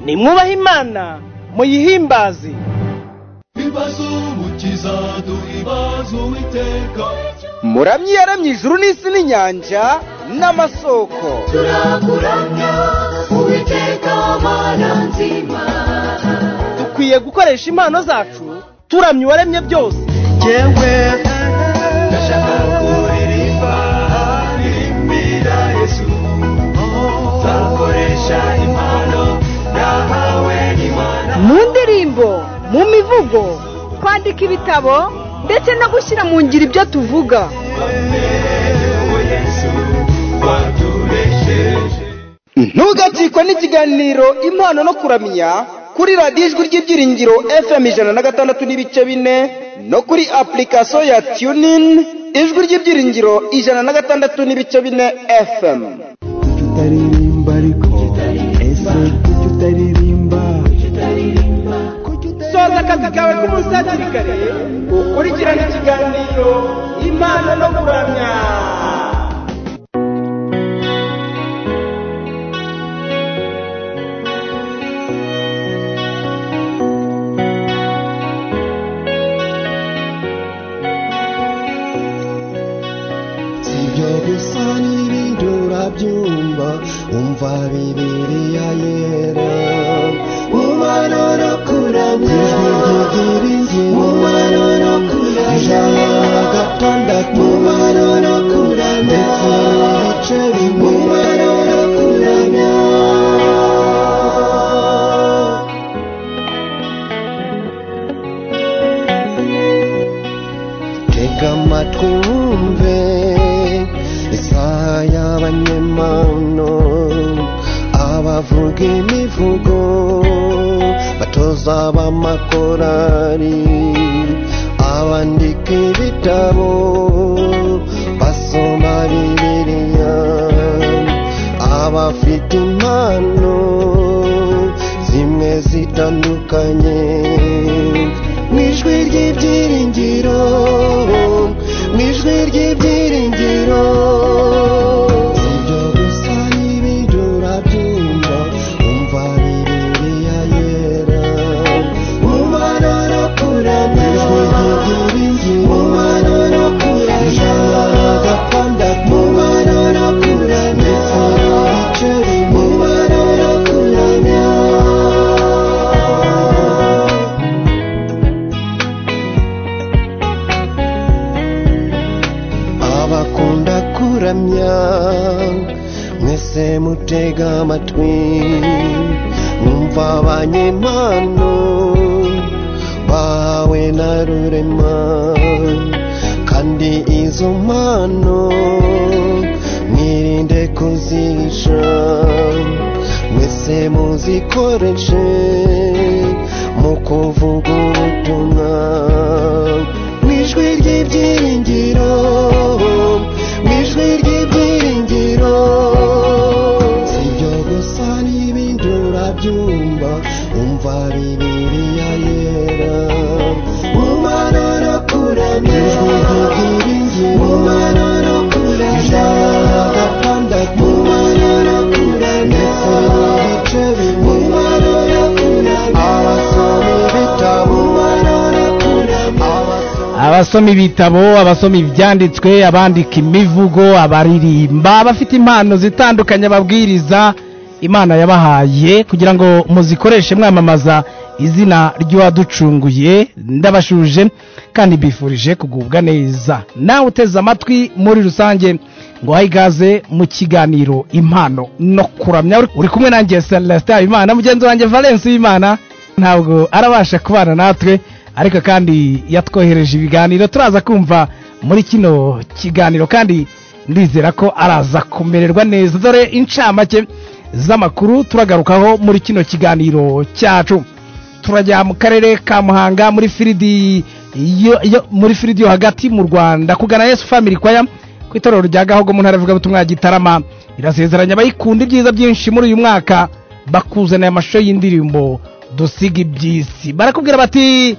nimwubahe imana muyihimbaze ibibazo umukiza duha ibibazo uwiteka muramyi yaramye ijuru n'isi n'inyanja n'amasoko turakuramya uwiteka mana nzima dukwiye gukoresha impano zacu turamya uwaremye byose yewe ndashaka kuririmba birimbira yesu nzakoresha impano nahawe n'imana mu ndirimbo mu mivugo kwandika ibitabo ndetse no gushyira mu ngiro ibyo tuvuga yewe yesu watubesheje ntugacikwe n'ikiganiro impano no kuramya kuri radiyo ijwi ry'ibyiringiro fm ijana na gatandatu n'ibice bine no kuri apurikasiyo ya tunini ijwi ry'ibyiringiro ijana na gatandatu n'ibice bine fm kuki utaririmba ariko ese kuki utaririmba soza akazi kawe k'umunsi hakiri kare ukurikirane ikiganiro impano no kuramya si ibyo gusa n'ibindi urabyumva umva bibiliya yera umubano no kuramya ijwi ryigira inzira umubano no kuramya ijana na gatandatu umubano no kuramya ndetse n'ibice bimwe umubano no kuramya tega amatwi wumve isaha y'abanyemano abavuga imivugo batoza b'amakorari abandika ibitabo basoma bibiliya abafite impano zimwe zitandukanye n'ijwi ry'ibyiringiro n'ijwi ry'ibyiringiro ibyo gusa n'ibindi urabyumva umva bibiliya yera umubano no kuramya ijwi ry'ibyiringiro umubano no kuramya ijana na gatandatu umubano no kuramya ndetse n'ibice bimwe umubano no kuramya abakunda kuramya mwese mutega amatwi mwumva abanyempano bahawe na rurema kandi izo mpano mwirinde kuzihisha mwese muzikoreshe mu kuvuga ubutumwa n'ijwi ry'ibyiringiro n'ijwi ry'ibyiringiro si ibyo gusa n'ibindi urabyumva umva bibiliya yera umubano no kuramya ijwi ry'ibyiringiro umubano no kuramya ijana na gatandatu umubano no kuramya ndetse n'ibice bimwe umubano no kuramya abasoma ibitabo umubano no kuramya abasoma abasoma ibitabo abasoma ibyanditswe abandika imivugo abaririmba abafite impano zitandukanye ababwiriza imana yabahaye kugira ngo muzikoreshe mwamamaza izina ry'uwaducunguye ndabashuje kandi mbifurije kugubwa neza nawe uteze amatwi muri rusange ngo wahe ikaze mu kiganiro impano no kuramya uri kumwe nanjye celestin habimana mugenzi wanjye valence w'imana ntabwo arabasha kubana natwe ariko kandi yatwohereje ibiganiro turaza kumva muri kino kiganiro kandi ndizera ko araza kumererwa neza dore incamake z'amakuru turagarukaho muri kino kiganiro cyacu turajya mu karere ka muhanga muri firidi yo- yo- muri firidi yo hagati mu rwanda kugana yesu family kwaya ku itorero rya gahogo mu ntara y'Ivugabutumwa ya gitarama irasezeranya abayikunda ibyiza byinshi muri uyu mwaka bakuzanira amashusho y'indirimbo dusiga iby'isi barakubwira bati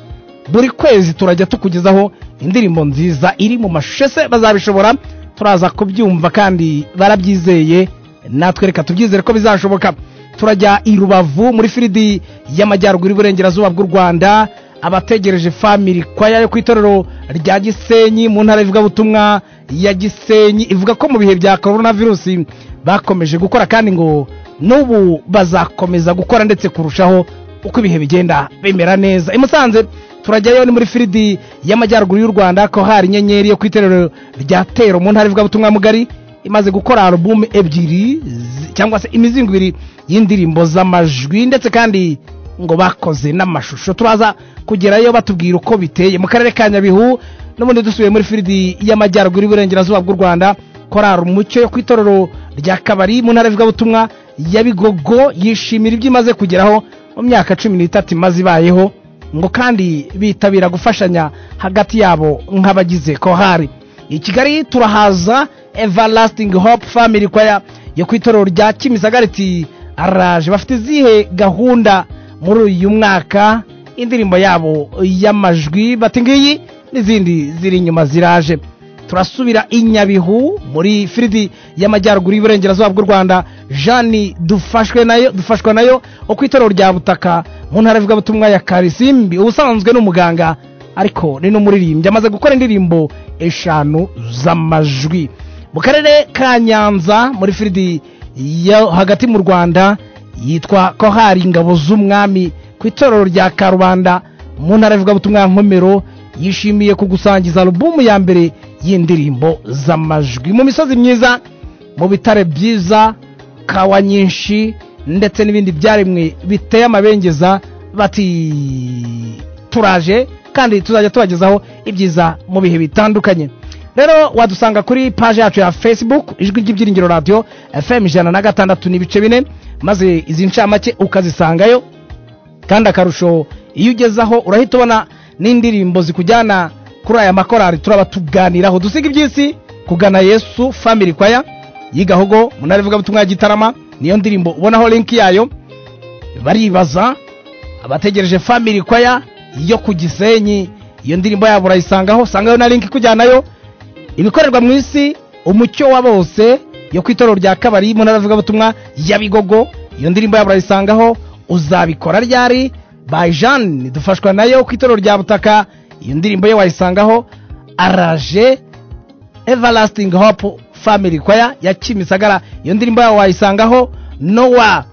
buri kwezi turajya tukugezaho indirimbo nziza iri mu mashusho ese bazabishobora turaza kubyumva kandi barabyizeye natwe reka tubyizere ko bizashoboka turajya i rubavu muri firidi y'amajyaruguru iburengerazuba bw'u rwanda abategereje family kwaya yo ku itorero rya gisenyi mu ntara ivugabutumwa ya gisenyi ivuga ko mu bihe bya korona virusi bakomeje gukora kandi ngo n'ubu bazakomeza gukora ndetse kurushaho uko ibihe bigenda bimera neza i musanze turajyayo ni muri firidi y'amajyaruguru y'u rwanda ko hari inyenyeri yo ku itorero rya tero mu ntara ivugabutumwa mugari imaze gukora alubumu ebyiri zi- cyangwa se imizingo ibiri y'indirimbo z'amajwi ndetse kandi ngo bakoze n'amashusho turaza kugerayo batubwira uko biteye mu karere ka nyabihu n'ubundi dusubiye muri firidi y'amajyaruguru y'iburengerazuba bw'u rwanda korari umucyo yo ku itorero rya kabari mu ntara y'ivugabutumwa ya bigogo yishimira ibyo imaze kugeraho mu myaka cumi n'itatu imaze ibayeho ngo kandi bitabira gufashanya hagati yabo nk'abagize kohari i kigali turahaza everlasting hope family kwaya yo ku itorero rya kimisagariti araje bafite izihe gahunda muri uyu mwaka indirimbo yabo y'amajwi bati ngiyi n'izindi ziri inyuma ziraje turasubira i nyabihu muri firidi y'amajyaruguru y'iburengerazuba bw'u rwanda jani dufashwe nayo dufashwa nayo uko itorero rya butaka mu ntara ivugabutumwa ya karisimbi ubusanzwe ni umuganga ariko ni n'umuririmbyi amaze gukora indirimbo eshanu z'amajwi mu karere ka nyanza muri firidi yo hagati mu rwanda yitwa kohari ingabo z'umwami ku itorero rya karubanda mu ntara y'ivugabutumwa nkomero yishimiye kugusangiza alubumu ya mbere y'indirimbo z'amajwi mu misozi myiza mu bitare byiza kawa nyinshi ndetse n'ibindi byaremwe biteye amabengeza bati turaje kandi tuzajya tubagezaho ibyiza mu bihe bitandukanye rero wadusanga kuri paje yacu ya facebook ijwi ry'ibyiringiro radiyo fm ijana na gatandatu n'ibice bine maze izi ncamake ukazisangayo kandi akarusho iyo ugezaho urahita ubona n'indirimbo zikujyana kuri aya makorari turaba tuganiraho dusiga iby'isi kugana yesu family kwaya yigahogo munara ivugabutumwa ya gitarama niyo ndirimbo ubonaho linki yayo baribaza abategereje family kwaya yo ku gisenyi iyo ndirimbo yabo urayisangaho sangayo na linki ikujyanayo ibikorerwa mu isi umucyo wa bose yo ku itorero rya kabari mu ntara avugabutumwa ya bigogo iyo ndirimbo yabo urayisangaho uzabikora ryari by jeanne dufashwa nayo ku itorero rya butaka iyo ndirimbo ye wayisangaho araje everlasting hope family kwaya ya kimisagara iyo ndirimbo yawe wayisangaho nowa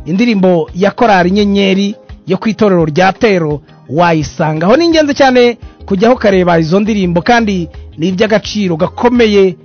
indirimbo ya korari inyenyeri yo ku itorero rya tero wayisangaho ni ingenzi cyane kujyaho ukareba izo ndirimbo kandi ni iby'agaciro gakomeye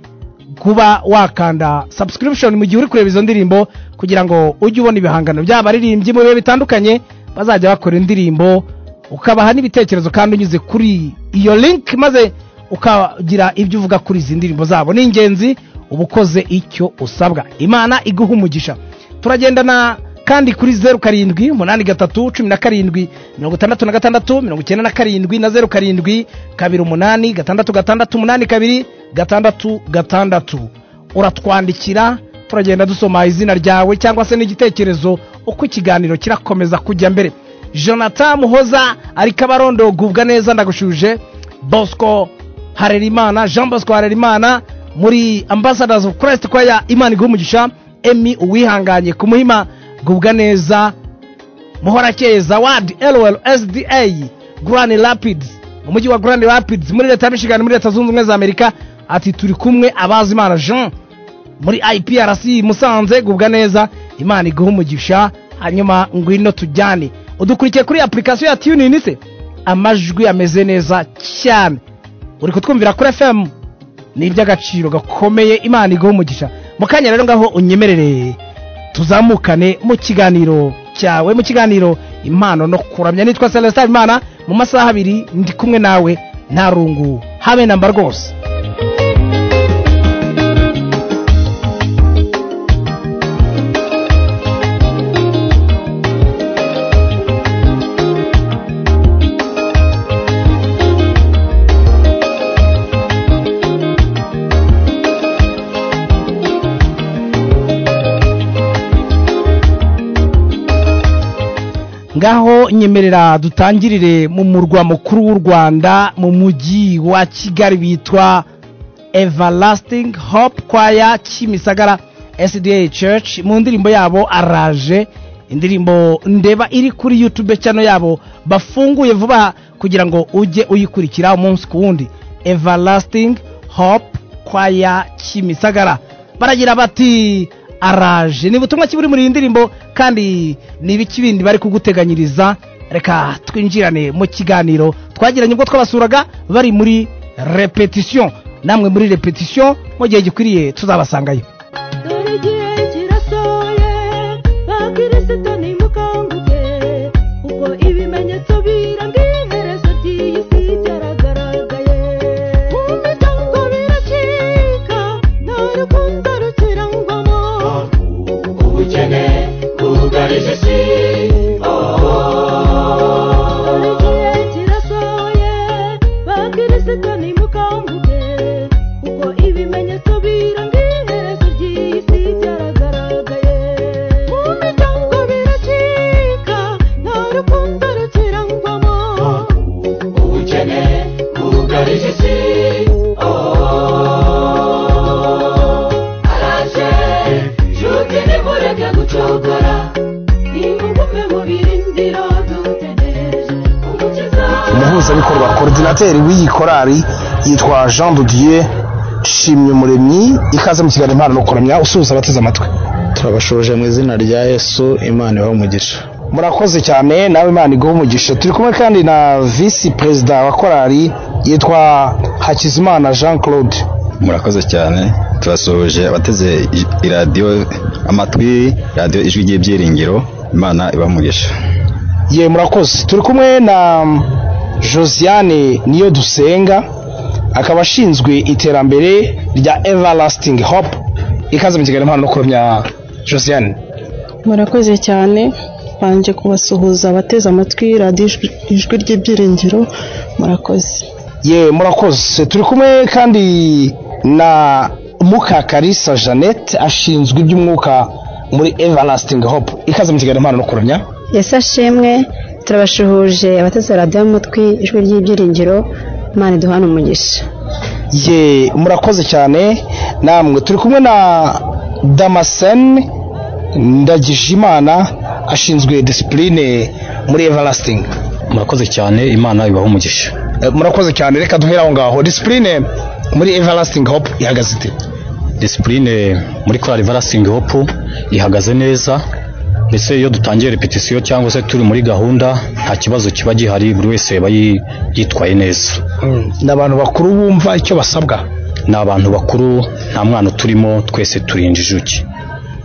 kuba wakanda subscription mu gihe uri kureba izo ndirimbo kugira ngo ujye ubona ibihangano by'abaririmbyi mu bihe bitandukanye bazajya bakora indirimbo ukabaha n'ibitekerezo kandi unyuze kuri iyo link maze ukagira ibyo uvuga kuri izi ndirimbo zabo ni ingenzi uba ukoze icyo usabwa imana iguha umugisha turagendana kandi kuri zeru karindwi umunani gatatu cumi na karindwi mirongo itandatu na gatandatu mirongo icyenda na karindwi na zeru karindwi kabiri umunani gatandatu gatandatu umunani kabiri gatandatu gatandatu uratwandikira turagenda dusoma izina ryawe cyangwa se n'igitekerezo uko ikiganiro kirakomeza kujya mbere jonathan muhoza ari kabarondo gubwa neza ndagushuje bosco harerimana jean bosco harerimana muri ambassadors of christ kwaya imana iguha umugisha emi uwihanganye ku muhima gubwa neza muhorakeye zawadi lolsda grand rapids mu mujyi wa grand rapids muri leta ya michigan muri leta zunze ubumwe za amerika ati turi kumwe abazi imana jean muri iprc musanze gubwa neza imana iguha umugisha hanyuma ngwino tujyane udukurikiye kuri application ya tunin se amajwi ameze neza cyane uri kutwumvira kuri fm ni iby'agaciro gakomeye imana iguha umugisha mu kanya rero ngaho unyemerere tuzamukane mu kiganiro cyawe mu kiganiro impano no kuramya nitwa celestin imana mu masaha abiri ndi kumwe nawe nta rungu habe namba rwose ngaho nyemerera dutangirire mu murwa mukuru w'u rwanda mu mujyi wa kigali bitwa everlasting hope kwaya kimisagara SDA Church mu ndirimbo yabo araje indirimbo ndeba iri kuri YouTube cyano yabo bafunguye vuba kugira ngo ujye uyikurikira umunsi ku wundi Everlasting Hope Choir Kimisagara baragira bati araje ni ubutumwa kiburi muri iyi ndirimbo kandi ni ibiki bindi bari kuguteganyiriza reka twinjirane mu kiganiro twagiranye ubwo twabasuraga bari muri repetition namwe muri repetition mu gihe gikwiriye tuzabasangayo dore igihe kirasohoye bakirisito nimukanguke ubwo ibimenyetso biranga iherezo ry'iyi si byaragaragaye mu miryango biracika nta rukundo rukirangwamo ubukene bwugarije isi dore igihe kirasohoye bakirisito nimukanguke ubwo ibimenyetso biranga iherezo ry'iyi si byaragaragaye mu miryango biracika nta rukundo rukirangwamo ubukene bwugarije isi araje nshuti nimureke gucogora nimugume mu birindiro dutegereje umukiza umuhuzabikorwa korodinateri w'iyi korari yitwa jean de dieu shimwe muremyi ikaze mu kiganiro impano no kuramya usuhuza abateze amatwi turabashoje mu izina rya yesu imana ibaha umugisha murakoze cyane nawe imana iguha umugisha turi kumwe kandi na visi perezida wa korari yitwa hakizimana jean claude murakoze cyane turasuhuje abateze ij- iradiyo amatwi radiyo ijwi ry'ibyiringiro imana ibaha umugisha ye murakoze turi kumwe na josiane niyo dusenga akaba ashinzwe iterambere rya everlasting hope ikaze mu kiganiro impano no kuramya josiane murakoze cyane banje kubasuhuza abateze amatwi radiyo ijwi- ijwi ry'ibyiringiro murakoze ye murakoze turi kumwe kandi na mukakarisa jeannette ashinzwe iby'umwuka muri everlasting hope ikaze mu kiganiro impano no kuramya ese ashimwe turabashuhuje abateze radiyo y'umutwi ijwi ry'ibyiringiro imana iduhana umugisha ye murakoze cyane namwe turi kumwe na damascene ndagijimana ashinzwe disipurine muri everlasting murakoze cyane imana ibaha umugisha Eh, murakoze cyane reka duhere aho ngaho disipurine muri everlasting hope ihagaze ite disipurine muri korali varasingi hopu ihagaze neza ndetse iyo dutangiye repetisiyo cyangwa se turi muri gahunda nta kibazo kiba gihari buri wese aba yi- yitwaye neza ni abantu bakuru bumva icyo basabwa ni abantu bakuru nta mwana uturimo twese turinda injuki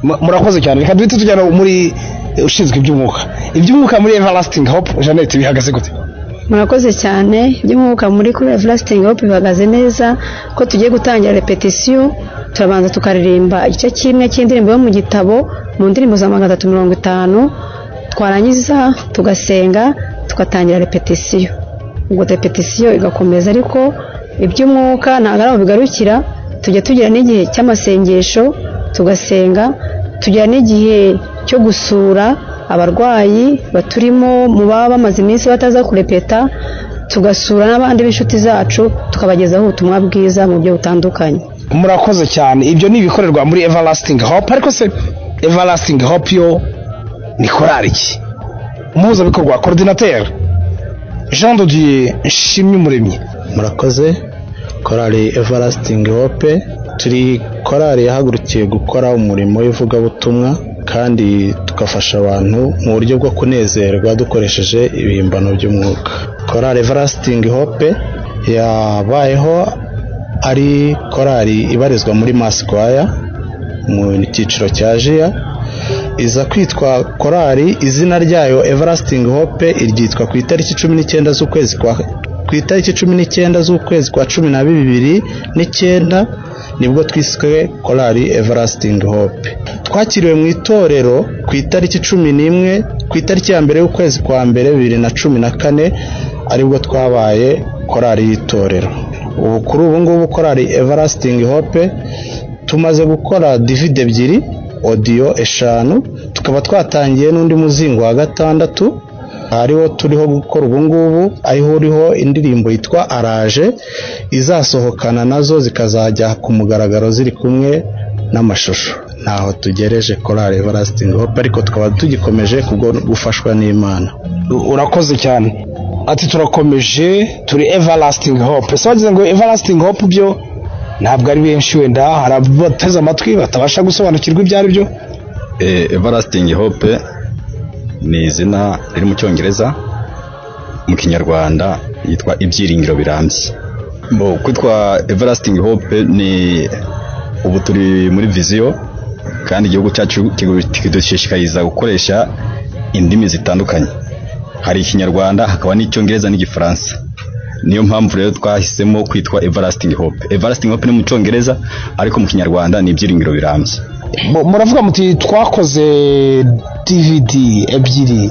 Mu- murakoze cyane reka duhite tujyana muri eh, ushinzwe iby'umwuka iby'umwuka muri everlasting hope jeannette bihagaze gute murakoze cyane iby'umwuka muri kuri everlasting hope bihagaze neza ko tugiye gutangira repetisiyo turabanza tukaririmba igice kimwe cy'indirimbo yo mu gitabo mu ndirimbo za magana atatu mirongo itanu twarangiza tugasenga tugatangira repetisiyo ubwo repetisiyo igakomeza ariko iby'umwuka ntabwo ari aho bigarukira tujya tugira n'igihe cy'amasengesho tugasenga tugira n'igihe cyo gusura abarwayi baturimo mu baba bamaze iminsi bataza kurepeta tugasura n'abandi b'inshuti zacu tukabagezaho ubutumwa bwiza mu buryo butandukanye murakoze cyane ibyo ni ibikorerwa muri everlasting hope ariko se everlasting hope yo ni korari ki umuhuzabikorwa coordinateur jean de dieu nshimye umuremyi murakoze korali everlasting hope turi korali yahagurukiye gukora umurimo w'ivugabutumwa kandi tugafasha abantu mu buryo bwo kunezerwa dukoresheje ibihimbano by'umwuka korali everlasting hope yabayeho ari korali ibarizwa muri masikwaya mu cyiciro cya jiya iza kwitwa korali izina ryayo everlasting hope iryitwa ku itariki cumi n'icyenda z'ukwezi kwa ku itariki cumi n'icyenda z'ukwezi kwa cumi na bibiri n'icyenda nibwo twiswe korali everlasting hope twakiriwe mu itorero ku itariki cumi n'imwe ku itariki ya mbere y'ukwezi kwa mbere bibiri na cumi na kane aribwo twabaye korali y'itorero ubu kuri ubu ngubu korali everlasting hope tumaze gukora divide ebyiri odiyo eshanu tukaba twatangiye n'undi muzingo wa gatandatu ariwo turiho gukora ubu ngubu ariho uriho indirimbo yitwa araje izasohokana nazo zikazajya ku mugaragaro ziri kumwe n'amashusho ntaho tugereje korari everlasting hope ariko tukaba tugikomeje kubwo gufashwa n'imana urakoze cyane ati turakomeje turi everlasting hope ese wagize ngo everlasting hope byo ntabwo ari benshi wenda hari abateze amatwi batabasha gusobanukirwa ibyo ari byo Eh, everlasting hope ni izina riri mu cyongereza mu kinyarwanda yitwa ibyiringiro birambye Bo, kwitwa everlasting hope ni ubu turi muri viziyo kandi igihugu cyacu kigu- kidushishikariza gukoresha indimi zitandukanye hari ikinyarwanda hakaba n'icyongereza n'igifaransa niyo mpamvu rero twahisemo kwitwa everlasting hope everlasting hope ni mu cyongereza ariko mu kinyarwanda ni ibyiringiro birambye Mu- muravuga muti twakoze dvd ebyiri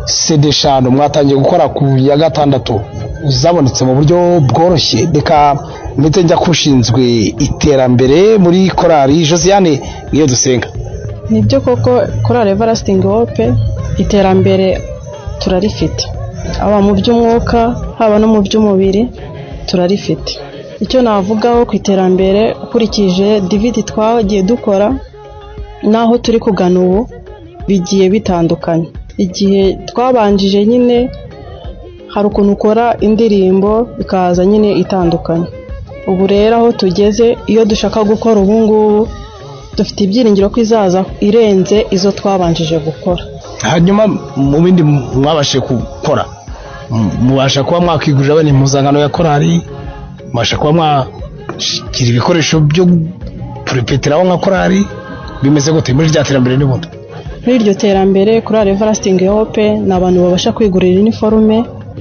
cd eshanu mwatangiye gukora ku ya gatandatu zabonetse mu buryo bworoshye reka ndetse njya kushinzwe iterambere muri korari josiane niyo dusenga nibyo koko korali everlasting hope iterambere turarifite haba mu by'umwuka haba no mu by'umubiri turarifite icyo navugaho ku iterambere ukurikije dividi twagiye dukora n'aho turi kugana ubu bigiye bitandukanye igihe twabanjije nyine hari ukuntu ukora indirimbo ikaza nyine itandukanye ubu rero aho tugeze iyo dushaka gukora ubu ngubu dufite ibyiringiro ko izaza irenze izo twabanjije gukora hanyuma mu bindi mwabashe gukora m- mubasha kuba mwakwigurira bene impuzankano ya korari mubasha kuba mwagira ibikoresho byo puripetiraho nka korari bimeze gute muri rya terambere n'ubundi muri iryo terambere kuri Everlasting Hope ni abantu babasha kwigurira iniforume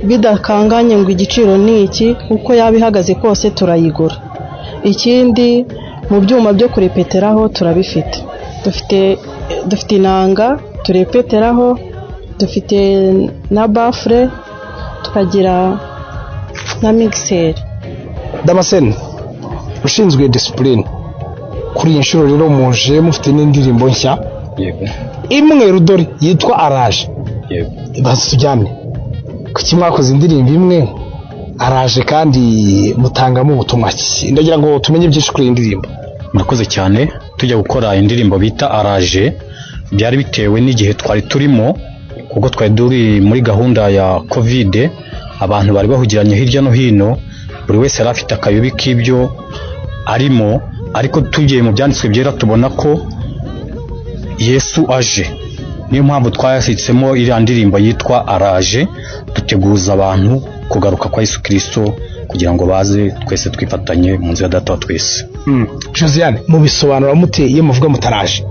bidakanganye ngo igiciro ni iki uko yaba ihagaze kose turayigura ikindi mu byuma byo kurepeteraho turabifite dufite dufite inanga turepeteraho dufite na bafure tukagira na migiseri damascene ushinzwe disipurine kuri iyi nshuro rero muje mufite n'indirimbo nshya yego imwe rudori yitwa araje yego baze tujyane kuki mwakoze indirimbo imwe araje kandi mutangamo ubutumwa ki ndagira ngo tumenye byinshi kuri iyi ndirimbo murakoze cyane tujya gukora indirimbo bita araje byari bitewe n'igihe twari turimo kuko twari turi muri gahunda ya kovide abantu bari bahugiranye hirya no hino buri wese yari afite akayobi k'ibyo arimo ariko tugiye mu byanditswe byera tubona ko yesu aje niyo mpamvu twayasitsemo iriya ndirimbo yitwa araje duteguza abantu kugaruka kwa yesu kirisito kugira ngo baze twese twifatanye mu nzu ya data wa twese josiane mubisobanura mute iyo muvuga mutaraje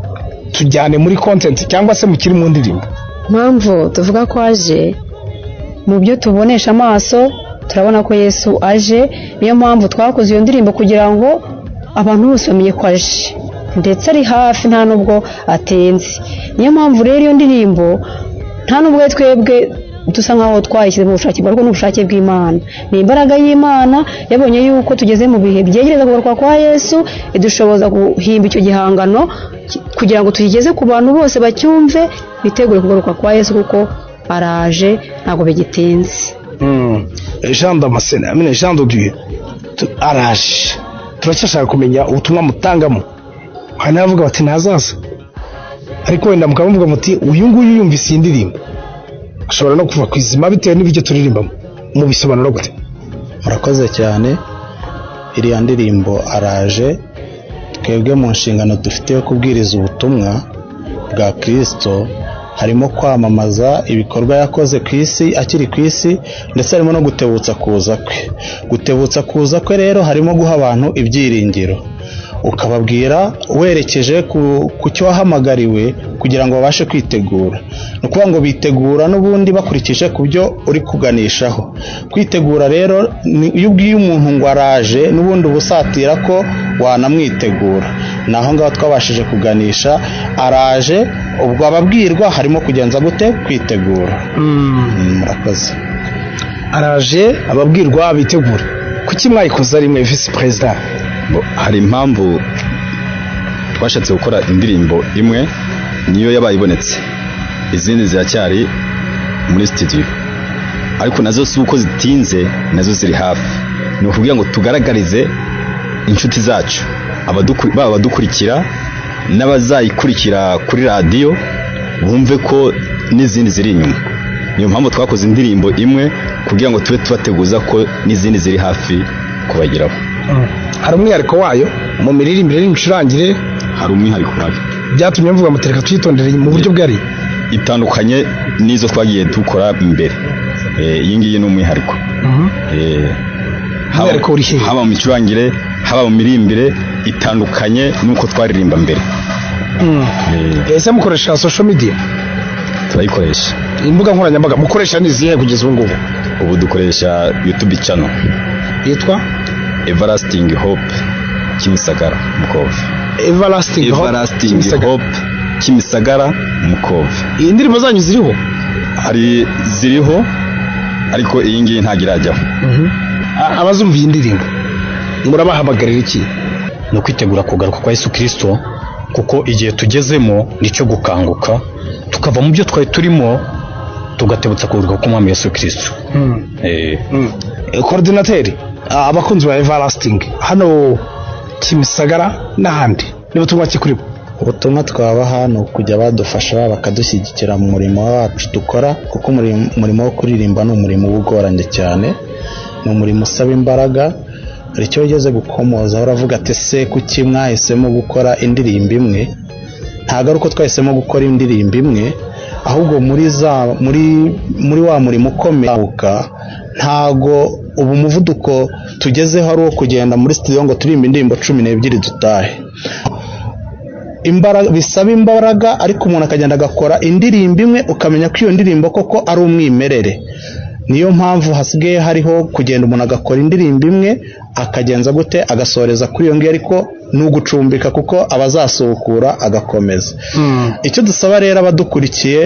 tujyane muri kontenti cyangwa se mukiri mu ndirimbo mpamvu tuvuga ko aje mu byo tubonesha amaso turabona ko yesu aje niyo mpamvu twakoze iyo ndirimbo kugira ngo abantu bose bamenye ko aje ndetse ari hafi nta nubwo atenze niyo mpamvu rero iyo ndirimbo nta nubwo twebwe dusa nkaho twayishyize mu bushake bwawe ni ubushake bw'imana ni imbaraga y'imana yabonye yuko tugeze mu bihe byegereza kugaruka kwa yesu idushoboza guhimba icyo gihangano ki- kugira ngo tuyigeze ku bantu bose bacyumve bitegure kugaruka kwa yesu kuko araje ntabwo bigitinze Mm. jean damascene amene jean doduye araje turacyashaka kumenya ubutumwa mutangamo hari n'abavuga bati ntazaza ariko wenda mukaba muvuga muti uyu nguyu yumvise iyi ndirimbo ashobora no kuva ku izima bitewe n'ibyo turirimbamo mubisobanura gute murakoze cyane iriya ndirimbo araje twebwe mu nshingano dufite yo kubwiriza ubutumwa bwa kirisito harimo kwamamaza ibikorwa yakoze ku isi akiri ku isi ndetse harimo no gutebutsa kuza kwe gutebutsa kuza kwe rero harimo guha abantu ibyiringiro ukababwira werekeje ku, ku cyo wahamagariwe kugira ngo babashe kwitegura ni ukuvuga ngo bitegura n'ubundi bakurikije ku byo uri kuganishaho kwitegura rero ni iyo ubwiye umuntu ngo araje n'ubundi uba usatira ko wanamwitegura ni aho ngaho twabashije kuganisha araje ubwo ababwirwa harimo kugenza gute kwitegura Mm, murakoze araje ababwirwa bitegura kuki mwayikoze rimwe visi perezida Bo- hari impamvu twashatse gukora indirimbo imwe niyo yabaye ibonetse izindi ziracyari muri studio ariko nazo si uko zitinze nazo ziri hafi ni ukugira ngo tugaragarize inshuti zacu abaduku- baba abadukurikira n'abazayikurikira kuri radiyo bumve ko n'izindi ziri inyuma niyo mpamvu twakoze indirimbo imwe kugira ngo tube tubateguza ko n'izindi ziri hafi kubageraho hari umwihariko wayo mu miririmbire n'imicurangire hari umwihariko wayo byatumye mvuga ngo tureka tuyitondere mu buryo bwari itandukanye n'izo twagiye dukora mbere Eh, iyi ngiyi ni umwihariko Eh, haba- haba mu micurangire haba mu mirimbire itandukanye n'uko twaririmba mbere ese mukoresha social media turayikoresha imbuga nkoranyambaga mukoresha n'izihe kugeza ubu ngubu ubu dukoresha youtube channel yitwa everlasting hope kimisagara mukova everlasting Hope, everlasting Kimisagara. hope kimisagara mukova iyi ndirimbo zanyu ziriho hari ziriho ariko iyi ngiyi ntabwo irajyaho A- abazumva iyi ndirimbo murabahamagarira iki ni ukwitegura kugaruka kwa yesu kirisito kuko igihe tugezemo nicyo gukanguka tukava mu byo twari turimo tugatebutsa kugaruka k'umwami yesu kirisito Eh, korodinateri abakunzi ba everlasting hano kimisagara n'ahandi niba tunywa kuri bo ubutumwa twabaha ni ukujya badufasha bakadushyigikira mu murimo wacu dukora kuko umurimo umurimo wo kuririmba ni umurimo uba ugoranye cyane ni umurimo usaba imbaraga hari icyo wigeze gukomozaho uravuga ati ese kuki mwahisemo gukora indirimbo imwe ntabwo ari uko twahisemo gukora indirimbo imwe ahubwo muri za muri muri wa murimo ukomeye ntago ubu umuvuduko tugezeho ari uwo kugenda muri studio ngo turirimbe indirimbo cumi n'ebyiri dutahe imbaraga bisaba imbaraga ariko umuntu akagenda agakora indirimbo imwe ukamenya ko iyo ndirimbo koko ari umwimerere niyo mpamvu hasigaye hariho kugenda umuntu agakora indirimbo imwe akagenza gute agasoreza kuri iyo ngiyo ariko ni ugucumbika kuko abazasubukura agakomeza icyo dusaba rero abadukurikiye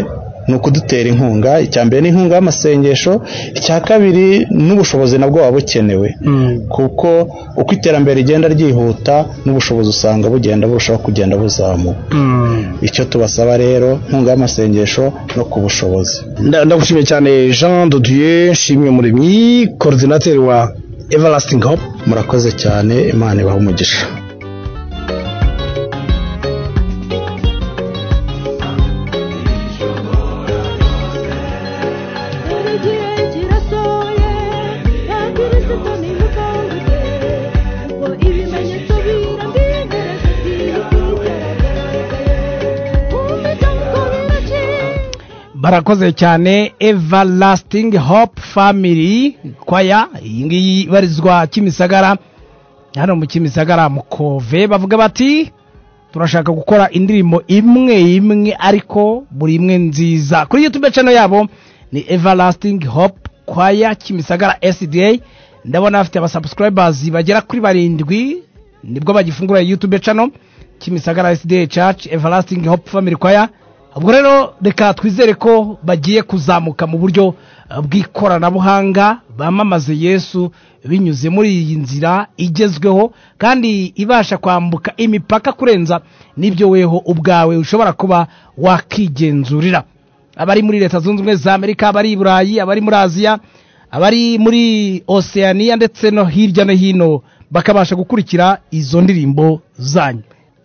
ni ukudutera inkunga icya mbere ni inkunga y'amasengesho icya kabiri n'ubushobozi nabwo buba bukenewe kuko uko iterambere rigenda ryihuta n'ubushobozi usanga bugenda burushaho kugenda buzamuka icyo tubasaba rero inkunga y'amasengesho no ku bushobozi Nda- ndagushimiye cyane jean dodieu nshimwe muremyi korodinateri wa everlasting hope murakoze cyane imana ibaha umugisha igihe kirasohoye nta kirisito nimukangute kuko ibimenyetso birambirereza barakoze cyane everlasting hope family kwaya iyi ngiyi ibarizwa kimisagara hano mu kimisagara mu kove bavuga bati turashaka gukora indirimbo imwe imwe ariko buri imwe nziza kuri youtube channel yabo ni everlasting hope kwaya kimisagara sda ndabona bafite abasubscribers bagera kuri barindwi nibwo bagifungura youtube channel kimisagara sda church everlasting hope family choir ubwo rero reka twizere ko bagiye kuzamuka mu buryo eh, bw'ikoranabuhanga bamamaze yesu binyuze muri iyi nzira igezweho kandi ibasha kwambuka imipaka kurenza n'ibyo weho ubwawe ushobora kuba wakigenzurira abari muri leta zunze ubumwe za amerika abari i burayi abari muri aziya abari muri oceania ndetse no hirya no hino bakabasha gukurikira izo ndirimbo zanyu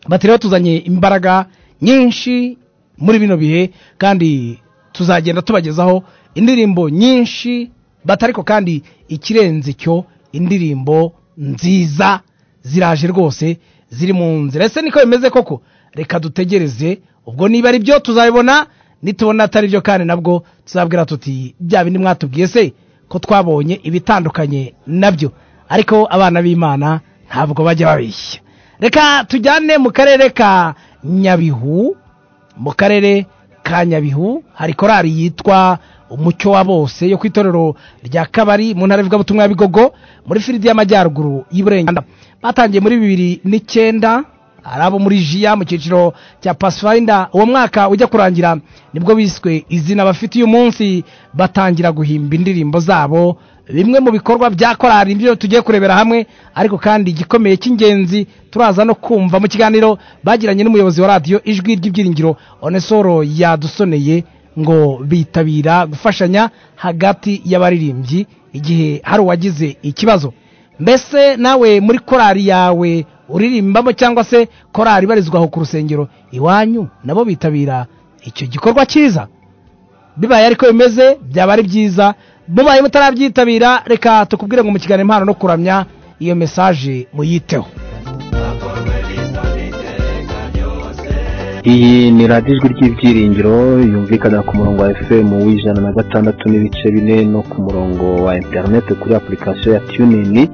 bati rero tuzanye imbaraga nyinshi muri bino bihe kandi tuzagenda tubagezaho indirimbo nyinshi bati ariko kandi ikirenze cyo indirimbo nziza ziraje rwose ziri mu nzira ese niko bimeze koko reka dutegereze ubwo niba ari byo tuzabibona nitubona atari byo kandi nabwo tuzabwira tuti bya bindi mwatubwiye se ko twabonye ibitandukanye nabyo ariko abana b'imana ntabwo bajya babeshya reka tujyane mu karere ka nyabihu mu karere ka nyabihu hari korali yitwa umucyo wa bose yo ku itorero rya kabari mu ntara ivugabutumwa ya bigogo muri firidi y'amajyaruguru y'iburengera batangiye muri bibiri n'icyenda hari abo muri jiya mu cyiciro cya pasifarinda uwo mwaka ujya kurangira nibwo biswe izina bafite uyu munsi batangira guhimba indirimbo zabo bimwe mu bikorwa bya korali nibyo tugiye kurebera hamwe ariko kandi igikomeye cy'ingenzi turaza no kumva mu kiganiro bagiranye n'umuyobozi wa radiyo ijwi ry'ibyiringiro onesoro yadusoneye ngo bitabira gufashanya hagati y'abaririmbyi igihe hari uwagize ikibazo mbese nawe muri korali yawe uririmbamo cyangwa se korari ibarizwa aho ku rusengero iwanyu nabo bitabira icyo gikorwa cyiza bibaye ariko bimeze byaba ari byiza mubaye mutarabyitabira reka tukubwire ngo mu kiganiro impano no kuramya iyo mesaje muyiteho iyi ni radiyo ijwi ry'ibyiringiro yumvikana ku murongo wa fm w'ijana na gatandatu n'ibice bine no ku murongo wa interineti kuri apurikasiyo ya tunini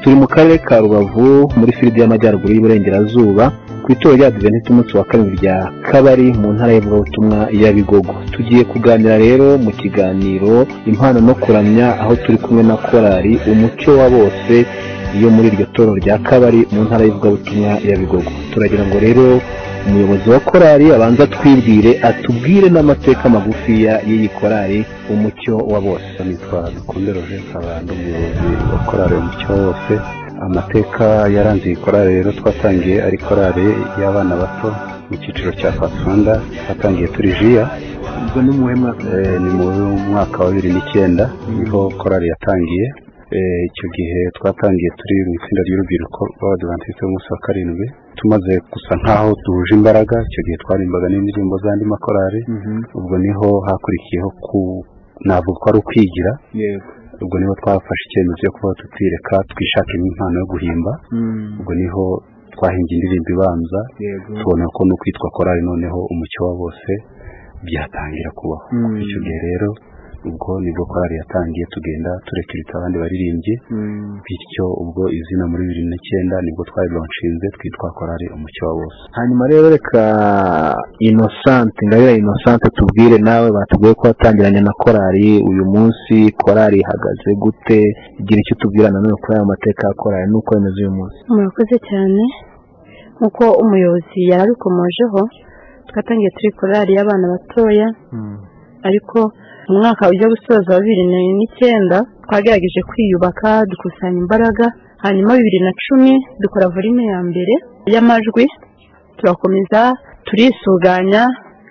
turi mu karere ka rubavu muri firidi y'amajyaruguru y'iburengerazuba ku itorero rya adventiste umunsi wa kabiri rya kabari mu ntara y'ivugabutumwa ya bigogo tugiye kuganira rero mu kiganiro impano no kuramya aho turi kumwe na korali umucyo wa bose yo muri iryo toro rya kabari mu ntara y'ivugabutumwa ya bigogo turagira ngo rero umuyobozi wa korali abanza twibwire atubwire n'amateka magufiya y'iyi korali umucyo wa bose nitwa dukunde roger nkabanda umuyobozi wa korali umucyo wose amateka yaranze iyi korali rero twatangiye ari korali y'abana bato mu cyiciro cya fasunda twatangiye turi jiya ubwo ni muhe mwaka ni mu mwaka wa bibiri n'icyenda niho korali yatangiye Eh, icyo gihe twatangiye turi mu itsinda ry'urubyiruko rw'abadivantisite b'umunsi wa karindwi tumaze gusa nk'aho duhuje imbaraga icyo gihe twarimbaga n'indirimbo z'andi makorari ubwo niho hakurikiyeho ku navuga ko ari ukwigira ubwo niho twafashe icyemezo cyo kuba tutireka twishakira impano yo guhimba ubwo niho twahinga indirimbo ibanza tubona ko ni ukwitwa korari noneho umucyo wa bose byatangira kubaho Mm. icyo gihe rero ubwo nibwo korari yatangiye tugenda turekurita abandi baririmbyi bityo ubwo izina muri bibiri n'icyenda nibwo twarilonshinze twitwa korari umucyo wa bose hanyuma rero reka inosante ngabira inosante tubwire nawe batubwiye ko watangiranye na korali uyu munsi korali ihagaze gute igira icyo tubwira nanone kuri aya mateka ya korali n'uko bimeze uyu munsi murakoze cyane nk'uko umuyobozi yari abikomojeho twatangiye turi korari y'abana batoya ariko mu mwaka ujya gusoza wa bibiri na- n'icyenda twagerageje kwiyubaka dukusanya imbaraga hanyuma bibiri na cumi dukora volume ya mbere y'amajwi turakomeza turisuganya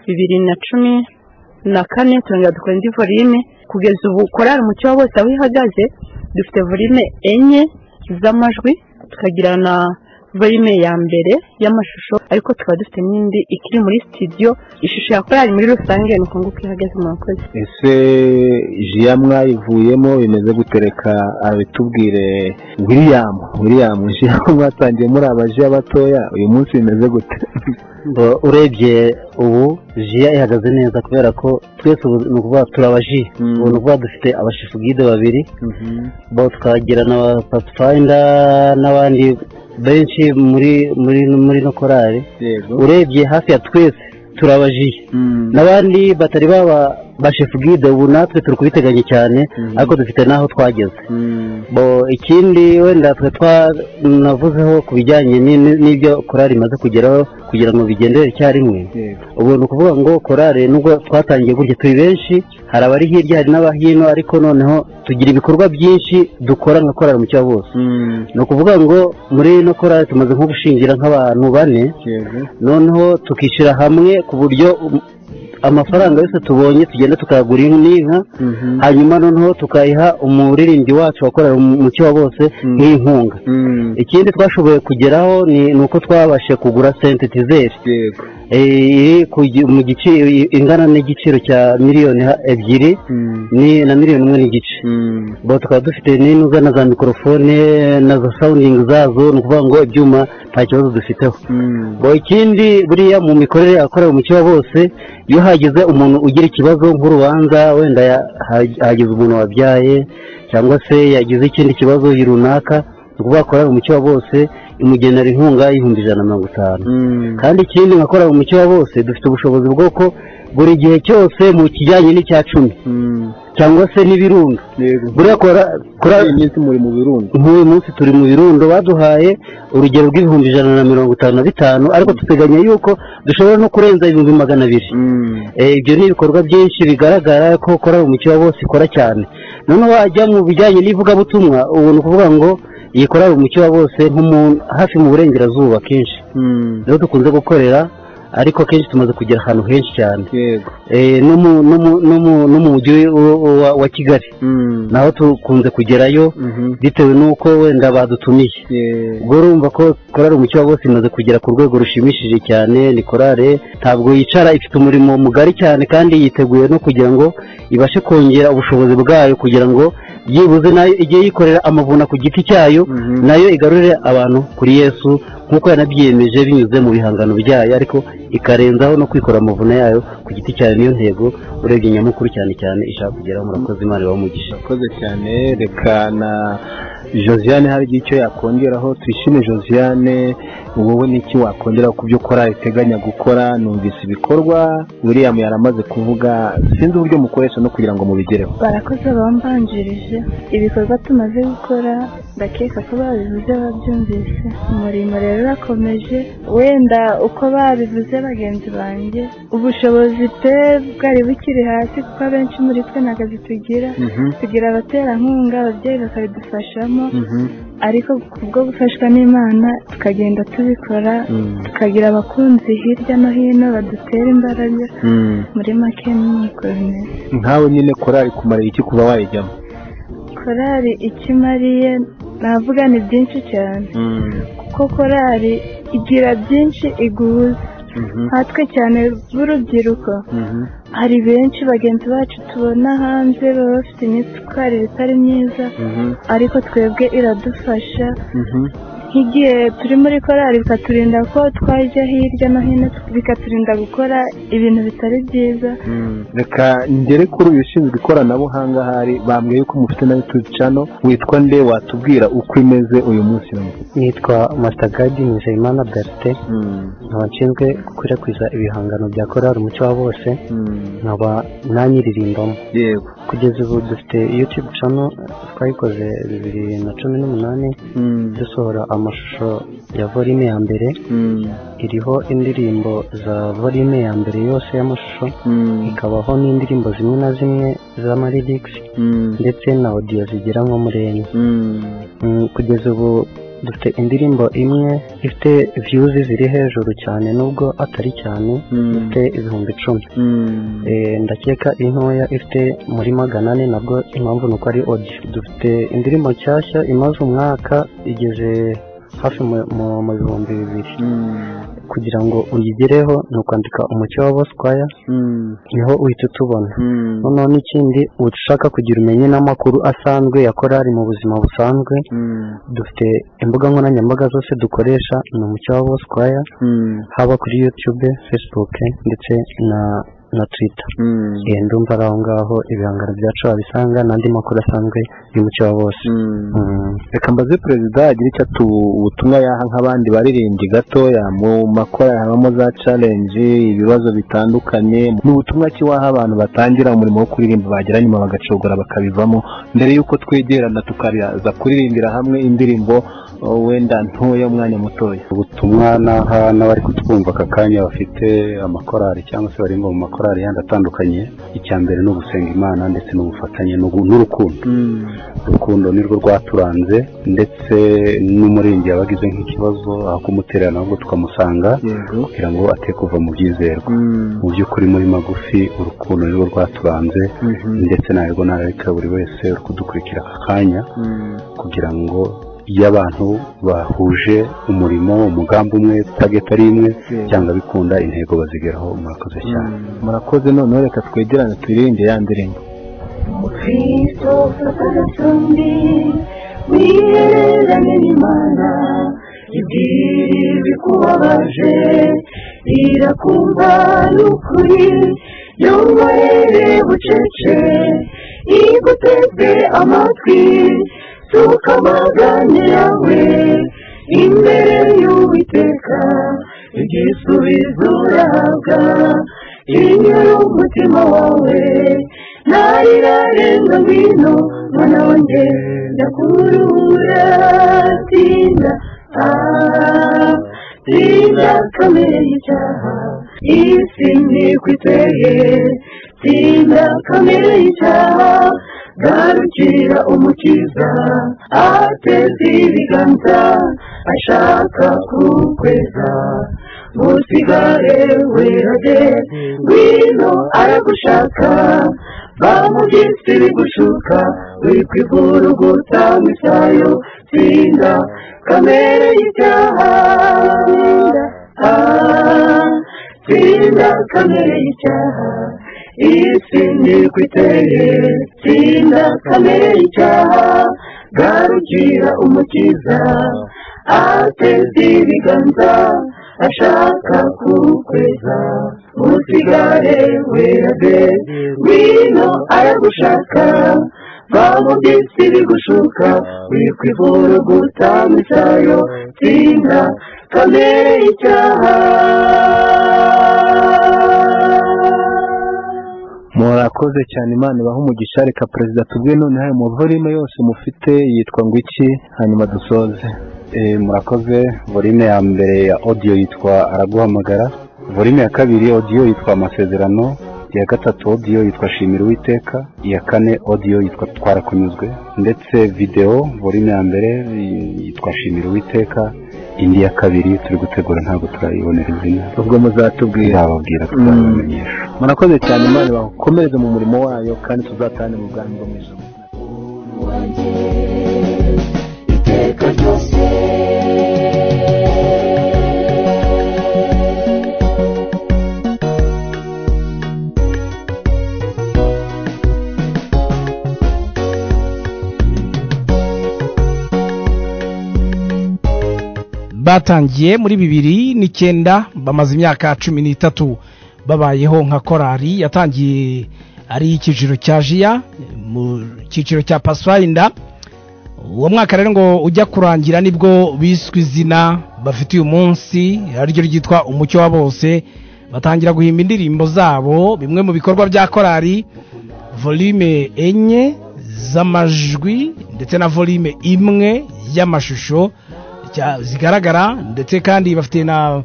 bibiri na cumi na kane turongera dukora indi volume kugeza ubu korari umucyo wa bose aho ihagaze dufite volume enye z'amajwi tukagira na volume ya mbere y'amashusho ariko tukaba dufite n'indi ikiri muri studio ishusho ya korari muri rusange ni uko nguko ihagaze murakoze ese jiya mwayivuyemo bimeze gutereka abitubwire william william jiya mwatangiye muri abajiya batoya uyu munsi bimeze gute ngo urebye ubu jiya ihagaze neza kubera ko twese ubu ni ukuvuga turi abaji ubu ni ukuvuga dufite abashifugide babiri bo tukagira na ba pathfinder n'abandi benshi muri muri muri no korari urebye hafi ya twese turi abaji n'abandi batari baba bashifugide ubu natwe turi kubiteganya cyane ariko dufite n'aho twageze bo ikindi wenda twe twanavuzeho ku bijyanye n'ini- n'ibyo korari imaze kugeraho kugira ngo bigendere icyarimwe ubu ni ukuvuga ngo korari nubwo twatangiye gutya turi benshi hari abari hirya hari n'abahino ariko noneho tugira ibikorwa byinshi dukora nka korari mu cya bose ni ukuvuga ngo muri ino korari tumaze nko gushingira nk'abantu bane noneho tukishyira hamwe ku buryo um, amafaranga yose tubonye tugenda tukagura n'inka hanyuma noneho tukayiha umuririmbyi wacu wakorera umucyo wa bose nk'inkunga ikindi twashoboye kugeraho ni ni uko twabashije kugura sentetizeri iri ku gi- mu giciro ingana n'igiciro cya miliyoni ha- ebyiri ni na miliyoni imwe n'igice bo tukaba dufite n'inuga na za mikorofone na za sawundingi zazo ni ukuvuga ngo ibyuma nta kibazo dufiteho bo ikindi buriya mu mikorere yakorewe umucyo wa bose iyo hagize umuntu ugira ikibazo nk'urubanza wenda ya- ha- hagize umuntu wabyaye cyangwa se yagize ikindi kibazo runaka ni ukuvuga korari umucyo wa bose imugenera inkunga y'ibihumbi ijana na mirongo itanu kandi ikindi nka korari umucyo wa bose dufite ubushobozi bw'uko buri gihe cyose mu kijyanye n'icya cumi cyangwa se n'ibirundo buriya kora- kora iminsi muri mu birundo nk'uyu munsi turi mu birundo baduhaye urugero rw'ibihumbi ijana na mirongo itanu na bitanu ariko duteganya yuko dushobora no kurenza ibihumbi magana abiri Eh, ibyo ni ibikorwa byinshi bigaragara ko kora umucyo wa bose ikora cyane noneho wajya mu bijyanye n'ivugabutumwa ubu ni ukuvuga ngo iyi korari umucyo wa bose nko mu- hafi mu burengerazuba kenshi niho dukunze gukorera ariko akenshi tumaze kugera ahantu henshi cyane Eh, no mu- no mu- no mu- no mu mujyi wa- wa- wa kigali naho tukunze kugerayo bitewe n'uko wenda badutumiye ubwo urumva ko korari umucyo wa bose imaze kugera ku rwego rushimishije cyane ni korari ntabwo yicara ifite umurimo mugari cyane kandi yiteguye no kugira ngo ibashe kongera ubushobozi bwayo kugira ngo byibuze nayo ijye yikorera amavuna ku giti cyayo nayo igarurire abantu kuri yesu nk'uko yanabyiyemeje binyuze mu bihangano byayo ariko ikarenzaho no kwikorera amavuna yayo ku giti cyayo niyo ntego urebye nyamukuru cyane cyane ishaka kugeraho murakoze imana ibahe umugisha murakoze cyane reka na josiane hari igihe icyo yakongeraho twishime josiane wowe n'iki wakongeraho ku byo ukora iteganya gukora numvise ibikorwa william yaramaze kuvuga sinzi uburyo mukoresha no kugira ngo mubigereho barakoze bambanjirije ibikorwa tumaze gukora ndakeka ko babivuze babyumvise umurimo rero urakomeje wenda uko babivuze bagenzi banjye ubushobozi pe bwari bukiri hasi kuko abenshi muri twe nta kazi tugira tugira abaterankunga ababyeyi bakabidufashamo ariko kubwo gufashwa n'imana tukagenda tubikora tukagira abakunzi hirya no hino badutera imbaraga muri make ni uko bimeze nkawe nyine korari kumara iki kuba wayijyamo korari icyo imariye navuga ni byinshi cyane kuko korari igira byinshi iguhuza nkatwe cyane b'urubyiruko hari benshi bagenzi bacu tubona hanze baba bafite imyitwarire itari myiza ariko twebwe iradufasha nk'igihe turi muri korari bikaturinda ko twajya hirya no hino bikaturinda gukora ibintu bitari byiza reka ngere kuri uyu ushinzwe ikoranabuhanga ahari bambwiye yuko mufite na yutubi cano witwa nde watubwira uko imeze uyu munsi nitwa matagadi nizeyimana berite nkaba nshinzwe gukwirakwiza ibihangano bya korari umucyo wa bose nkaba naniririmbamo yego kugeza ubu dufite yutube cano twayikoze bibiri na cumi n'umunani dusohora amashusho ya volume ya mbere iriho indirimbo za volume ya mbere yose y'amashusho ikabaho n'indirimbo zimwe na zimwe z'amaririkisi ndetse na odiyo zigera nko muri enye Mm, kugeza ubu dufite indirimbo imwe ifite viyuzi ziri hejuru cyane nubwo atari cyane ifite ibihumbi icumi Eh, ndakeka intoya ifite muri magana ane nabwo impamvu ni uko ari odiyo dufite indirimbo nshyashya imaze umwaka igeze hafi mu- mu- mu bihumbi bibiri kugira ngo uyigereho ni ukwandika umucyo wa boswaya niho uhita utubona noneho n'ikindi ushaka kugira umenye n'amakuru asanzwe ya korari mu buzima busanzwe dufite imbuga nkoranyambaga zose dukoresha ni umucyo wa boswaya haba kuri yutube fesibuke ndetse na na twita Eh, ndumva ari aho ngaho ibihangano byacu wabisanga n'andi makuru asanzwe y'umucyo wa bose Mm. reka mbaze perezida agira icyo atu ubutumwa yaha nk'abandi baririmbyi gatoya mu makora habamo za challenge ibibazo bitandukanye ni ubutumwa ki waha abantu batangira umurimo wo kuririmba bagira nyuma bagacogora bakabivamo mbere y'uko twegerana tukaza kuririmbira hamwe indirimbo oh, wenda ntoya umwanya mutoya ubutumwa naha n'abari kutwumva aka kanya bafite amakorari cyangwa se barimba mu makorari yandi atandukanye icya mbere ni ugusenga imana ndetse n'ubufatanye n'ugu- n'urukundo urukundo nirwo rwaturanze ndetse n'umuririmbyi yabaga agize nk'ikibazo aho kumutera nabwo tukamusanga kugira ngo ate kuva mu byizerwa mu by'ukuri muri magufi urukundo nirwo rwaturanze ndetse narwo nareka buri wese uri kudukurikira aka kanya kugira ngo iyo abantu bahuje umurimo umugambi umwe target ari imwe cyangwa bikunda intego bazigeraho murakoze cyane murakoze noneho reka twegerane turirimbe ya ndirimbo kristo fatana tumbi wihererane n'imana ibwire ibikubabaje irakumva n'ukuri yongorere bucece iguteze amatwi suka amaganya yawe imbere y'uwiteka igisubizo urahabwa inyura umutima wawe narirarenga ngwino mwana wanjye ndakurura tinda ah, tinda kamere y'icyaha isi ntikwiteye tinda kamere y'icyaha garukira umukiza ateze ibiganza ashaka kukweza usigare werage ngwino aragushaka bamugisi bigushuka uri kwiguruguta mu isayo tsinda kamere y'icyaha tsinda ah, tsinda kamere y'icyaha isi niko iteye tsinda kamere y'icyaha garukira umukiza ateze ibiganza ashaka kukweza usigare werabe wino aragushaka bamubisi bigushuka wikwivura gutanga icyayo tsinda kamere y'icyaha murakoze cyane imana ibaha umugisha reka perezida tubwe noneho ayo mavorime yose mufite yitwa ngo iki hanyuma dusoze Eh, murakoze volume ya mbere ya audio yitwa araguhamagara volume ya kabiri audio yitwa amasezerano iya gatatu audio yitwa shimira uwiteka iya kane audio yitwa twarakunyuzwe ndetse video volume ya mbere eh, yitwa shimira uwiteka indi ya kabiri turi gutegura ntabwo turayibonera izina ubwo muzatubwira tuzababwira tuzabamenyesha murakoze cyane imana bakomereze mu murimo wayo kandi tuzatahane mu bwami bwo mu ijuru iteka ryose batangiye muri bibiri n'icyenda bamaze imyaka cumi n'itatu babayeho nka korari yatangiye ari icyiciro cya jiya mu cyiciro cya pasifayinda uwo mwaka rero ngo ujya kurangira nibwo biswe izina bafite uyu munsi ariryo ryitwa umucyo wa bose batangira guhimba indirimbo zabo bimwe mu bikorwa bya korari volume enye z'amajwi ndetse na volume imwe y'amashusho cya- zigaragara ndetse kandi bafite na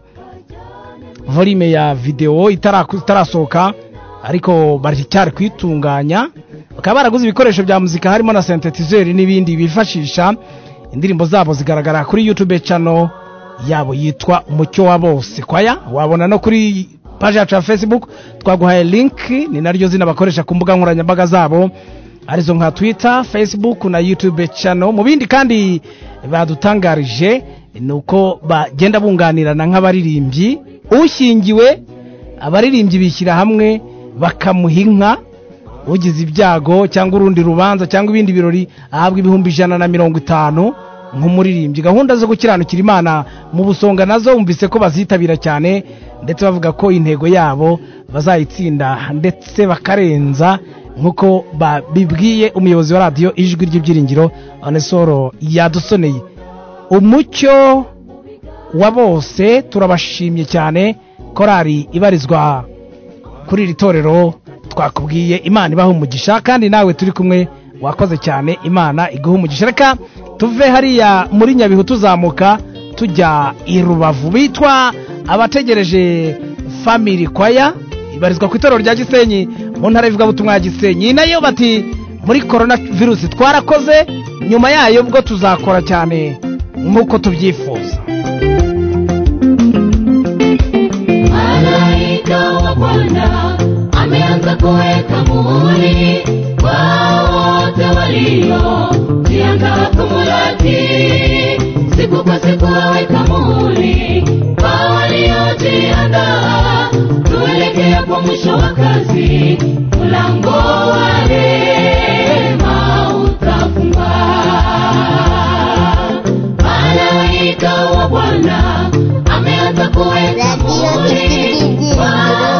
volume ya videwo itaraku- itarasohoka ariko baracyari kuyitunganya bakaba baraguze ibikoresho bya muzika harimo na sentetizeri n'ibindi bifashisha indirimbo zabo zigaragara kuri yutube cano yabo yitwa umucyo wa bose kwaya wabona no kuri paji yacu ya facebook twaguhaye linki ni naryo zina bakoresha ku mbuga nkoranyambaga zabo arizo nka twitter facebook na youtube channel mu bindi kandi badutangarije ni uko bagenda bunganirana nk'abaririmbyi ushingiwe abaririmbyi bishyira hamwe bakamuha inka ugize ibyago cyangwa urundi rubanza cyangwa ibindi birori ahabwa ibihumbi ijana na mirongo itanu nk'umuririmbyi gahunda zo gukiranukira imana mu busonga nazo bumvise ko bazitabira cyane ndetse bavuga ko intego yabo bazayitsinda ndetse bakarenza nk'uko babibwiye umuyobozi wa radiyo ijwi ry'ibyiringiro onesoro yadusoneye umucyo wa bose turabashimye cyane korari ibarizwa kuri iri torero twakubwiye imana ibaha umugisha kandi nawe turi kumwe wakoze cyane imana iguha umugisha reka tuve hariya muri nyabihu tuzamuka tujya i rubavu bitwa abategereje family kwaya ibarizwa ku itorero rya gisenyi mu ntara y'ivugabutumwa ya gisenyi nayo bati muri korona virusi twarakoze nyuma yayo bwo tuzakora cyane nk'uko tubyifuza malaika wa Bwana ameanza kuweka muhuri kwa wote waliojiandaa kumlaki. Siku kwa siku aweka muhuri kwa waliojiandaa, tuelekea kwa mwisho wa kazi, mlango wa rehema utafunga. Malaika wa Bwana ameanza kuweka muhuri kwa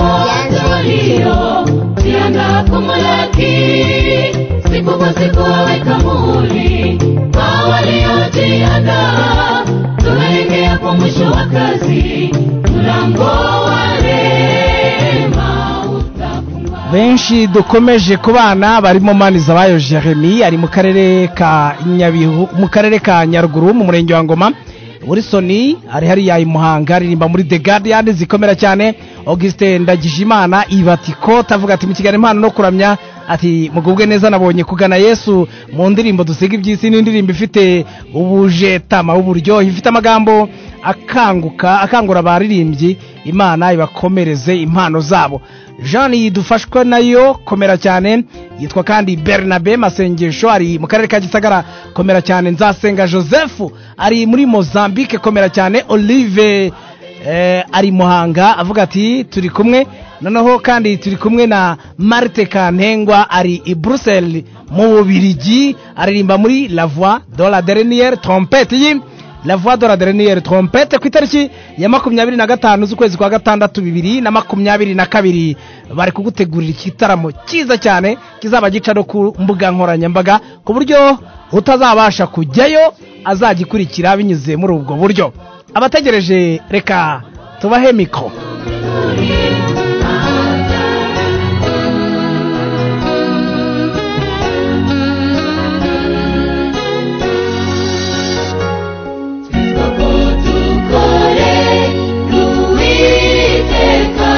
wote waliojiandaa kumlaki. Siku kwa siku aweka muhuri kwa waliojiandaa, tuelekea kwa mwisho wa kazi, mlango wa rehema benshi dukomeje kubana barimo maniza bayo jeremy ari mu karere ka nyabihu mu karere ka nyaruguru mu murenge wa ngoma wilson ari hariya i muhanga aririmba muri the guardian zikomera cyane auguste ndagijimana ibatiko tavuga ati mu kiganiro impano no kuramya ati mugubwe neza nabonye kugana yesu mu ndirimbo dusiga iby'isi n'indirimbo ifite ubujetama uburyohe ifite amagambo akanguka akangura abaririmbyi imana ibakomereze impano zabo jean yidufashwe nayo komera cyane yitwa kandi bernabe masengesho ari mu karere ka gisagara komera cyane nzasenga joseph ari muri mozambique komera cyane olive eh, ari muhanga avuga ati turi kumwe noneho kandi turi kumwe na marite kantengwa ari i bruxelles mu bubirigi aririmba muri la voix de la dernière trompette yi la voix de la dernière trompette ku itariki ya makumyabiri na gatanu z'ukwezi kwa gatandatu bibiri na makumyabiri na kabiri bari kugutegurira igitaramo cyiza cyane kizaba gica no ku mbuga nkoranyambaga ku buryo utazabasha kujyayo azagikurikira binyuze muri ubwo buryo abategereje reka tubahe mikoro dukore rw'uwiteka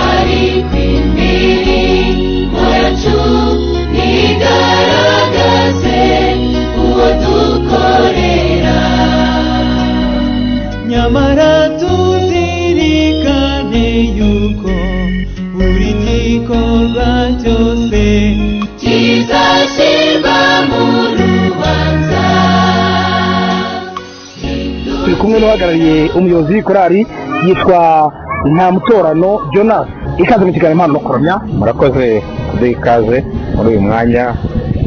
ari ku imirimo yacu ntigaragaze uwo dukorera nyamara tuzirikane yuko buri gikorwa cyose kizashyirwa mu rubanza turi kumwe n'uhagarariye umuyobozi w'ikorari yitwa nta mutorano jonas ikaze mu kiganiro impano no kuramya murakoze kuduha ikaze muri uyu mwanya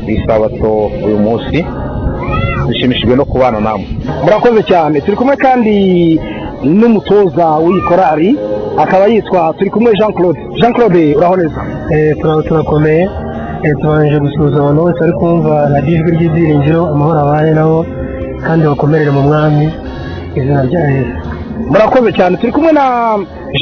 w'isabato uyu munsi dushimishijwe no kubana namwe murakoze cyane turi kumwe kandi n'umutoza w'iyi korari akaba yitwa turi kumwe jean claude jean claude uraho neza turaba turakomeye Eh, tubanje gusuhuza abantu bose bari kumva radiyo ijwi ry'ibyiringiro amahoro abane nabo kandi bakomerere mu mwami izina rya yesu murakoze cyane turi kumwe na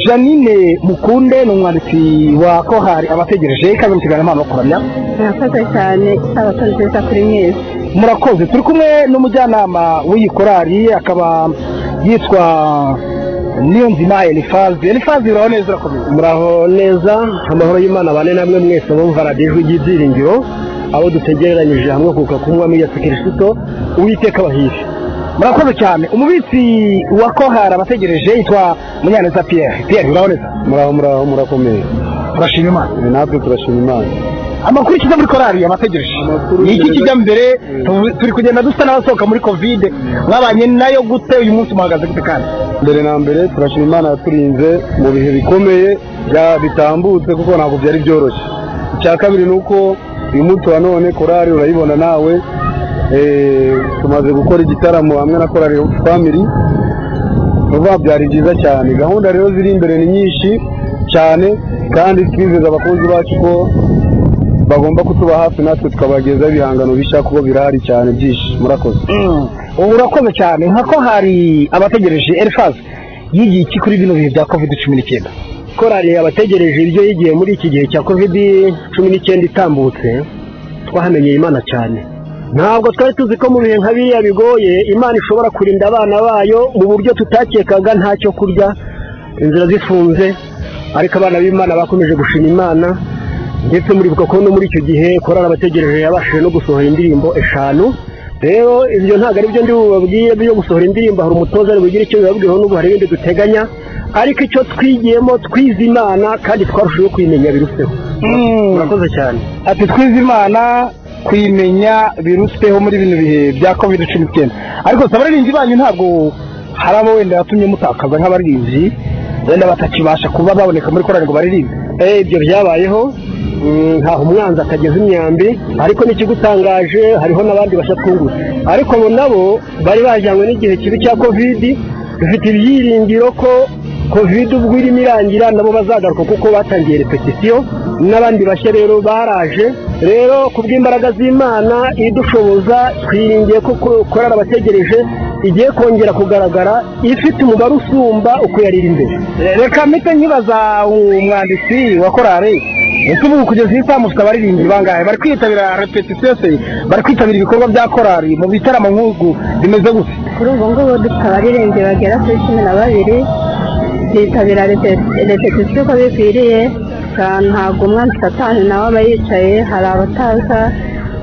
janine mukunde ni umwanditsi wa kohari abategereje ikaze mu kiganiro impano no kuramya murakoze cyane isabato nziza kuri mwese murakoze turi kumwe n'umujyanama w'iyi korari akaba yitwa niyonzima elifazi elifazi uraho neza urakomeza muraho neza amahoro y'imana abane namwe mwese bumva radiyo ijwi ry'ibyiringiro abo dutegereranyije hamwe kuka kunywa muri yesu kirisito uwiteka abahije murakoze cyane umubitsi wa kohara abategereje yitwa munyaneza piyeri piyeri uraho neza muraho muraho murakomeye turashima imana natwe turashima imana amakuru kiza muri korari abategereje ni iki kijya mbere tu- turi kugenda dusa n'abasohoka muri kovide mwabanye nayo gute uyu munsi muhagaze gute kandi mbere na mbere turashima imana yaturinze mu bihe bikomeye bya- bitambutse kuko ntabwo byari byoroshye icya kabiri ni uko uyu munsi wa none korari urayibona nawe eh, tumaze gukora igitaramo hamwe na korari famiri vuba byari byiza cyane gahunda rero ziri imbere ni nyinshi cyane kandi twizeza abakunzi bacu ko bagomba kutuba hafi natwe tukabagezaho ibihangano bishya kuko birahari cyane byinshi murakoze ubu urakoze cyane nka kohari abategereje elifazi yigiye iki kuri bino bihe bya kovide cumi n'icyenda korali abategereje ibyo yigiye muri iki gihe cya kovidi cumi n'icyenda itambutse twahamenyeye imana cyane ntabwo twari tuzi ko mu bihe nka biriya bigoye imana ishobora kurinda abana bayo mu buryo tutakekaga nta cyo kurya inzira zifunze ariko abana b'imana bakomeje gushima imana ndetse muribuka ko no muri icyo gihe korali abategereje yabashije no gusohora indirimbo eshanu rero ibyo ntabwo ari byo ndi bubabwire byo gusohora indirimbo hari umutoza ari bugire icyo bibabwireho n'ubu hari ibindi duteganya ariko icyo twigiyemo twize imana kandi twarushijeho kuyimenya biruseho murakoze cyane ati twize imana kuyimenya biruseho muri bino bihe bya kovide cumi n'icyenda ariko si abaririmbyi banyu ntabwo hari abo wenda yatumye mutakaza nk'abaririmbyi wenda batakibasha kuba baboneka muri korari ngo baririmbe Eh, ibyo byabayeho Mm, ntaho umwanzi atageza imyambi ariko n'ikigutangaje hariho n'abandi bashya twungutse ariko abo nabo bari bajyanywe n'igihe kibi cya kovidi dufite ibyiringiro ko kovidi ubwo irimo irangira nabo bazagaruka kuko batangiye repetisiyo n'abandi bashya rero baraje rero ku bw'imbaraga z'imana idushoboza twiringiye ko ko- korali abategereje igiye kongera kugaragara ifite umubare usumba uko yariri imbere reka mpite nkibaza umwanditsi wa korari ese ubu kugeza iyi saa mufite abaririmbyi bangahe bari kwitabira repetisiyo se bari kwitabira ibikorwa bya korari mu bitaramo nk'ubu bimeze gute kuri ubu ngubu dufite abaririmbyi bagera kuri cumi na babiri bitabira repetisiyo uko bikwiriye Nta- ntabwo umwanzi satani nawe aba yicaye hari abataza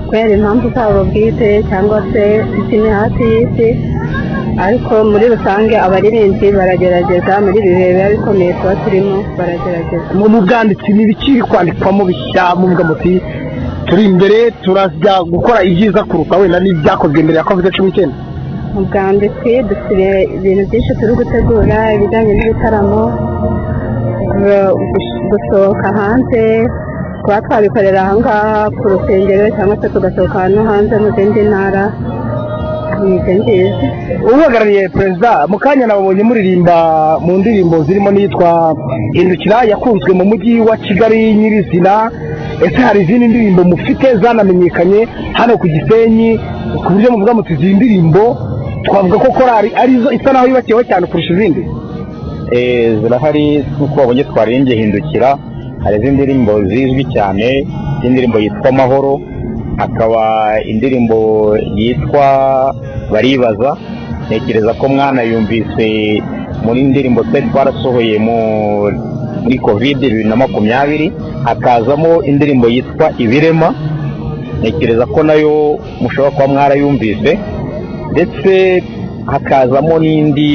kubera impamvu zabo bwite cyangwa se imihati y'isi ariko muri rusange abaririmbyi baragerageza muri ibi bihe biba bikomeye tuba turimo baragerageza mu mu bwanditsi ni ibiki kwandikwamo bishya muvuga muti turi imbere turajya gukora ibyiza kuruta wenda n'ibyakozwe mbere ya covid cumi n'icyenda mu bwanditsi dufite ibintu byinshi turi gutegura ibijyanye n'ibitaramo gu- gu- gusohoka hanze kuba twabikorera ahangaha ku rusengero cyangwa se tugasohoka no hanze mu zindi ntara ni ibyo ngibyo uhagarariye perezida mu kanya nababonye muririmba mu ndirimbo zirimo n'iyitwa hindukira yakunzwe mu mujyi wa kigali nyirizina ese hari izindi ndirimbo mufite zanamenyekanye hano ku gisenyi ku buryo muvuga muti izi ndirimbo twavuga ko korari arizo isa naho yubakiyeho cyane kurusha izindi Eh, zirahari nk'uko babonye twarimbye hindukira hari izindi ndirimbo zizwi cyane indirimbo yitwa amahoro hakaba indirimbo yitwa baribaza ntekereza ko mwana yumvise muri indirimbo twari twarasohoye mu- muri kovide bibiri na makumyabiri hakazamo indirimbo yitwa ibirema ntekereza ko nayo mushobora kuba mwarayumvise ndetse hakazamo n'indi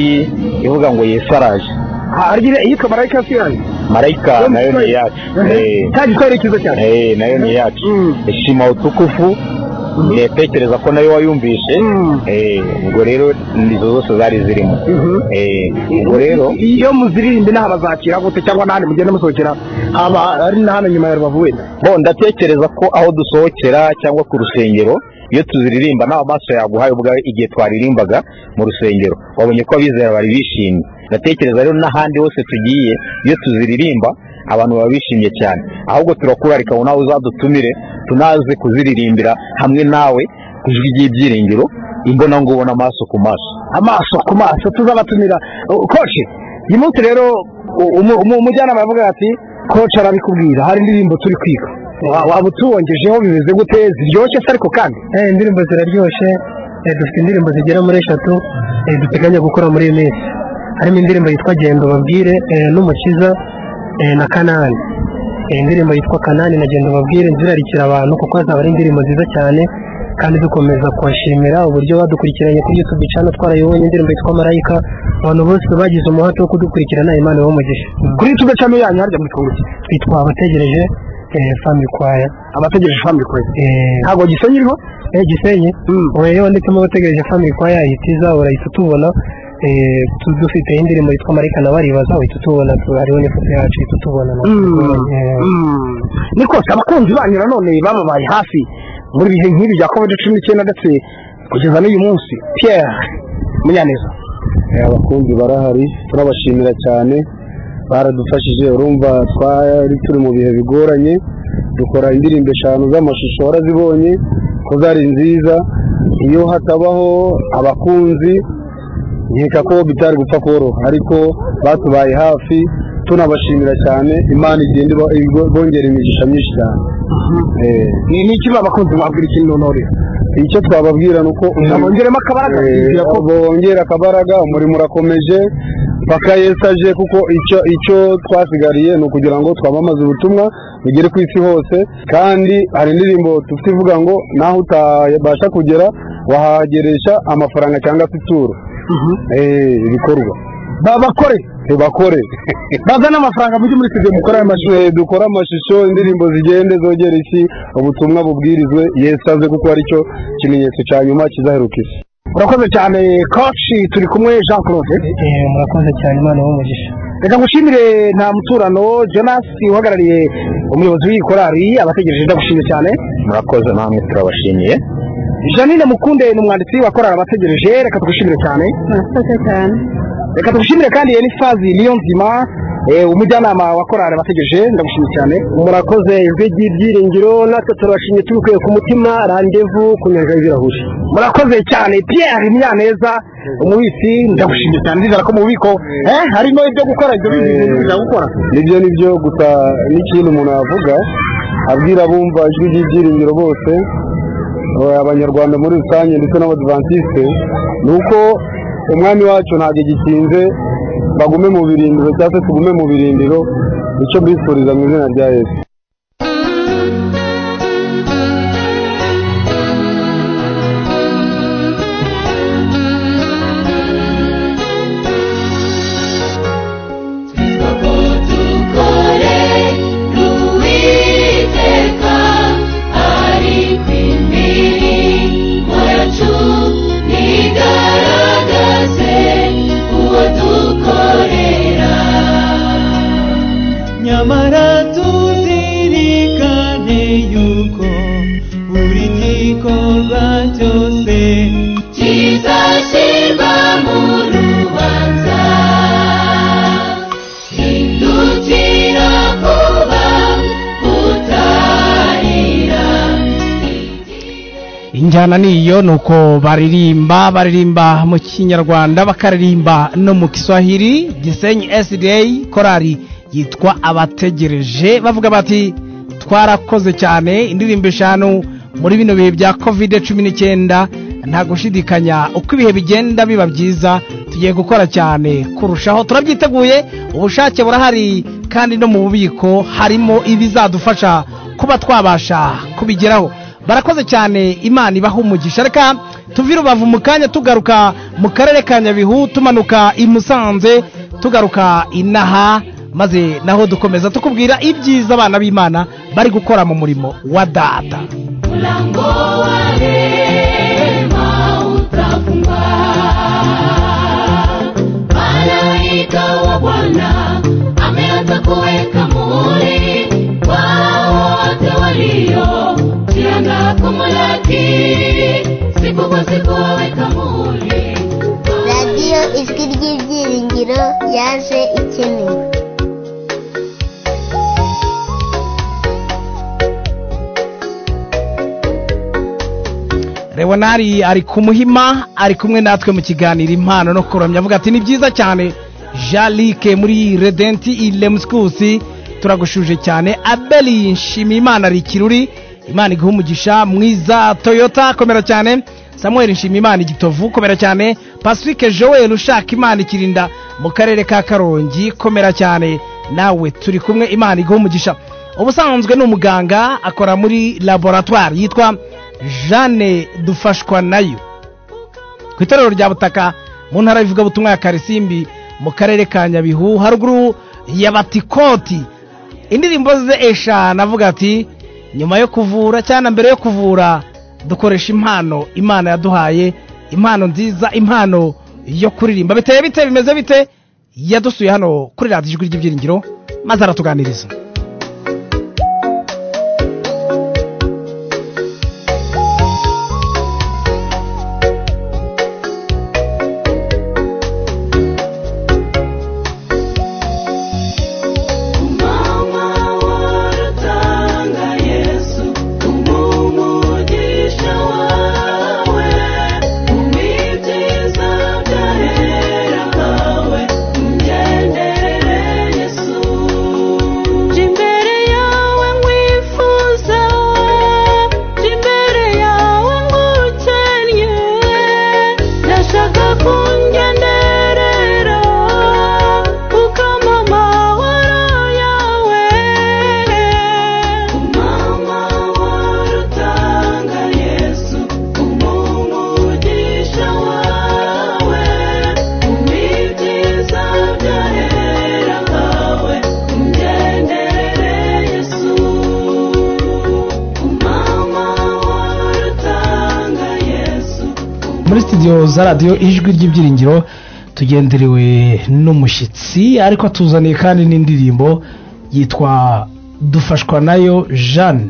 ivuga ngo yesu araje harya iyitwa marayika yasirani marayika nayo ni Mhm. iyacu Cya gitekerezo cyane. Eh, nayo ni iyacu shima utukufu ntekereza ko nayo wayumvishe Eh, ubwo rero nizo zose zari zirimo Eh, ubwo rero iyo muziririmba inaha bazakira gute cyangwa n'ahandi mugenda musohokera haba ari na hano nyuma ya rubavu wenda bo ndatekereza ko aho dusohokera cyangwa ku rusengero iyo tuziririmba nta maso yaguhaye ubwa igihe twaririmbaga mu rusengero wabonye ko abizera bari bishimye ndatekereza rero n'ahandi hose tugiye iyo tuziririmba abantu baba bishimye cyane ahubwo turakurarika ngo nawe uzadutumire tunaze kuziririmbira hamwe nawe ku ijwi ry'ibyiringiro imbonangubona amaso ku maso amaso ku maso tuzabatumira Uh, koci uyu munsi rero u- umu- umu- umujyanama yavuga ati koci arabikubwira hari indirimbo turi kwiga Wa- waba utuwongejeho bimeze gute ziryoshye se ariko kandi Eh, indirimbo ziraryoshye eh, dufite indirimbo zigera muri eshatu eh, duteganya gukora muri iyi minsi harimo indirimbo yitwa genda babwire n'umukiza eh, na kanani Eh, indirimbo yitwa kanani na genda babwire zirarikira abantu kuko zaba ari indirimbo nziza cyane kandi dukomeza kubashimira uburyo badukurikiranye kuri YouTube channel twarayibonye indirimbo yitwa marayika abantu bose bagize umuhate wo kudukurikirana imana ibamugisha kuri YouTube channel yanyu harya mwitwa gutya twitwa abategereje eh, family choir abategereje family choir ntabwo gisenyi iriho eh gisenyi ubu iyo wanditsemo abategereje family choir ihitiza urahita utubona eh, tu- dufite indirimbo yitwa marayika na baribaza uhita utubona tu- hariho n'ifoto yacu uhita utubona na- Eh, ni kose abakunzi banyu nanone bababaye hafi muri ibihe nk'ibi bya covid cumi n'icyenda ndetse kugeza n'uyu munsi pierre munyaneza Eh, abakunzi barahari turabashimira cyane baradufashije urumva twari turi mu bihe bigoranye dukora indirimbo eshanu z'amashusho warazibonye ko zari nziza iyo hatabaho abakunzi nkeka ko bitari gupfa koroha ariko batubaye hafi tunabashimira cyane imana igenda iba- ibongera imigisha myinshi cyane Eh, ni ni iki babakunzi babwira ikintu none icyo twababwira ni uko umurimo- Bongeremo akabaraga, Eh, twibwira ko- bongera akabaraga umurimo urakomeje paka yesaje kuko icyo icyo twasigariye ni ukugira ngo twamamaze ubutumwa bugere ku isi hose kandi hari indirimbo dufite ivuga ngo naho utabasha kugera wahageresha amafaranga cyangwa se ituro Eh, ibikorwa babakore bakore bazane amafaranga mujye muri studio mukora amashusho dukore amashusho indirimbo zigende zogere isi ubutumwa bubwirizwe yesaze kuko aricyo kimenyetso cya nyuma kizaheruka isi urakoze cyane koci turi kumwe jean claude murakoze cyane imana umugisha reka ngushimire nta muturano jonas uhagarariye umuyobozi w'iyi korari abategereje ndagushimiye cyane murakoze namwe turabashimiye janine mukunde ni umwanditsi wa korari abategereje reka tugushimire cyane murakoze cyane reka tugushimire kandi enifazi niyo nzima eh, umujyanama wa korari abategereje ndagushimiye cyane murakoze ijwi ry'ibyiringiro natwe turabashimye tubikuye ku mutima randevu ku nyanja y'ibirahuri murakoze cyane pierre munyaneza umubitsi ndagushimiye cyane ndizera ko mu bubiko eh, harimo ibyo gukora ibyo bintu bya gukora nibyo nibyo gusa n'ikintu umuntu yavuga abwira abumva ijwi ry'ibyiringiro bose eh, abanyarwanda muri rusange ndetse n'abadivantisite ni uko umwami wacu ntabwo gikinze bagume mu birindiro cyangwa se tugume mu birindiro icyo mbifuriza mu izina rya yesu Thank nyamara tuzirikane yuko buri gikorwa cyose kizashyirwa mu rubanza hindukira vuba utarira injyana niyo ni uko baririmba baririmba mu kinyarwanda bakaririmba no mu kiswahili gisenyi sda korali yitwa abategereje bavuga bati twarakoze cyane indirimbo eshanu muri bino bihe bya kovide cumi n'icyenda nta gushidikanya uko ibihe bigenda biba byiza tugiye gukora cyane kurushaho turabyiteguye ubushake burahari kandi no mu bubiko harimo ibizadufasha kuba twabasha kubigeraho barakoze cyane imana ibaha umugisha reka tuve i rubavu mu kanya tugaruka mu karere ka nyabihu tumanuka i musanze tugaruka inaha maze naho dukomeza tukubwira ibyiza abana b'imana bari gukora mu murimo wa data mlango wa rehema utafungwa malaika wa bwana ameanza kuweka muhuri wao wote walio jiandaa kumulaki siku kwa siku waweka muhuri radiyo ijwi ry'ibyiringiro yaje ikenewe Leonari ari ku muhima ari kumwe natwe mu kiganiro impano no kuramya avuga ati ni byiza cyane jalike muri redenti ilemusikusi turagushuje cyane abeli nshimiyimana ari ikiruri imana iguha umugisha mwiza toyota komera cyane samuel nshimiyimana igitovu komera cyane pacifique joel ushaka imana ikirinda mu karere ka karongi komera cyane nawe turi kumwe imana iguha umugisha ubusanzwe ni umuganga akora muri laboratwari yitwa jeanne dufashwa nayo ku itorero rya butaka mu ntara y'ivugabutumwa ya karisimbi mu karere ka nyabihu haruguru ya batikoti indirimbo ze eshanu avuga ati nyuma yo kuvura cyangwa mbere yo kuvura dukoresha impano imana yaduhaye impano nziza impano yo kuririmba biteye bite bimeze bite yadusuye hano kuri radiyo ijwi ry'ibyiringiro maze aratuganiriza muri studio za radiyo ijwi ry'ibyiringiro tugenderewe n'umushyitsi ariko tuzaniye kandi n'indirimbo yitwa dufashwa nayo jeanne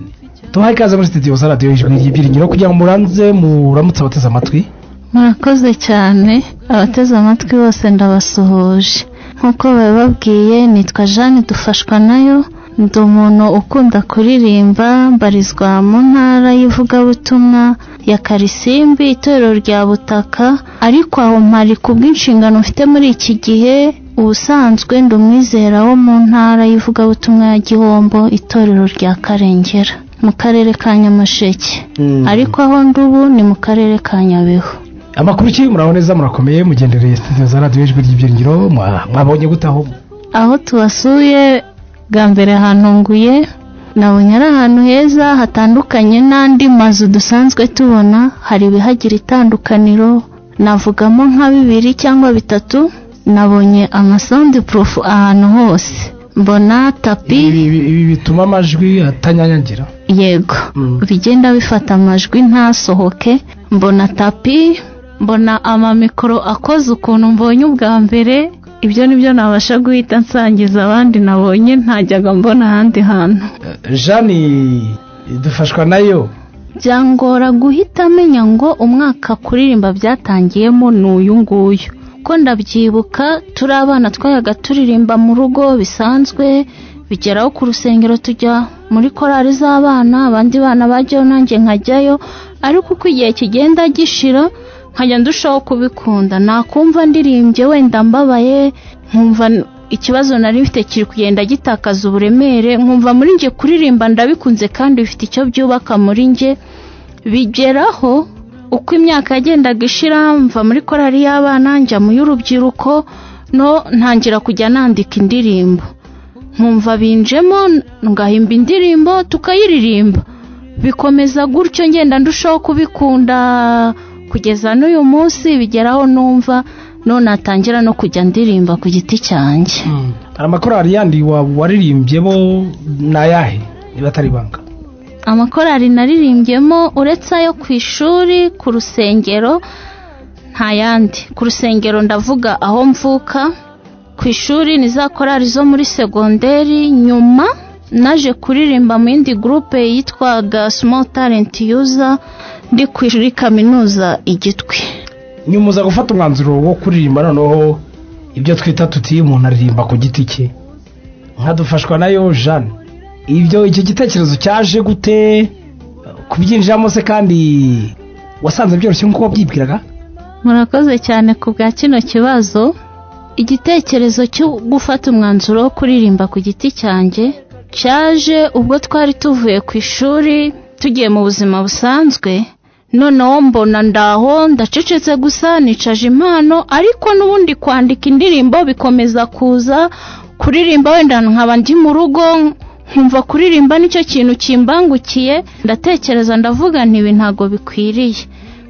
tuhaye ikaze muri studio za radiyo ijwi ry'ibyiringiro kugira ngo muranze muramutse abateze amatwi murakoze cyane abateze amatwi bose ndabasuhuje nk'uko babibabwiye nitwa jeanne dufashwa nayo ndi umuntu ukunda kuririmba mbarizwa mu ntara y'ivugabutumwa ya karisimbi itorero rya butaka ariko aho mpari ku bw'inshingano mfite muri iki gihe ubusanzwe ndi umwizera wo mu ntara y'ivugabutumwa ya gihombo itorero rya karengera mu karere ka nyamasheke ariko aho ndi ubu ni mu karere ka nyabihu amakuru ki muraho neza murakomeye mugendereye studio za radiyo ijwi ry'ibyiringiro mwa- mwabonye gute aho aho tubasuye bwa mbere hantunguye nabonye ari ahantu heza hatandukanye n'andi mazu dusanzwe tubona hari ibihagira itandukaniro navugamo nka bibiri cyangwa bitatu nabonye amasawundi purufu ahantu hose mbona tapi ibi ibi bituma amajwi atanyanyagira yego bigenda bifata amajwi ntasohoke mbona tapi mbona amamikoro akoze ukuntu mbonye ubwa mbere ibyo ni byo nabasha guhita nsangiza abandi nabonye ntajyaga mbona ahandi hantu jani dufashwa nayo byangora guhita amenya ngo umwaka kuririmba byatangiyemo ni uyu nguyu ko ndabyibuka turi abana twayaga turirimba mu rugo bisanzwe bigeraho ku rusengero tujya muri korari z'abana abandi bana bajyayo nanjye nkajyayo ariko uko igihe kigenda gishira nkajya ndushaho kubikunda nakumva ndirimbye wenda mbabaye nkumva ikibazo nari mfite kiri kugenda gitakaza uburemere nkumva muri njye kuririmba ndabikunze kandi bifite icyo byubaka muri njye bigeraho uko imyaka yagendaga ishira mva muri korari y'abana njya mu y'urubyiruko no ntangira kujya nandika indirimbo nkumva binjemo ngahimba indirimbo tukayiririmba bikomeza gutyo ngenda ndushaho kubikunda kugeza n'uyu munsi bigeraho numva none natangira no kujya ndirimba ku giti cyanjye amakorari yandi wa- waririmbyemo ni ayahe niba atari ibanga amakorari naririmbyemo uretse ayo ku ishuri ku rusengero nta yandi ku rusengero ndavuga aho mvuka ku ishuri ni za korari zo muri segonderi nyuma naje kuririmba mu yindi gurupe yitwaga small talent user ndi ku ishuri kaminuza igitwi nyumuza gufata umwanzuro wo kuririmba noneho ibyo twita tuti umuntu aririmba ku giti cye nkadufashwa nayo jane ibyo icyo gitekerezo cyaje gute kubyinjiramo se kandi wasanze byoroshye nk'uko wabyibwiraga murakoze cyane ku bwa kino kibazo igitekerezo cyo gufata umwanzuro wo kuririmba ku giti cyanjye cyaje ubwo twari tuvuye ku ishuri tugiye mu buzima busanzwe noneho mbona ndaho ndacecetse gusa nicaje impano ariko n'ubundi kwandika indirimbo bikomeza kuza kuririmba wenda nkaba ndi mu rugo nkumva kuririmba nicyo kintu kimbangukiye ndatekereza ndavuga nti ibi ntabwo bikwiriye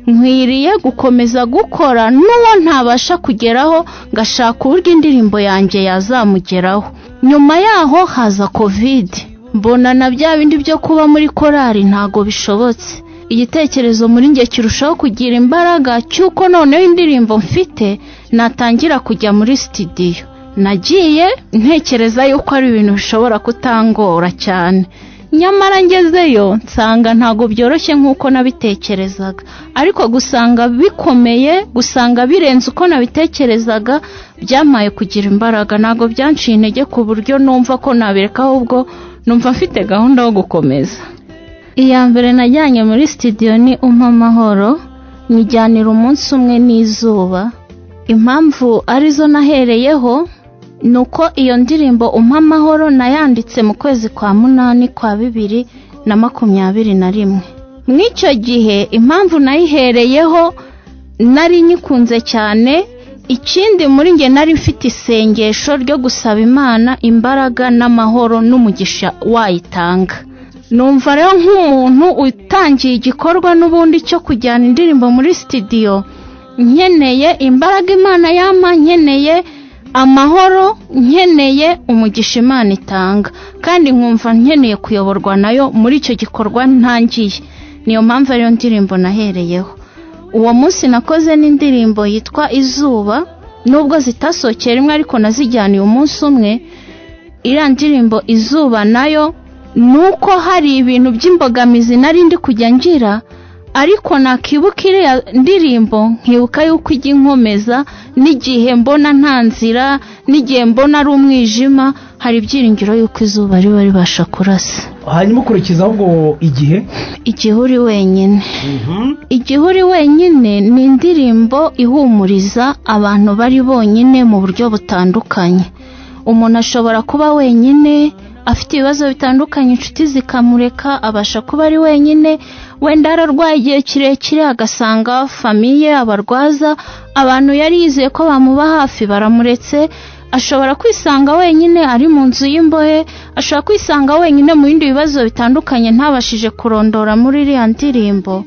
nkwiriye gukomeza gukora n'uwo ntabasha kugeraho ngashaka uburyo indirimbo yanjye yazamugeraho nyuma yaho haza kovide mbona na bya bindi byo kuba muri korari ntago bishobotse igitekerezo muri njye kirushaho kugira imbaraga cy'uko noneho indirimbo mfite natangira kujya muri sitidiyo nagiye ntekereza yuko ari ibintu bishobora kutangora cyane nyamara ngezeyo nsanga ntabwo byoroshye nk'uko nabitekerezaga ariko gusanga bikomeye gusanga birenze uko nabitekerezaga byamaye kugira imbaraga ntabwo byanciye intege ku buryo numva ko nabireka ahubwo numva mfite gahunda yo gukomeza iya mbere najyanye muri sitidiyo ni umpa amahoro nyijyanira umunsi umwe n'izuba impamvu arizo nahereyeho ni uko iyo ndirimbo umpa amahoro nayanditse mu kwezi kwa munani kwa bibiri na makumyabiri na rimwe mu icyo gihe impamvu nayihereyeho nari nyikunze cyane ikindi muri njye nari mfite isengesho ryo gusaba imana imbaraga n'amahoro n'umugisha wayitanga numva rero nk'umuntu utangiye igikorwa n'ubundi cyo kujyana indirimbo muri sitidiyo nkeneye imbaraga imana yampa nkeneye amahoro nkeneye umugisha imana itanga kandi nkumva nkeneye kuyoborwa nayo muri icyo gikorwa ntangiye niyo mpamvu ariyo ndirimbo nahereyeho uwo munsi nakoze n'indirimbo yitwa izuba nubwo zitasohokeye rimwe ariko nazijyaniye umunsi umwe iriya ndirimbo izuba nayo ni uko hari ibintu by'imbogamizi nari ndi kujya ngira ariko nakibuka iriya ndirimbo nkibuka yuko ijya inkomeza n'igihe mbona nta nzira n'igihe mbona ari umwijima hari ibyiringiro yuko izuba riba ribasha kurasa hanyuma ukurikiza ahubwo igihe igihe uri wenyine igihe uri wenyine ni indirimbo ihumuriza abantu bari bonyine mu buryo butandukanye umuntu ashobora kuba wenyine afite ibibazo bitandukanye inshuti zikamureka abasha kuba ari wenyine wenda ararwaye igihe kirekire agasanga famiye abarwaza abantu yari yizeye ko bamuba hafi baramuretse ashobora kwisanga wenyine ari mu nzu y'imbohe ashobora kwisanga wenyine mu bindi bibazo bitandukanye ntabashije kurondora muri iriya ndirimbo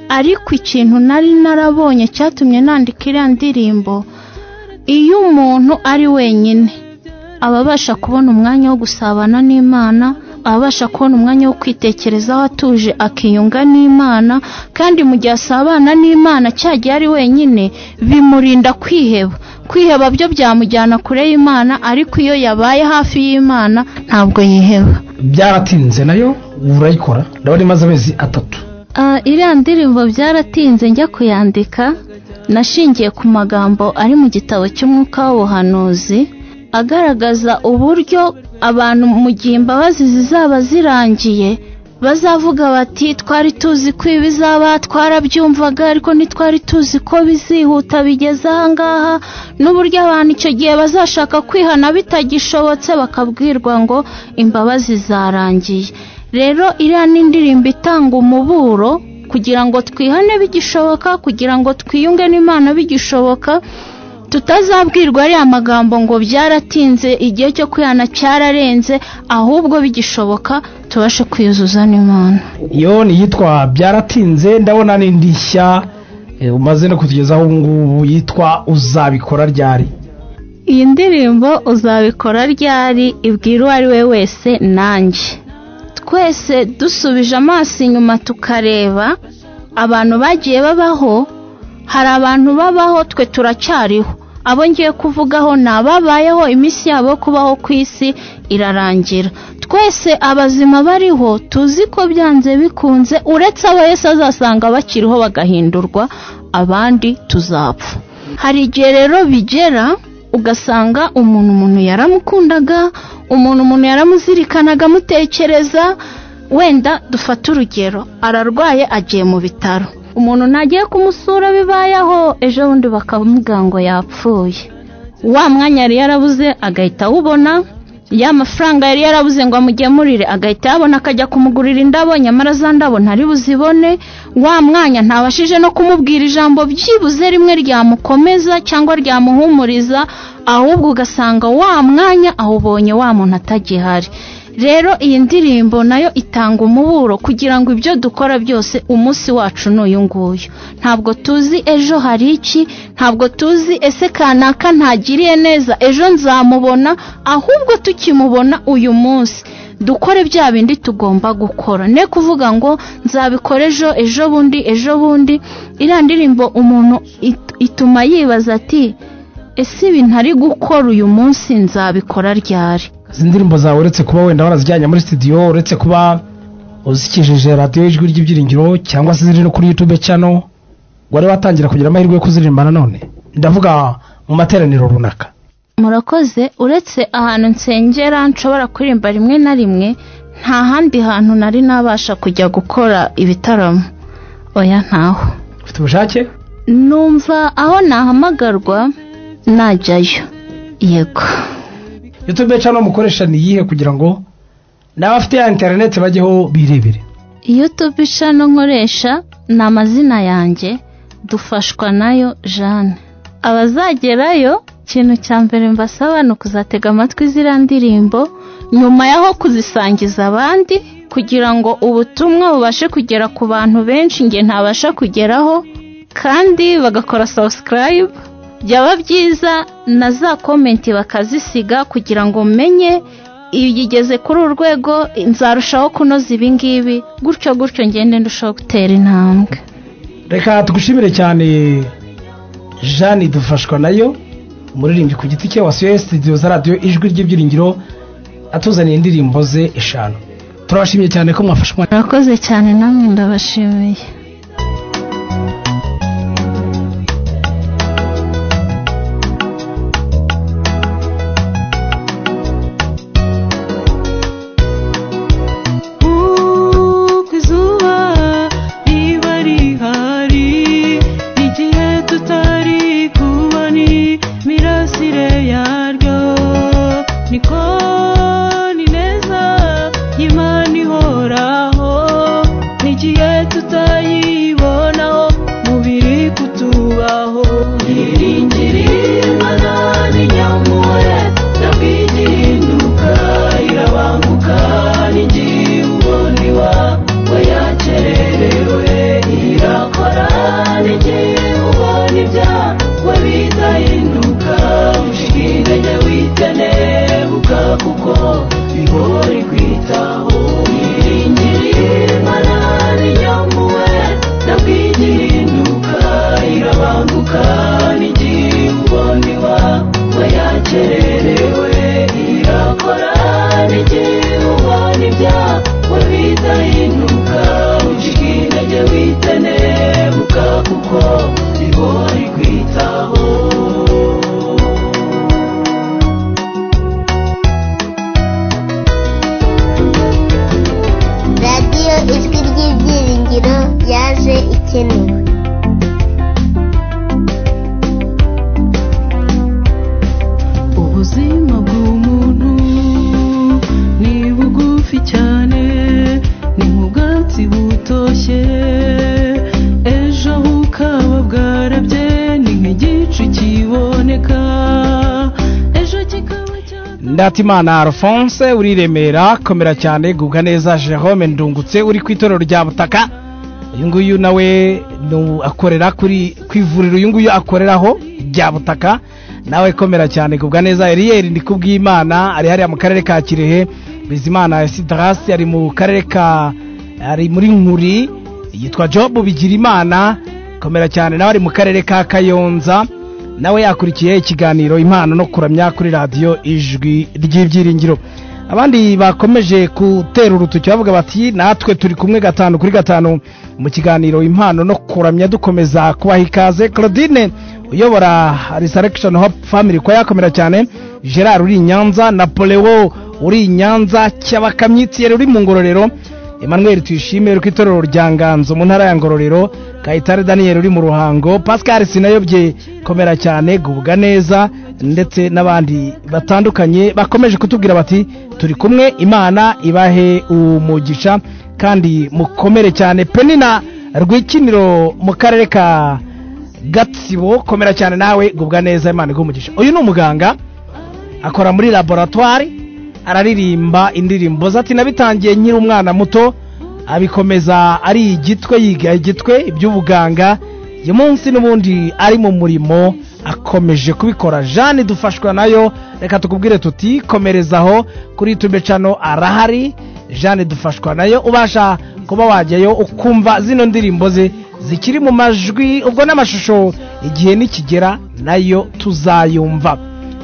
ariko ikintu nari narabonye cyatumye nandika iriya ndirimbo iyo umuntu ari wenyine aba abasha kubona umwanya wo gusabana n'imana abasha kubona umwanya wo kwitekerezaho atuje akiyunga n'imana kandi mu gihe asabana n'imana cya gihe ari wenyine bimurinda kwiheba kwiheba byo byamujyana kure y'imana ariko iyo yabaye hafi y'imana ntabwo yiheba byaratinze nayo urayikora ndabona imaze amezi atatu Ah, iriya ndirimbo byaratinze njya kuyandika nashingiye ku magambo ari mu gitabo cy'umwuka w'ubuhanuzi agaragaza uburyo abantu mu gihe imbabazi zizaba zirangiye bazavuga bati twari tuzi ko ibizaba twarabyumvaga ariko ntitwari tuzi ko bizihuta bigeze ahangaha n'uburyo abantu icyo gihe bazashaka kwihana bitagishobotse bakabwirwa ngo imbabazi zarangiye rero iriya ni indirimbo itanga umuburo kugira ngo twihane bigishoboka kugira ngo twiyunge n'imana bigishoboka tutazabwirwa ariya magambo ngo byaratinze igihe cyo kwihana cyararenze ahubwo bigishoboka tubashe kwiyuzuza n'imana iyo ni iyitwa byaratinze ndabona n'indi nshya eh, umaze no kutugezaho ubu ngubu yitwa uzabikora ryari iyi ndirimbo uzabikora ryari ibwira uwo ari we wese nanjye twese dusubije amaso inyuma tukareba abantu bagiye babaho hari abantu babaho twe turacyariho abo ngiye kuvugaho ni ababayeho iminsi yabo yo kubaho ku isi irarangira twese abazima bariho tuzi ko byanze bikunze uretse abo Yesu azasanga bakiriho bagahindurwa abandi tuzapfa hari igihe rero bigera ugasanga umuntu umuntu yaramukundaga umuntu umuntu yaramuzirikanaga amutekereza wenda dufate urugero ararwaye agiye mu bitaro umuntu ntagiye kumusura bibayeho ejo bundi bakamubwira ngo yapfuye wa mwanya yari yarabuze agahita awubona ya mafaranga yari yarabuze ngo amugemurire agahita yabona akajya kumugurira indabo nyamara za ndabo ntari buzibone wa mwanya ntabashije no kumubwira ijambo byibuze rimwe ryamukomeza cyangwa ryamuhumuriza ahubwo ugasanga wa mwanya awubonye wa muntu atagihari rero iyi ndirimbo nayo itanga umuburo kugira ngo ibyo dukora byose umunsi wacu ni uyu nguyu ntabwo tuzi ejo hari iki ntabwo tuzi ese kanaka ntagiriye neza ejo nzamubona ahubwo tukimubona uyu munsi dukore bya bindi tugomba gukora ne kuvuga ngo nzabikora ejo ejo bundi ejo bundi iriya ndirimbo umuntu it- ituma yibaza ati ese ibi ntari gukora uyu munsi nzabikora ryari izi ndirimbo zawe uretse kuba wenda warazijyanye muri studio uretse kuba uzikijije radiyo ijwi ry'ibyiringiro cyangwa se ziri no kuri youtube channel wari watangira kugira amahirwe yo kuziririmba nanone ndavuga mu materaniro runaka murakoze uretse ahantu nsengera nshobora kuririmba rimwe na rimwe nta handi hantu nari nabasha kujya gukora ibitaramo oya ntaho ufite ubushake numva aho nahamagarwa najyayo yego youtube channel mukoresha ni iyihe kugira ngo n'abafite ya interineti bajyeho birebere youtube ishano nkoresha ni amazina yanjye dufashwa nayo jeanne abazagerayo ikintu cya mbere mbasaba ni ukuzatega amatwi ziriya ndirimbo nyuma y'aho kuzisangiza abandi kugira ngo ubutumwa bubashe kugera ku bantu benshi njye ntabasha kugeraho kandi bagakora subscribe byaba byiza na za komenti bakazisiga kugira ngo menye igeze kuri uru rwego nzarushaho kunoza ibi ngibi gutyo gutyo ngende ndushaho gutera intambwe reka tugushimire cyane jeanne dufashwa nayo umuririmbyi ku giti cye wasuye studio za radiyo ijwi ry'ibyiringiro atuzaniye indirimbo ze eshanu turabashimiye cyane ko mwafashe umwanya murakoze cyane namwe ndabashimiye Uko izuba riba rihari igihe tutari kuba ni mirasire yaryo niko ni neza y'Imana ihoraho n'igihe tutayi ikenewe ubuzima bw'umuntu ni bugufi cyane ni nk'ubwatsi butoshye ejo bukaba bwarabye ni nk'igicu kiboneka ejo kikaba ndatimana alphonse uri i remera komera cyane gubwa neza jerome ndungutse uri ku itorero rya butaka uyu nguyu nawe ni- akorera kuri ku ivuriro uyu nguyu akoreraho rya butaka nawe komera cyane gubwa neza eriyeri ndi kubw'imana ari hariya mu karere ka kirehe bizimana esidarasi ari mu karere ka ari muri nkuri yitwa jobu bigirimana komera cyane nawe ari mu karere ka kayonza nawe yakurikiye ikiganiro impano no kuramya kuri radiyo ijwi ry'ibyiringiro abandi bakomeje gutera urutoki bavuga bati natwe turi kumwe gatanu kuri gatanu mu kiganiro impano no kuramya dukomeza kubaha ikaze claudine uyobora resurrection hope family kwa yakomera cyane gerard uri i nyanza napoleo uri i nyanza cyabakamyi tiyeri uri mu ngororero emmanuel tuyishime uri ku itorero rya nganzo mu ntara ya ngororero kayitare daniel uri mu ruhango pascal sinayobye komera cyane gubwa neza ndetse n'abandi batandukanye bakomeje kutubwira bati turi kumwe imana ibahe umugisha kandi mukomere cyane penina rw'ikiniro mu karere ka gatsibo komera cyane nawe gubwa neza imana iguhe umugisha uyu ni umuganga akora muri laboratwari araririmba indirimbo ze ati nabitangiye nkiri umwana muto abikomeza ari igitwe yiga igitwe iby'ubuganga uyu munsi n'ubundi ari mu murimo akomeje kubikora jeanne dufashwa nayo reka tukubwire tuti komereza aho kuri tube cano arahari jeanne dufashwa nayo ubasha kuba wajyayo ukumva zino ndirimbo ze zikiri mu majwi ubwo n'amashusho igihe nikigera nayo tuzayumva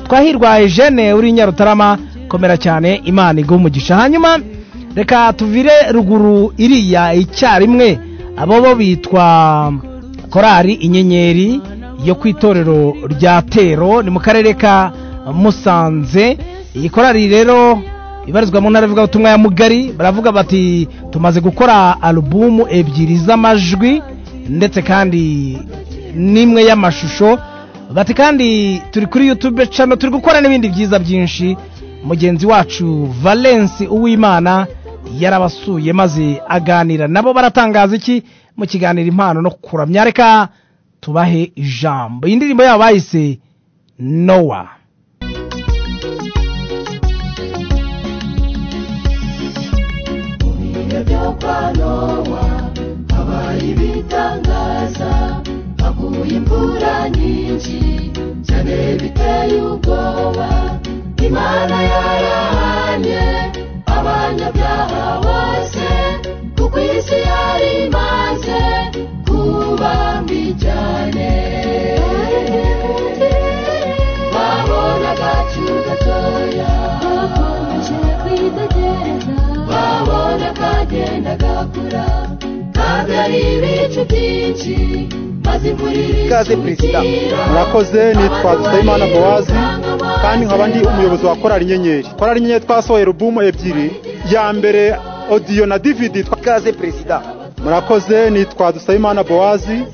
twahirwa ejene uri nyarutarama komera cyane imana iguha umugisha hanyuma reka tuvire ruguru iriya icyarimwe abo bo bitwa korari inyenyeri yo ku itorero rya tero ni mu karere ka musanze iyi korari rero ibarizwa mu ntara y'ubutumwa ya mugari baravuga bati tumaze gukora alubumu ebyiri z'amajwi ndetse kandi n'imwe y'amashusho bati kandi turi kuri youtube channel turi gukora n'ibindi byiza byinshi mugenzi wacu valence uwimana yarabasuye maze aganira nabo baratangaza iki mu kiganiro impano no kuramya reka tubahe ijambo iyi ndirimbo yabo bayise nowa ibihe byo kwa nowa habaye ibitangaza haguye imvura nyinshi cyane biteye ubwoba imana yarahanye abanyabyaha bose kuko isi yari imaze kuba mbi cyane babona agacu gatoya bakomeje kwitegereza babona kagenda gakura kabyara ibicu byinshi maze imvurire ikaze perezida murakoze nitwa dusabimana bowazi kandi nkaba ndi umuyobozi wa korari inyenyeri korari inyenyeri twasohoye rubumu ebyiri iya mbere odiyo na dividi ikaze perezida murakoze nitwa dusabimana bowazi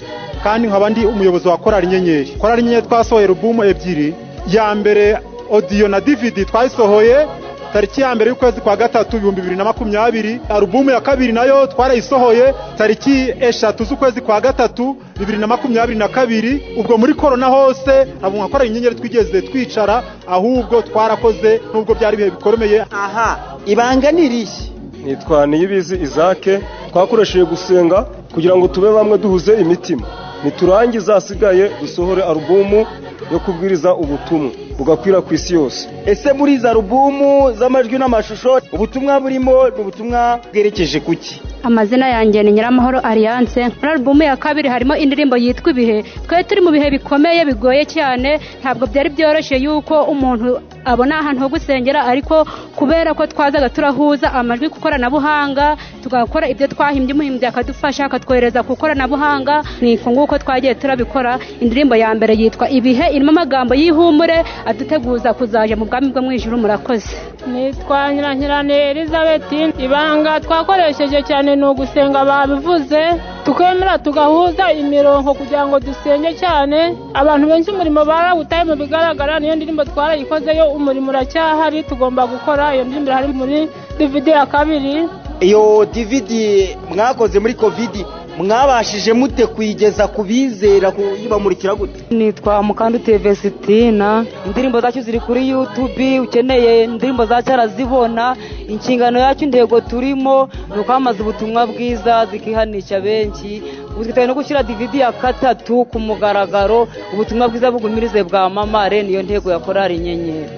kandi nkaba ndi umuyobozi wa korari inyenyeri korari inyenyeri twasohoye rubumu ebyiri iya mbere odiyo na dividi twayisohoye tariki ya mbere y'ukwezi kwa gatatu ibihumbi bibiri na makumyabiri alubumu ya kabiri nayo twarayisohoye tariki eshatu z'ukwezi kwa gatatu bibiri na makumyabiri na kabiri ubwo muri korona hose ntabwo mwakora inyenyeri twigeze twicara ahubwo twarakoze nubwo byari ibihe bikomeye aha ibanga ni irihe nitwa niyibizi izake twakoresheje gusenga kugira ngo tube bamwe duhuze imitima niturangiza hasigaye dusohore alubumu yo kubwiriza ubutumwa bugakwira ku isi yose ese muri izo alubumu z'amajwi n'amashusho ubutumwa burimo ni ubutumwa bwerekeje ku ki amazina yanjye ni nyiramahoro alliance muri alubumu ya kabiri harimo indirimbo yitwa ibihe twari turi mu bihe bikomeye bigoye cyane ntabwo byari byoroshye yuko umuntu abona ahantu ho gusengera ariko kubera ko twazaga turahuza amajwi ku ikoranabuhanga tugakora ibyo twahimbye umuhimbyi akadufasha akatwohereza ku ikoranabuhanga niko nguko twagiye turabikora indirimbo ya mbere yitwa ibihe irimo amagambo y'ihumure aduteguza kuzaja mu bwami bwo mu ijuru murakoze nitwa nyirankirane elizabeth ibanga twakoresheje cyane ni ugusenga babivuze tukemera tugahuza imirongo kugira ngo dusenge cyane abantu benshi umurimo barawutaye mu bigaragara niyo ndirimbo twarayikozeyo umurimo uracyahari tugomba gukora iyo ndirimbo hari muri dividi ya kabiri iyo dividi mwakoze muri kovidi mwabashije mute kuyigeza ku bizera kuyibamurikira gute nitwa mukandute vestina indirimbo zacu ziri kuri yutubi ukeneye indirimbo zacu arazibona inshingano yacu intego turimo ni ukwamamaza ubutumwa bwiza zikihanisha benshi ubu twiteguye no gushyira dividi ya gatatu ku mugaragaro ubutumwa bwiza bugumirize bwamamare niyo ntego ya korari inyenyeri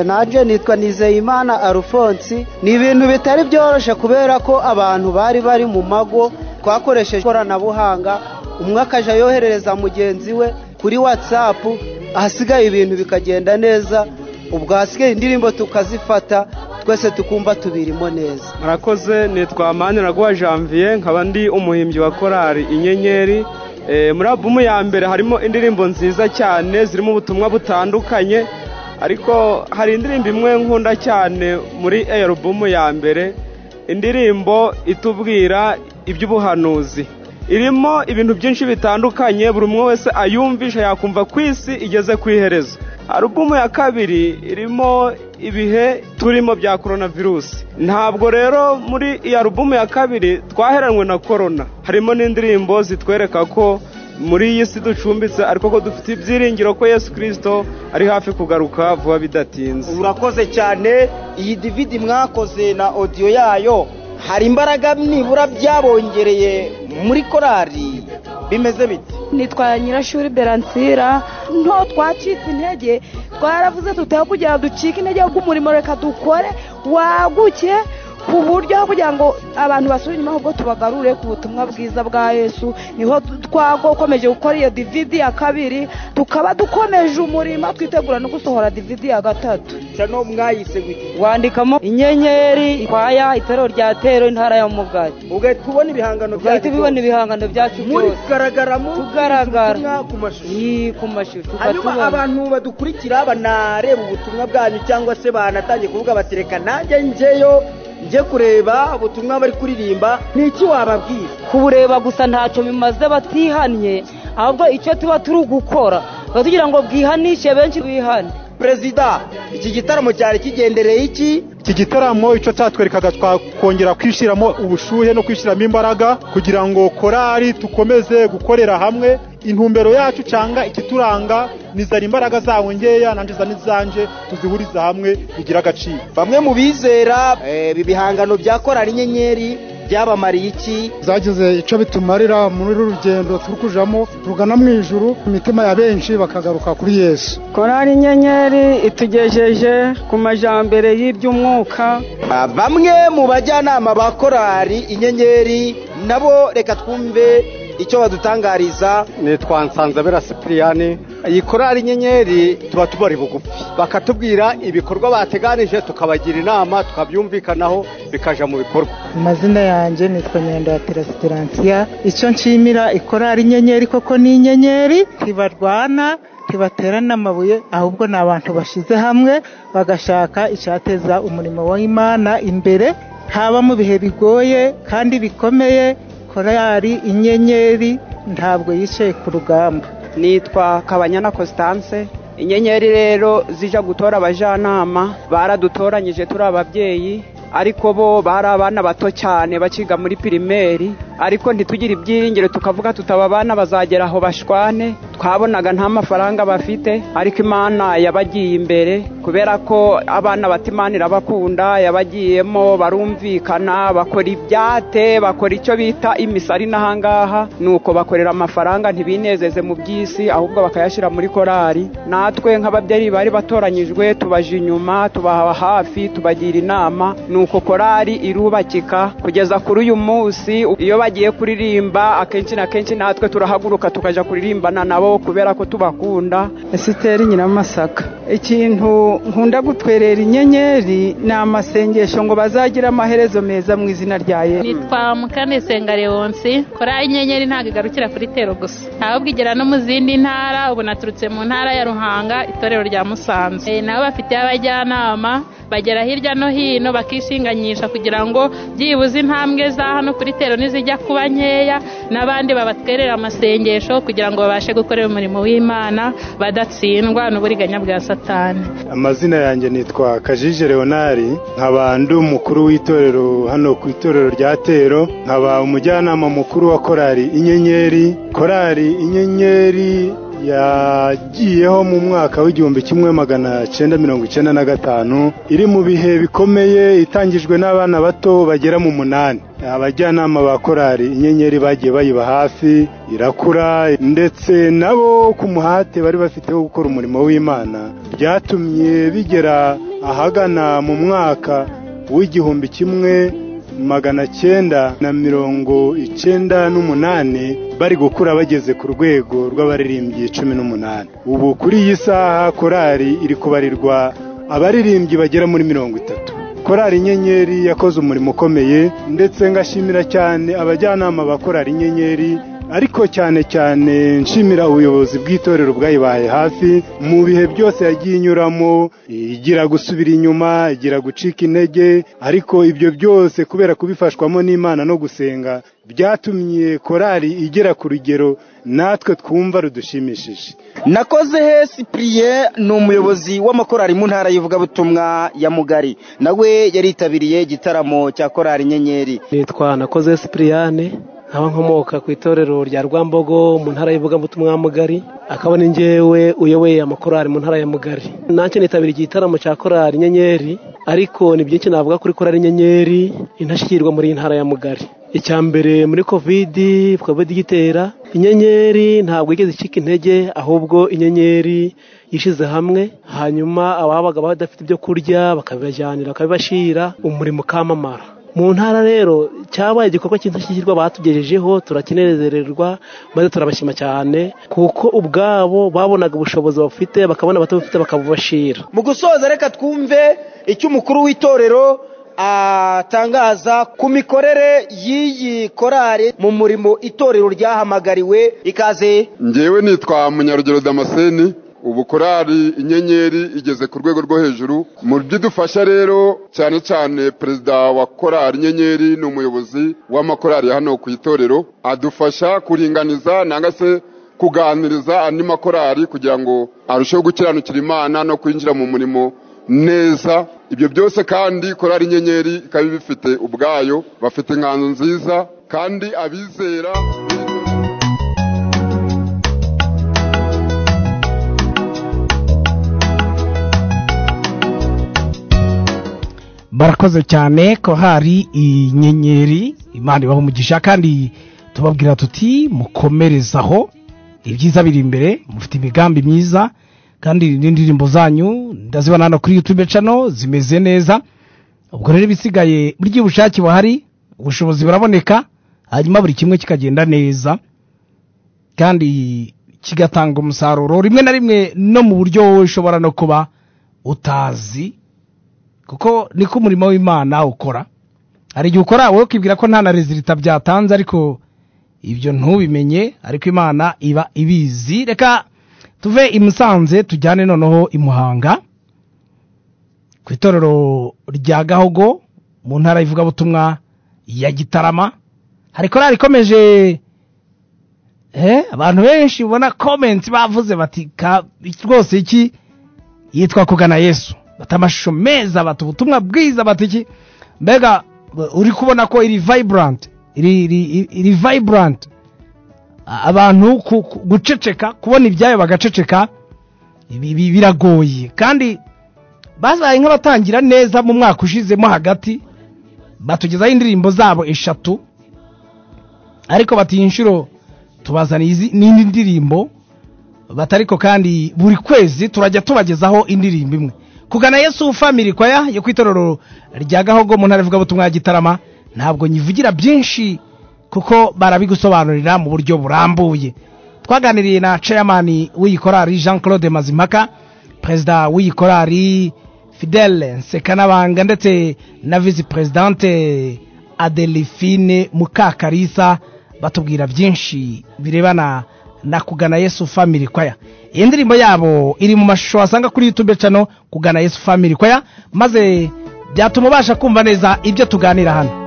nanjye nitwa nizeyimana arufonsi ni ibintu bitari byoroshye kubera ko abantu bari bari mu mago twakoresheje ikoranabuhanga umwe akajya yoherereza mugenzi we kuri watsapu ahasigaye ibintu bikagenda neza ubwo ahasigaye indirimbo tukazifata twese tukumva tubirimo neza murakoze nitwa maniraguha janvier nkaba ndi umuhimbyi wa korari inyenyeri Eh, muri abumu ya mbere harimo indirimbo nziza cyane zirimo ubutumwa butandukanye ariko hari indirimbo imwe nkunda cyane muri iyo alubumu ya mbere indirimbo itubwira iby'ubuhanuzi irimo ibintu byinshi bitandukanye buri umwe wese ayumvisha yakumva ku isi igeze ku iherezo alubumu ya kabiri irimo ibihe turimo bya korona virusi ntabwo rero muri iyi alubumu ya kabiri twaheranwe na korona harimo n'indirimbo zitwereka ko muri iyi si ducumbitse ariko ko dufite ibyiringiro ko yesu kirisito ari hafi kugaruka vuba bidatinze urakoze cyane iyi dividi mwakoze na odiyo yayo hari imbaraga nibura byabongereye muri korari bimeze bite nitwa nyirashuri beransira nto twacitse intege twaravuze tutaho kugira ngo ducike intege ahubwo umurimo reka dukore waguke ku buryo aho kugira ngo abantu basubire inyuma ahubwo tubagarure ku butumwa bwiza bwa yesu niho twakomeje gukora iyo dividi ya kabiri tukaba dukomeje umurimo twitegura no gusohora dividi ya gatatu no mwayiseguye wandikamo inyenyeri kwaya itorero rya tero intara ya mugari ugahita ubona ibihangano byacu ugahita ubibona ibihangano byacu muri byose kugaragaramo tugaragara ku mashusho Yii, ku mashusho hanyuma ukatubona. abantu badukurikira banareba ubutumwa bwanyu cyangwa se banatangiye kuvuga bati reka nanjye njyeyo njye kureba ubutumwa bari kuririmba ni iki wababwira kubureba gusa ntacyo bimaze batihannye ahubwo icyo tuba turi gukora tuba tugira ngo bwihanishe benshi bihane perezida iki gitaramo cyari kigendereye iki iki gitaramo icyo cyatwerekaga twakongera kwishyiramo ubushyuhe no kwishyiramo imbaraga kugira ngo korari dukomeze gukorera hamwe intumbero yacu cyangwa ikituranga nizana imbaraga zawe nkeya nanjye zana izanjye tuzihuriza hamwe bigira agaciro bamwe mu bizera eh, ibi bihangano bya korari inyenyeri byabamariye iki zagize icyo bitumarira muri uru rugendo turi kujamo rugana mu ijuru imitima ya benshi bakagaruka kuri yesu korari inyenyeri itugejeje ku majambere y'iby'umwuka Ah, bamwe mu bajyanama ba korari inyenyeri nabo reka twumve icyo badutangariza nitwa nsanzabera sipiriyani iyi korari inyenyeri tuba tubari bugufi bakatubwira ibikorwa bateganije tukabagira inama tukabyumvikanaho bikaja mu bikorwa amazina yanjye nitwa nyendo ya terasiteransiya icyo nshimira ikorari inyenyeri koko ni inyenyeri ntibarwana ntibaterana amabuye ahubwo ni abantu bashyize hamwe bagashaka icyateza umurimo w'imana imbere haba mu bihe bigoye kandi bikomeye korari inyenyeri ntabwo yicaye ku rugamba nitwa kabanyana constance inyenyeri rero zija gutora abajyanama baradutoranyije turi ababyeyi ariko bo bari abana bato cyane bakiga muri pirimeri ariko ntitugire ibyiringiro tukavuga tutaba abana bazagera aho bashwane twabonaga nta mafaranga bafite ariko imana yabagiye imbere kubera ko abana bata imana irabakunda yabagiyemo barumvikana bakora ibyate bakora icyo bita imisari n'ahangaha ni uko bakorera amafaranga ntibinezeze mu by'isi ahubwo bakayashyira muri korari natwe nk'ababyeyi bari batoranyijwe tubaje inyuma tubaha hafi tubagira inama ni uko korari irubakika kugeza kuri uyu munsi iyo bagiye kuririmba akenshi na kenshi natwe turahaguruka tukajya kuririmbana nabo kubera ko tubakunda esiteri nyiramasaka ikintu nkunda gutwerera inyenyeri ni amasengesho ngo bazagire amaherezo meza mu izina rya yesu nitwa mukandesenga leonsi korari inyenyeri ntabwo igarukira kuri tero gusa ahubwo igera no mu zindi ntara ubu naturutse mu ntara ya ruhanga itorero rya musanze Eh, nabo bafite abajyanama bagera hirya no hino bakishinganyisha kugira ngo byibuze intambwe za hano kuri tero nizijya kuba nkeya n'abandi babatwerera amasengesho kugira ngo babashe gukorera umurimo w'imana badatsindwa n'uburiganya bwa satani amazina yanjye nitwa kajije leonari nkaba ndi umukuru w'itorero hano ku itorero rya tero nkaba umujyanama mukuru wa korali inyenyeri korali inyenyeri yagiyeho mu mwaka w'igihumbi kimwe magana cyenda mirongo icyenda na gatanu iri mu bihe bikomeye itangijwe n'abana bato bagera mu munani abajyanama ba korali inyenyeri bagiye bayiba hafi irakura ndetse nabo ku muhate bari bafite wo gukora umurimo w'imana byatumye bigera ahagana mu mwaka w'igihumbi kimwe magana cyenda na mirongo icyenda n'umunani bari gukura bageze ku rwego rw'abaririmbyi cumi n'umunani ubu kuri iyi saha korali iri kubarirwa abaririmbyi bagera muri mirongo itatu korali inyenyeri yakoze umurimo ukomeye ndetse ngashimira cyane abajyanama ba korali inyenyeri ariko cyane cyane nshimira ubuyobozi bw'itorero bwayibaye hafi mu bihe byose yagiye inyuramo igira gusubira inyuma igira gucika intege ariko ibyo byose kubera kubifashwamo n'imana no gusenga byatumye korali igera ku rugero natwe twumva rudushimishije nakoze he sipuriye ni umuyobozi w'amakorari mu ntara y'ivugabutumwa ya mugari nawe yaritabiriye igitaramo cya korali inyenyeri nitwa nakoze sipuriyane nkaba nkomoka ku itorero rya rwambogo mu ntara y'ivugabutumwa mugari akaba ni njyewe uyoboye amakorari mu ntara ya mugari nanjye nitabiriye igitaramo cya korari inyenyeri ariko ni byinshi navuga kuri korari inyenyeri intashyikirwa muri iyi ntara ya mugari icya mbere muri kovidi kovidi igitera inyenyeri ntabwo igeze icika intege ahubwo inyenyeri yishyize hamwe hanyuma ababaga badafite ibyo kurya bakabibajyanira bakabibashyira umurimo ukamamara mu ntara rero cyabaye igikorwa cy'indashyikirwa batugejejeho turakinezererwa maze turabashima cyane kuko ubwabo babonaga ubushobozi bafite bakabona batabufite bakabubashira mu gusoza reka twumve icyo umukuru w'itorero atangaza ku mikorere y'iyi korari mu murimo itorero ryahamagariwe ikaze ngewe nitwa munyarugero damascene ubu korali inyenyeri igeze ku rwego rwo hejuru mu byidufasha rero cyane cyane perezida wa korali inyenyeri ni umuyobozi w'amakorali hano ku itorero adufasha kuringaniza nanga se kuganiriza andi makorali kugira ngo arusheho gukiranukira imana no kwinjira mu murimo neza ibyo byose kandi korali inyenyeri ikaba ibifite ubwayo bafite inganzo nziza kandi abizera barakoze cyane ko hari inyenyeri imana ibaha umugisha kandi tubabwira tuti mukomerezaho ibyiza biri imbere mufite imigambi myiza kandi n'indirimbo zanyu ndazibona hano kuri yutube cano zimeze neza ubwo rero ibisigaye burya ubushake buhari ubushobozi buraboneka hanyuma buri kimwe kikagenda neza kandi kigatanga umusaruro rimwe na rimwe no mu buryo wowe ushobora no kuba utazi kuko niko umurimo w'imana ukora hari igihe ukora wowe ukibwira ko nta na rezilita byatanze ariko ibyo ntubimenye ariko imana iba ibizi reka tuve i musanze tujyane noneho i muhanga ku itorero rya gahogo mu ntara y'ivugabutumwa ya gitarama hari korari ikomeje abantu benshi ubona komenti bavuze bati rwose iki yitwa kugana yesu bata amashusho meza bata ubutumwa bwiza bata iki mbega uri kubona ko iri vayiburanti iri vayiburanti abantu guceceka kubona ibyayo bagaceceka biragoye kandi bazaye nk'abatangira neza mu mwaka ushizemo hagati batugezaho indirimbo zabo eshatu ariko batiye inshuro tubazaniye n'indi ndirimbo batariko kandi buri kwezi turajya tubagezaho indirimbo imwe kugana yesu family kwaya yo kwitorero rya gahogo mu ntara ivugabutumwa ya gitarama ntabwo nyivugira byinshi kuko barabigusobanurira mu buryo burambuye twaganiriye na chairman w'iyi korari jean claude mazimpaka perezida w'iyi korari fidele nsekanabanga ndetse na visi perezidante adelphine mukakarisa batubwira byinshi birebana nakugana yesu family kwaya iyi ndirimbo yabo iri mu mashusho wasanga kuri youtube channel kugana yesu family kwaya maze byatuma ubasha kumva neza ibyo tuganira hano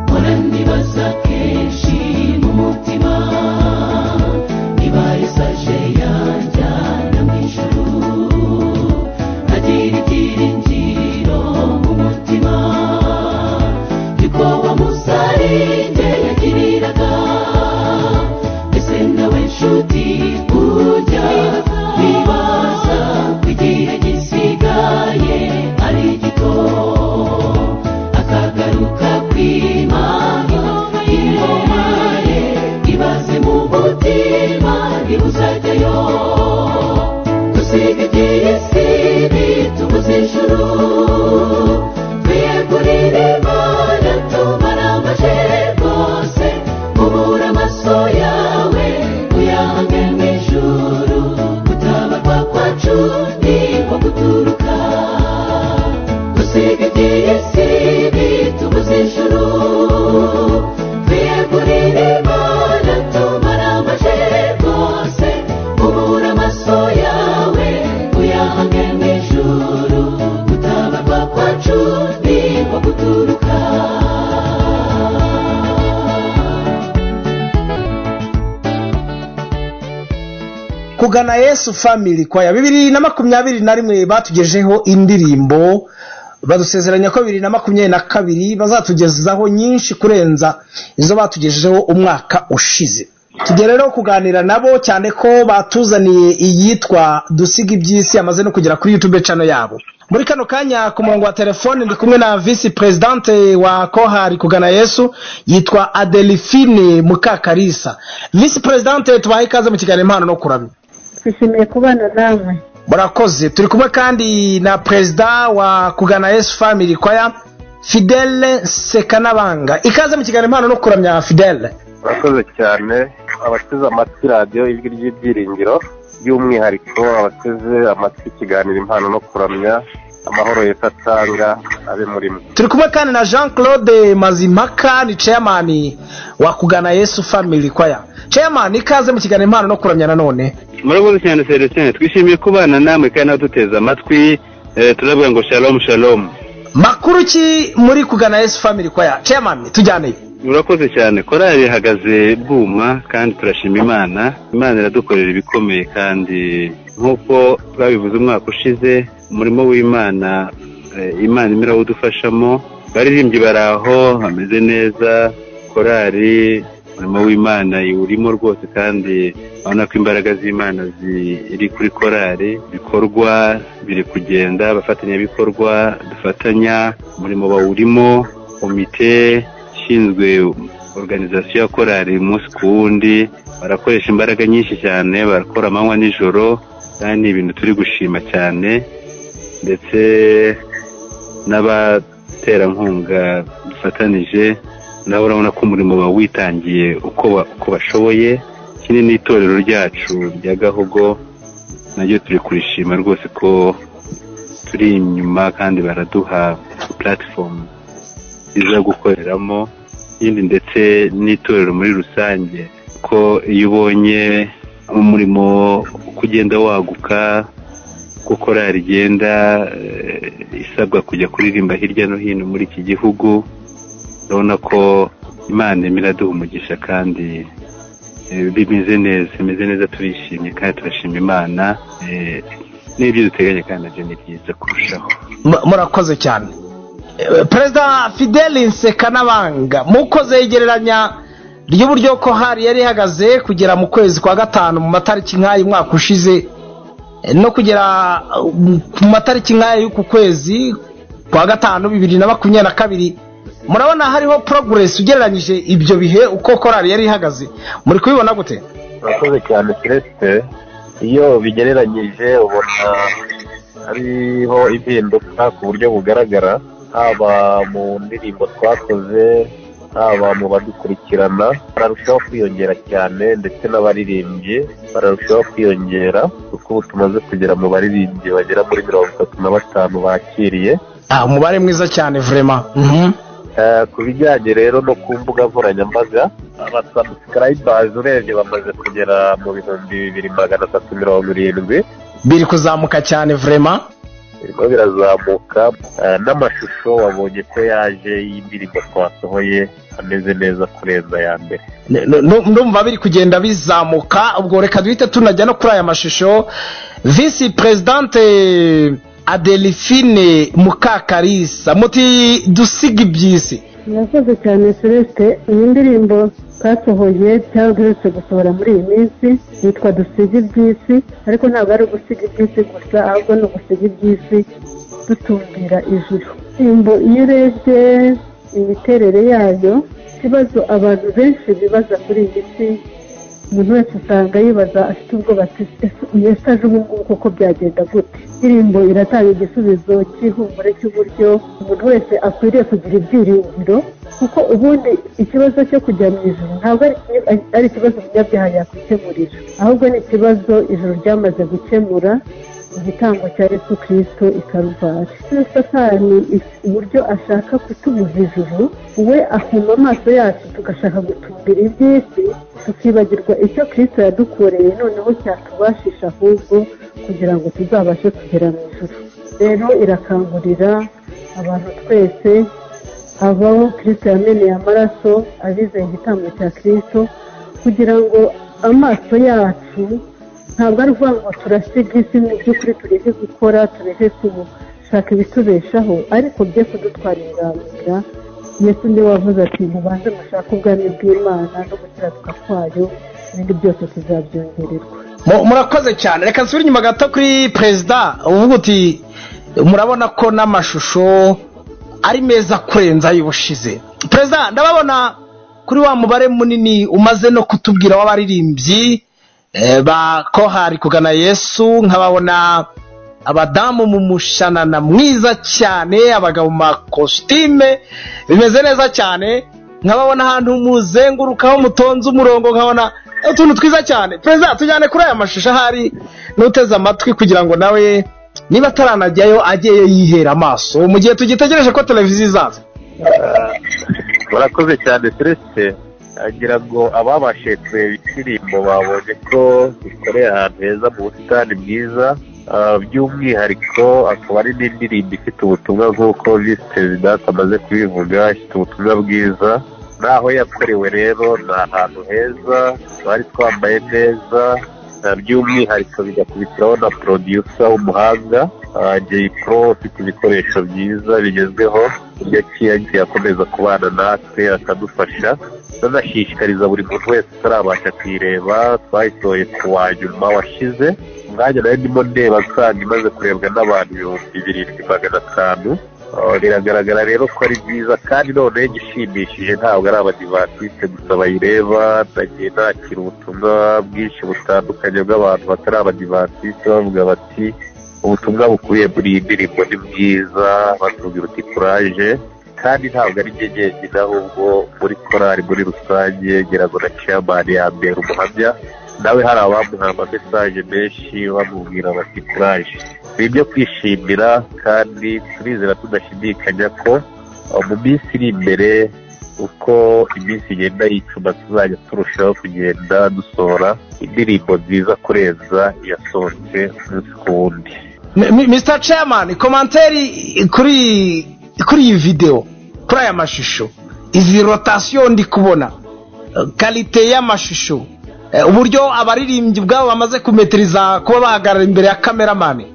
murandibaza kenshi mu mutima niba esaje yanjyana mu ijuru ntagira ibyiringiro mu mutima niko wa musarinde yagiriraga ese nawe nshuti ujya wibaza ko igihe gisigaye ari gito akagaruka kw'imana ingoma ye ibaze mu mutima ntibuzajyayo dusiga iby'iyi si bitubuze ijuru twiyegurire imana tumara amaje rwose ubura amaso yawe uyahange mu ijuru gutabarwa kwacu ni nko guturuka dusiga iby'iyi si bitubuze ijuru twiyegurire imana tumara amaje rwose ubura amaso yawe uyahange mu ijuru gutabarwa kwacu ni nko guturuka kugana yesu family kwaya bibiri na makumyabiri na rimwe batugejeho indirimbo badusezeranya ko bibiri na makumyabiri na kabiri bazatugezaho nyinshi kurenza izo batugejeho umwaka ushize tujya rero kuganira nabo cyane ko batuzaniye iyitwa dusiga iby'isi yamaze no kugera kuri youtube channel yabo muri kano kanya ku murongo wa telefone ndi kumwe na visi perezidante wa kohari kugana yesu yitwa adelphine mukakarisa visi perezidante tubahe ikaze mu kiganiro impano no kuramya twishimiye kubana namwe murakoze turi kumwe kandi na perezida wa kugana yesu family kwaya fidele sekanabanga ikaze mu kiganiro impano no kuramya fidele murakoze cyane abateze amatwi radiyo ijwi ry'ibyiringiro by'umwihariko abateze amatwi ikiganiro impano no kuramya amahoro leta atanga abe muri mwe turi kumwe kandi na jean claude mazimpaka ni chairman wa kugana yesu family kwaya chairman ikaze mu kiganiro impano no kuramya nanone murakoze cyane selestin twishimiye kubana namwe kandi n'abaduteze amatwi eh, turavuga ngo shalom shalom makuru ki muri kugana yesu family kwaya chairman tujyaneye murakoze cyane korali ihagaze bwuma kandi turashima imana imana iradukorera ibikomeye kandi nk'uko babivuze umwaka ushize umurimo w'imana eh, imana imwe irawudufashamo baririmbyi bari aho hameze neza korali umurimo w'imana iwurimo rwose kandi urabona ko imbaraga z'imana ziri kuri korali ibikorwa biri kugenda abafatanyabikorwa dufatanya umurimo bawurimo komite ishinzwe organizasiyo ya korali umunsi ku wundi barakoresha imbaraga nyinshi cyane barakora amanywa nijoro kandi ni ibintu turi gushima cyane ndetse n'abaterankunga dufatanije nabo urabona ko umurimo bawitangiye uko ba- uko bashoboye ikindi ni itorero ryacu rya gahogo naryo turi kurishima rwose ko turi inyuma kandi baraduha puratifomu nziza yo gukoreramo ikindi ndetse n'itorero muri rusange ko iyo ubonye umurimo uko ugenda waguka uko korari igenda eh, isabwa kujya kuririmba hirya no hino muri iki gihugu urabona ko imana irimo iraduha umugisha kandi eh, bimeze neza bimeze neza turishimye kandi turashima imana eh, n'ibyo duteganya kandi nabyo ni byiza kurushaho Mu- murakoze cyane Eh, perezida fidele nsekanabanga mukoze igereranya ry'uburyo ko hari yari ihagaze kugera mu kwezi kwa gatanu mu matariki nk'ayo umwaka ushize eh, no kugera eh, mu matariki nk'ayo y'uku kwezi kwa gatanu bibiri na makumyabiri na kabiri murabona hariho poroguresi ugereranyije ibyo bihe uko korari yari ihagaze muri kubibona gute murakoze cyane celeste iyo bigereranyije ubona hariho impinduka ku buryo bugaragara haba mu ndirimbo twakoze haba mu badukurikirana bararushaho kwiyongera cyane ndetse n'abaririmbyi bararushaho kwiyongera kuko ubu tumaze kugera mu baririmbyi bagera muri mirongo itatu na batanu bakiriye Ah, umubare mwiza cyane vrema Eh, ku bijyanye rero no ku mbuga nkoranyambaga abasubscribers urebye bamaze kugera mu bihumbi bibiri magana atatu mirongo irindwi biri kuzamuka cyane vrema birimo birazamuka eh, n'amashusho wabonye ko yaje y'indirimbo twasohoye ameze neza kurenza aya mbere N- n- nu- ndumva biri kugenda bizamuka ubwo reka duhite tunajya no kuri aya mashusho visi perezidante adelphine mukakarisa muti dusiga iby'isi murakoze cyane celeste iyi ndirimbo twasohoye cyangwa duherutse gusohora muri iyi minsi yitwa dusiga iby'isi ariko ntabwo ari ugusiga iby'isi gusa ahubwo ni ugusiga iby'isi dutumbira ijuru indirimbo iyo urebye imiterere yayo ikibazo abantu benshi bibaza kuri iyi si umuntu wese usanga yibaza afite ubwoba ati "Ese- ese aje ubu ngubu koko byagenda gute indirimbo iratanga igisubizo cy'ihumure cy'uburyo umuntu wese akwiriye kugira ibyiringiro kuko ubundi ikibazo cyo kujya mu ijoro ntabwo ari iki- ari ikibazo umunyabyaha yakwikemurira ahubwo ni ikibazo ijoro ryamaze gukemura igitambo cya yesu kirisito i karuvari Iyo satani is- uburyo ashaka kutubuza ijuru we afumba amaso yacu tugashaka gutumbira iby'isi tukibagirwa icyo kirisito yadukoreye noneho cyatubashisha ahubwo kugira ngo tuzabashe kugera mu ijuru rero irakangurira abantu twese abaho kirisito yameneye amaraso abizeye igitambo cya kirisito kugira ngo amaso yacu ntabwo ari ukuvuga ngo turasiga isi mu by'ukuri tureke gukora tureke gushaka ibitubeshaho ariko bye kudutwarira inzira yesu niwe wavuze ati mubanze mushake ubwami bw'imana no gukiranuka kwayo ibindi byose tuzabyongererwa Mu- murakoze cyane reka nsubire inyuma gato kuri perezida uvuga uti murabona ko n'amashusho ari meza kurenza y'ubushize perezida ndababona kuri wa mubare munini umaze no kutubwira w'abaririmbyi eh, ba kohari kugana yesu nkababona abadamu mu mushanana mwiza cyane abagabo mu makositime bimeze neza cyane nkababona ahantu muzengurukaho mutonze umurongo nkabona utuntu twiza cyane perezida tujyane kuri aya mashusho ahari n'uteze amatwi kugira ngo nawe niba ataranajyayo ajyeyo yihera amaso mu gihe tugitegereje ko televiziyo izaza murakoze cyane seretse agira ngo ababashije kureba indirimbo babonye ko ikoreye ahantu heza mu busitani bwiza Ah, by'umwihariko akaba ari n'indirimbo ifite ubutumwa nk'uko visi perezidante amaze kubivuga ifite ubutumwa bwiza naho yakorewe rero ni ahantu heza twari twambaye neza Ah, by'umwihariko bigakubitiraho na producer w'umuhanga ah, Jay Pro ufite ibikoresho byiza bigezweho iyo aciye agiye akomeza kubana natwe akadufasha tunashishikariza buri muntu wese utarabasha kuyireba twayisohoye ku wa nyuma washize umwanya nayo ndimo ndeba nsanga imaze kurebwa n'abantu ibihumbi birindwi magana atanu Ah, biragaragara rero ko ari byiza kandi noneho igishimishije ntabwo ari abadivatiste gusa bayireba nagiye nakira ubutumwa bwinshi butandukanye bw'abantu batari abadivatiste bavuga bati ubutumwa bukubiye muri iyi ndirimbo ni bwiza batubwira uti kuraje kandi ntabwo ari njye jyenyine ahubwo muri korali muri rusange ngira ngo na ciyamani yambera umuhamya nawe hari abamuha amamesaje menshi bamubwira bati kuraje ni ibyo kwishimira kandi turizera tudashidikanya ko eh, mu minsi iri imbere uko iminsi igenda yicuma tuzajya turushaho kugenda dusohora indirimbo nziza kurenza iyasohotse umunsi ku wundi M- M- mr chairman komanteri kuri kuri iyi videwo kuri aya mashusho izi rotasiyo ndi kubona eh, kalite y'amashusho eh, uburyo abaririmbyi ubwabo bamaze kumetiriza kuba bahagarara imbere ya kameramani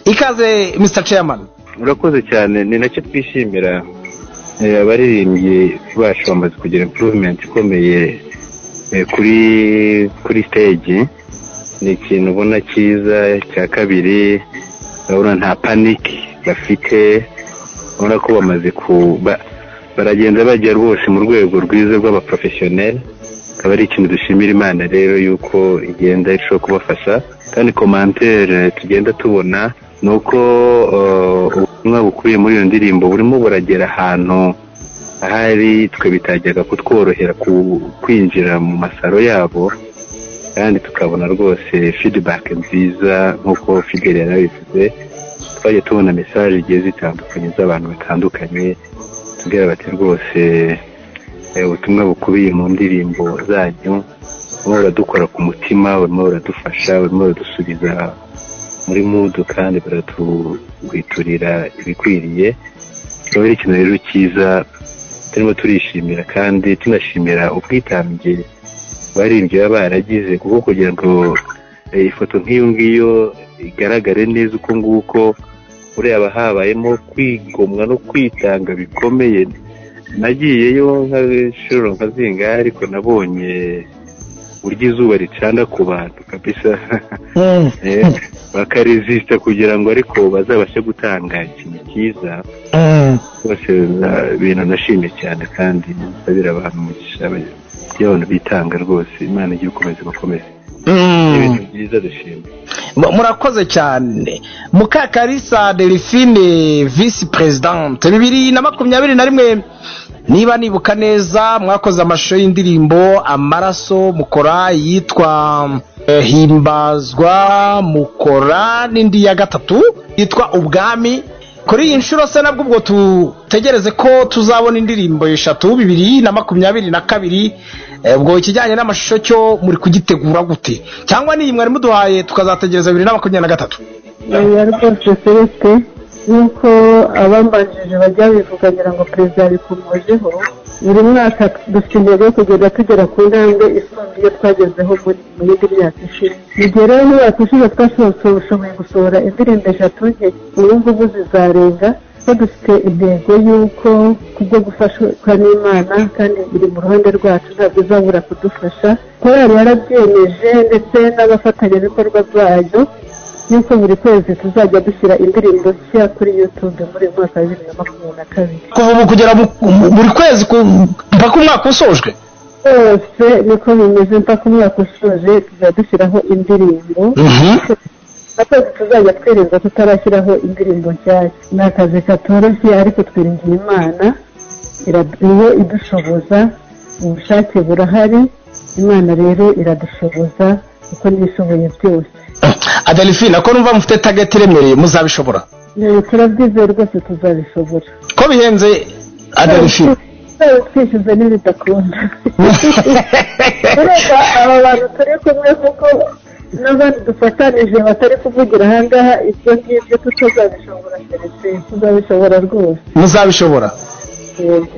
ikaze mr chairman murakoze cyane ni nacyo twishimira Eh, abaririmbyi bacu bamaze kugira improvement ikomeye eh, kuri kuri stage ni ikintu ubona cyiza cya kabiri urabona nta panic bafite urabona ko bamaze ku ba- baragenda bajya rwose mu rwego rwiza rw'abaprofessionel akaba ari ikintu dushimira imana rero yuko igenda irushaho kubafasha kandi komantere tugenda tubona ni uko eh, ubutumwa bukubiye muri iyo ndirimbo burimo buragera ahantu ahari twe bitajyaga kutworohera ku- kwinjira mu masaro yabo kandi tukabona rwose feedback nziza nk'uko fideli yarabivuze twagiye tubona mesaje zigiye zitandukanye z'abantu batandukanye tubwira bati rwose eh, ubutumwa bukubiye mu ndirimbo zanyu burimo buradukora ku mutima burimo buradufasha burimo buradusubiza muri mudu kandi buratugwiturira ibikwiriye kikaba ari ikintu rero cyiza turimo turishimira kandi tunashimira ubwitange baririmbyi baba baragize kuko kugira ngo eh, ifoto nk'iyo ngiyo igaragare neza uko nguko ureba habayemo kwigomwa no kwitanga bikomeye nagiyeyo nk'inshuro nka zingahe ariko nabonye burya izuba ricana ku bantu kabisa Eh, bakaresisita kugira ngo ariko bazabashe gutanga ikintu cyiza rwose na- ibintu nashimye cyane kandi nsabira abantu umugisha ba- iyo abantu bitanga rwose imana igiye gukomeza bakomeze ibintu byiza dushima Mu- murakoze cyane mukakarisa delphine visi perezidante bibiri na makumyabiri na rimwe niba nibuka neza mwakoze amashusho y'indirimbo amaraso mukora yitwa eh, himbazwa mukora n'indi ya gatatu yitwa ubwami kuri iyi nshuro se nabwo ubwo tutegereze ko tuzabona indirimbo eshatu bibiri na makumyabiri na kabiri eh, ubwo ikijyanye n'amashusho cyo muri kugitegura gute cyangwa n'iyi mwari muduhaye tukazategereza bibiri na makumyabiri na gatatu oya rwose celeste nk'uko abambanjije bajya bivuga ngira ngo perezida yabikomojeho buri mwaka dufite intego yo kugenda tugera ku ntambwe isumba iyo twagezeho muri mu yindi myaka ishize mu gihe rero mu myaka ishize twashoboye gusohora indirimbo eshatu nke ubu ngubu zizarenga ko dufite intego y'uko kubwo gufashwa n'imana kandi biri mu ruhande rwacu ntabwo izabura kudufasha korali yarabyemeje ndetse n'abafatanyabikorwa bayo yuko buri kwezi tuzajya dushyira indirimbo nshya kuri yutube muri uyu mwaka wa bibiri na makumyabiri na kabiri kuva ubu kugera mu- mu- buri kwezi ku- mpaka umwaka usojwe rwose niko bimeze mpaka umwaka ushoje tuzajya dushyiraho indirimbo atatu tuzajya twirinda tutarashyiraho indirimbo nshyashya ni akazi katoroshye ariko twiringiye imana ira- niyo idushoboza ubushake burahari imana rero iradushoboza kuko niyishoboye byose adelphine ko numva mufite tageti iremereye muzabishobora Ni- turabyizeye rwose tuzabishobora ko bihenze adelphine twaba twishyuze n'ibidakunda ureba aba bantu turi kumwe kuko n'abandi dufatanije batari kuvugira ahangaha ibyo ngibyo tutazabishobora keretse tuzabishobora rwose muzabishobora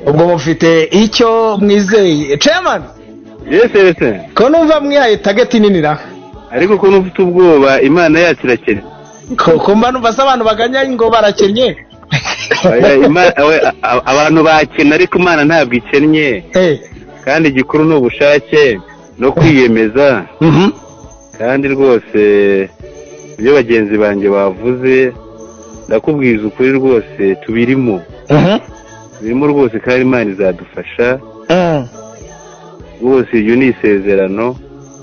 ubwo mufite icyo mwizeye chairman yesi ko numva mwihaye tageti nini ra ariko ko n'ufite ubwoba imana yacu irakennye ko ko mba numva se abantu baganya ngo barakennye Oya, Ima- oya, a- a- abantu bakena ariko imana ntabwo ikennye kandi igikuru ni ubushake no kwiyemeza kandi rwose ibyo bagenzi banjye bavuze ndakubwiza ukuri rwose tubirimo birimo rwose kandi imana izadufasha rwose iryo ni isezerano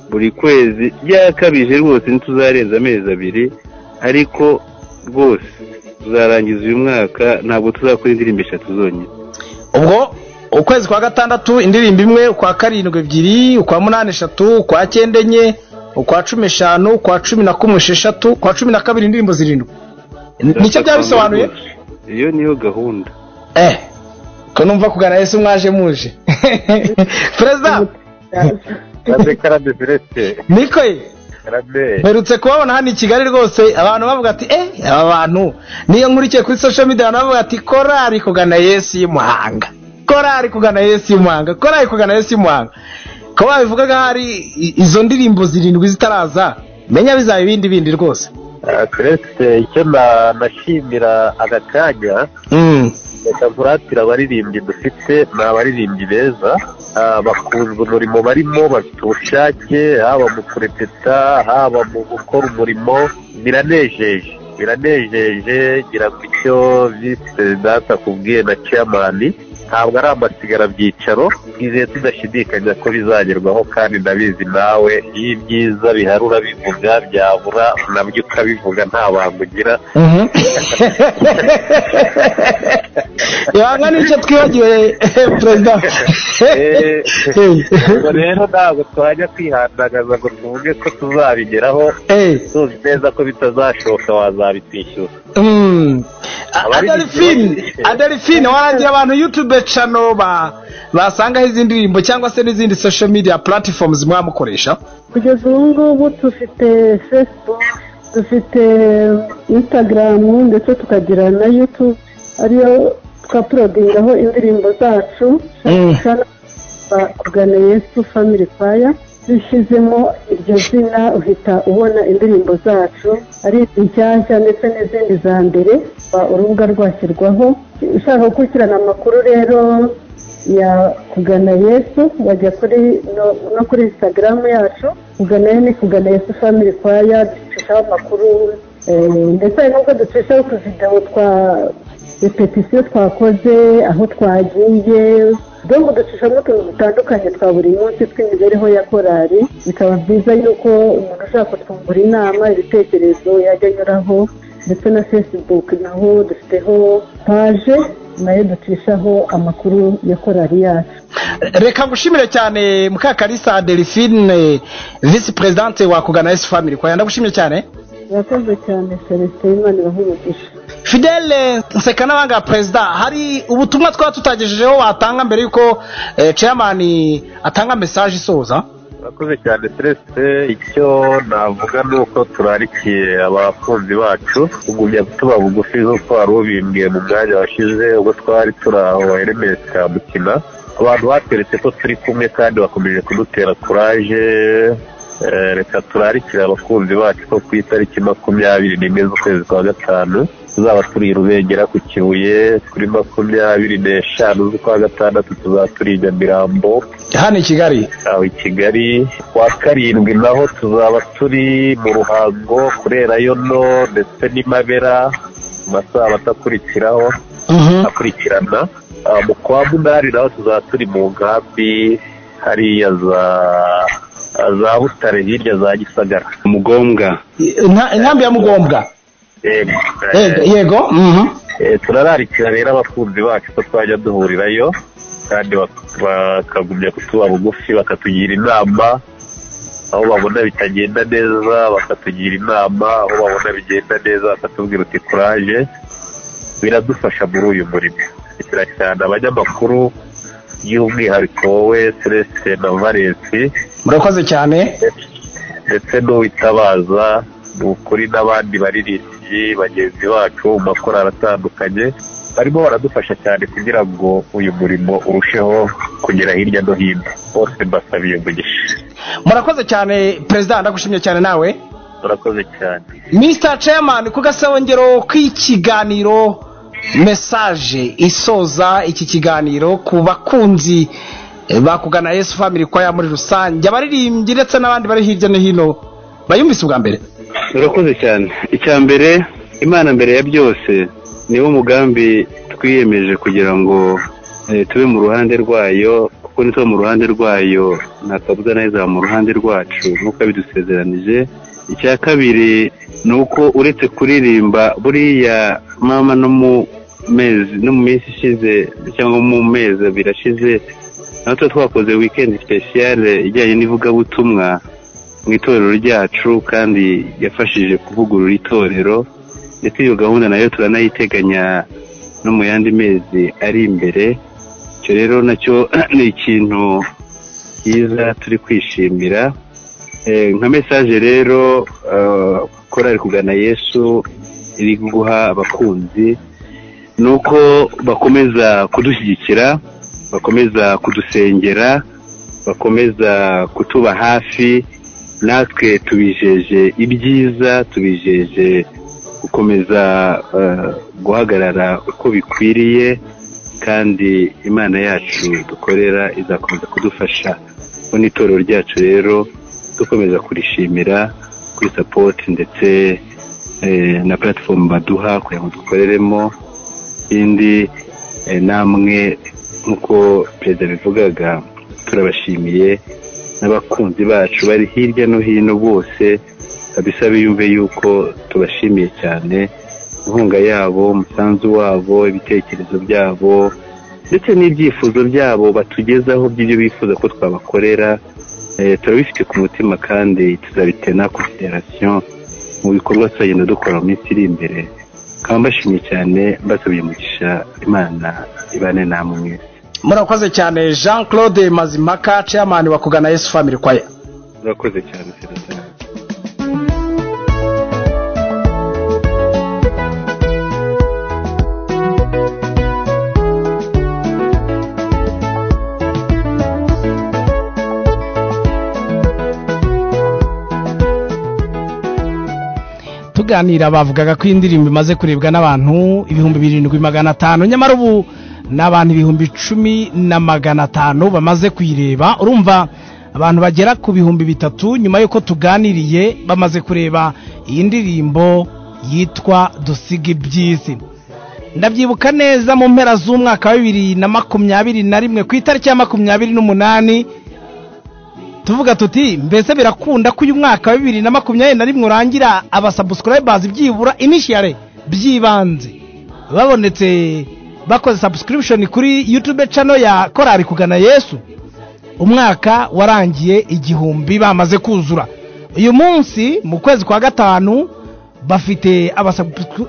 buri kwezi ryakabije rwose ntituzarenza amezi abiri ariko rwose tuzarangiza uyu mwaka ntabwo tuzakora indirimbo eshatu zonyine ubwo ukwezi kwa gatandatu indirimbo imwe ukwa karindwi ebyiri ukwa munani eshatu ukwa cyenda enye ukwa cumi eshanu ukwa cumi na kumwe esheshatu ukwa cumi na kabiri indirimbo zirindwi nicyo byaba bisobanuye iyo niyo gahunda eh ko numva kugana yesu mwaje muje perezida karabe karabe feleste niko ye karabe mperutse kubabona hano i kigali rwose abantu bavuga ati eh aba bantu niyo nkurikiye kuri social media abantu bavuga ati korari kugana yesu y'umuhanga korari kugana yesu y'umuhanga korari kugana yesu y'umuhanga ko babivugaga hari i- izo ndirimbo zirindwi zitaraza menya bizaba ibindi bindi rwose Ah, feleste icyo na- nashimira aka kanya reka nkuratira abaririmbyi dufite ni abaririmbyi beza ah, bakunzwe umurimo barimo bafite ubushake haba mu kurepeta haba mu gukora umurimo biranejeje biranejeje ngira ngo icyo visi perezida akubwiye na chairman ntabwo ari amasigara byicaro twizeye tudashidikanya ko bizagerwaho kandi ndabizi nawe iyo ibyiza bihari urabivuga byabura nabyo ukabivuga nta bantu ugira ibanga nicyo twibagiwe perezida Eh, ubwo rero ntabwo twajya kwihandagaza ngo tuvuge ko tuzabigeraho tuzi neza ko bitazashoka wazabitwishyura Mm. Abari adelphine adelphine warangira abantu youtube channel ba basangaho izi ndirimbo cyangwa se n'izindi social media platforms mwamukoresha kugeza ubu ngubu dufite facebook dufite instagram ndetse tukagira na youtube ariyo twaporodingaho indirimbo zacu Mm. kugana yesu family choir dushyizemo iryo zina uhita ubona indirimbo zacu ari inshyashya ndetse n'izindi za mbere ba- urubuga rwashyirwaho ushaka gukurikirana amakuru rero ya kugana yesu bajya kuri no- no kuri instagram yacu kugana yesu ni kugana yesu family choir ducishaho amakuru eh, ndetse hari n'ubwo ducishaho utuvidewo twa repetisiyo twakoze aho twagiye donc ducishamo utuntu dutandukanye twa buri munsi tw'imibereho ya korali bikaba byiza yuko umuntu ushaka kutwungura inama ibitekerezo yajya anyuraho ndetse na facebook naho dufiteho paje nayo ducishaho amakuru ya korali yacu reka ngushimire cyane mukakarisa adelphine vice presidente wa kugana yesu family kwaya ndagushimye cyane urakoze cyane celestin imana ibahumugisha fidele nseka n'abanga perezida hari ubutumwa twaba tutagejejeho watanga mbere y'uko eh, chairman atanga message isoza urakoze cyane celeste icyo navuga ni uko turarikiye abakunzi bacu tugumya tuba bugufi nk'uko wari ubimbwiye mu mwanya washize ubwo twari turi aho hermes kamukina abantu bateretse ko turi kumwe kandi bakomeje kudutera kuraje Eh, reka turarikire abakunzi bacu ko ku itariki makumyabiri n'imwe z'ukwezi kwa gatanu tuzaba turi i rubengera ku kibuye kuri makumyabiri n'eshanu z'ukwa gatandatu tuzaba turi i nyamirambo hano i kigali aho i kigali ku wa karindwi naho tuzaba turi mu ruhango kurerayo no ndetse n'i mabera mu masaha atakurikiraho akurikirana Ah, mu kwa munani naho tuzaba turi mu nkambi hariya za za butare hirya za gisagara mugombwa Inka- inkambi ya mugombwa Yego. Yego, yego mhm. Eh, turararikira rero abakunzi bacu ko twajya duhurirayo kandi bak- bakagumya kutuba bugufi bakatugira inama aho babona bitagenda neza bakatugira inama aho babona bigenda neza bakatubwira uti kuraje biradufasha muri uyu murimo cyane cyane abanyamakuru by'umwihariko wowe celeste na valensi murakoze cyane ndetse n'uwitabaza ni ukuri n'abandi baririmbyi bagenzi bacu mu makorari atandukanye barimo baradufasha cyane kugira ngo uyu murimo urusheho kugera hirya no hino bose mbasabiye umugisha murakoze cyane perezida ndagushimye cyane nawe murakoze cyane mr chairman ku gasongero k'ikiganiro message isoza iki kiganiro ku bakunzi eh, ba kugana yesu family kwaya muri rusange abaririmbyi ndetse n'abandi bari hirya no hino bayumvise ubwa mbere urakoze cyane icya mbere imana mbere ya byose niwo mugambi twiyemeje kugira ngo eh, tube mu ruhande rwayo kuko nitwe mu ruhande rwayo ntakabuza neza mu ruhande rwacu nk'uko yabidusezeranije icya kabiri ni uko uretse kuririmba buriya mama no mu mezi no mu minsi ishize cyangwa mu mezi abiri ashize natwe twakoze wikendi sipesiyare ijyanye n'ivugabutumwa mu itorero ryacu kandi yafashije kuvugurura itorero ndetse iyo gahunda nayo turanayiteganya no mu yandi mezi ari imbere icyo rero nacyo ni ikintu cyiza turi kwishimira Eh, nka mesaje rero eh, korali kugana yesu iri guha abakunzi ni uko bakomeza kudushyigikira bakomeza kudusengera bakomeza kutuba hafi natwe tubijeje ibyiza tubijeje gukomeza eh, guhagarara uko bikwiriye kandi imana yacu dukorera izakomeza kudufasha bo n'itorero ryacu rero dukomeza kurishimira kuri sapoti ndetse eh, na platifomu baduha kugira ngo dukoreremo ikindi eh, namwe nk'uko perezida bivugaga turabashimiye n'abakunzi bacu bari hirya no hino bose kabisa biyumve yuko tubashimiye cyane inkunga yabo umusanzu wabo ibitekerezo byabo ndetse n'ibyifuzo byabo batugezaho by'ibyo bifuza ko twabakorera Eh, turabifite ku mutima kandi tuzabitena kuri federasiyo mu bikorwa tuzagenda dukora mu minsi iri imbere nkaba mbashimiye cyane mbasabye umugisha imana ibane namwe mwese murakoze cyane jean claude mazimaka chairman wa kugana yesu family choir murakoze cyane federasiyo tuganira bavugaga ko indirimbo imaze kurebwa n'abantu ibihumbi birindwi magana atanu nyamara ubu ni abantu ibihumbi icumi na magana atanu bamaze kuyireba urumva abantu bagera ku bihumbi bitatu nyuma y'uko tuganiriye bamaze kureba iyi ndirimbo yitwa dusige iby'isi ndabyibuka neza mu mpera z'umwaka wa bibiri na makumyabiri na rimwe ku itariki ya makumyabiri n'umunani tuvuga tuti mbese birakunda ko uyu mwaka wa bibiri na makumyabiri na rimwe urangira abasabusurayibazi byibura inishiyare by'ibanze babonetse bakoze sabusikiribishoni kuri yutube cano ya korari kugana yesu umwaka warangiye igihumbi bamaze kuzura uyu munsi mu kwezi kwa gatanu bafite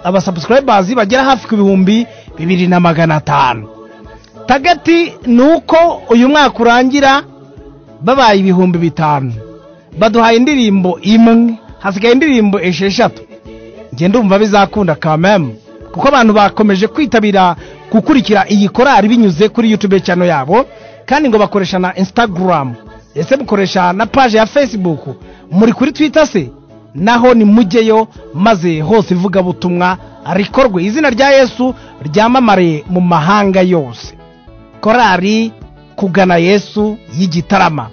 abasabusurayibazi bagera hafi ku bihumbi bibiri na magana atanu tagati ni uko uyu mwaka urangira babaye ibihumbi bitanu baduhaye indirimbo imwe hasigaye indirimbo esheshatu njye ndumva bizakunda kamemu kuko abantu bakomeje kwitabira gukurikira iyi korari binyuze kuri yutube cyano yabo kandi ngo bakoresha na insitagaramu ese mukoresha na paje ya fesibuku muri kuri twita se naho nimujyeyo maze hose ivugabutumwa rikorwe izina rya yesu ryamamare mu mahanga yose korari kugana yesu y'igitarama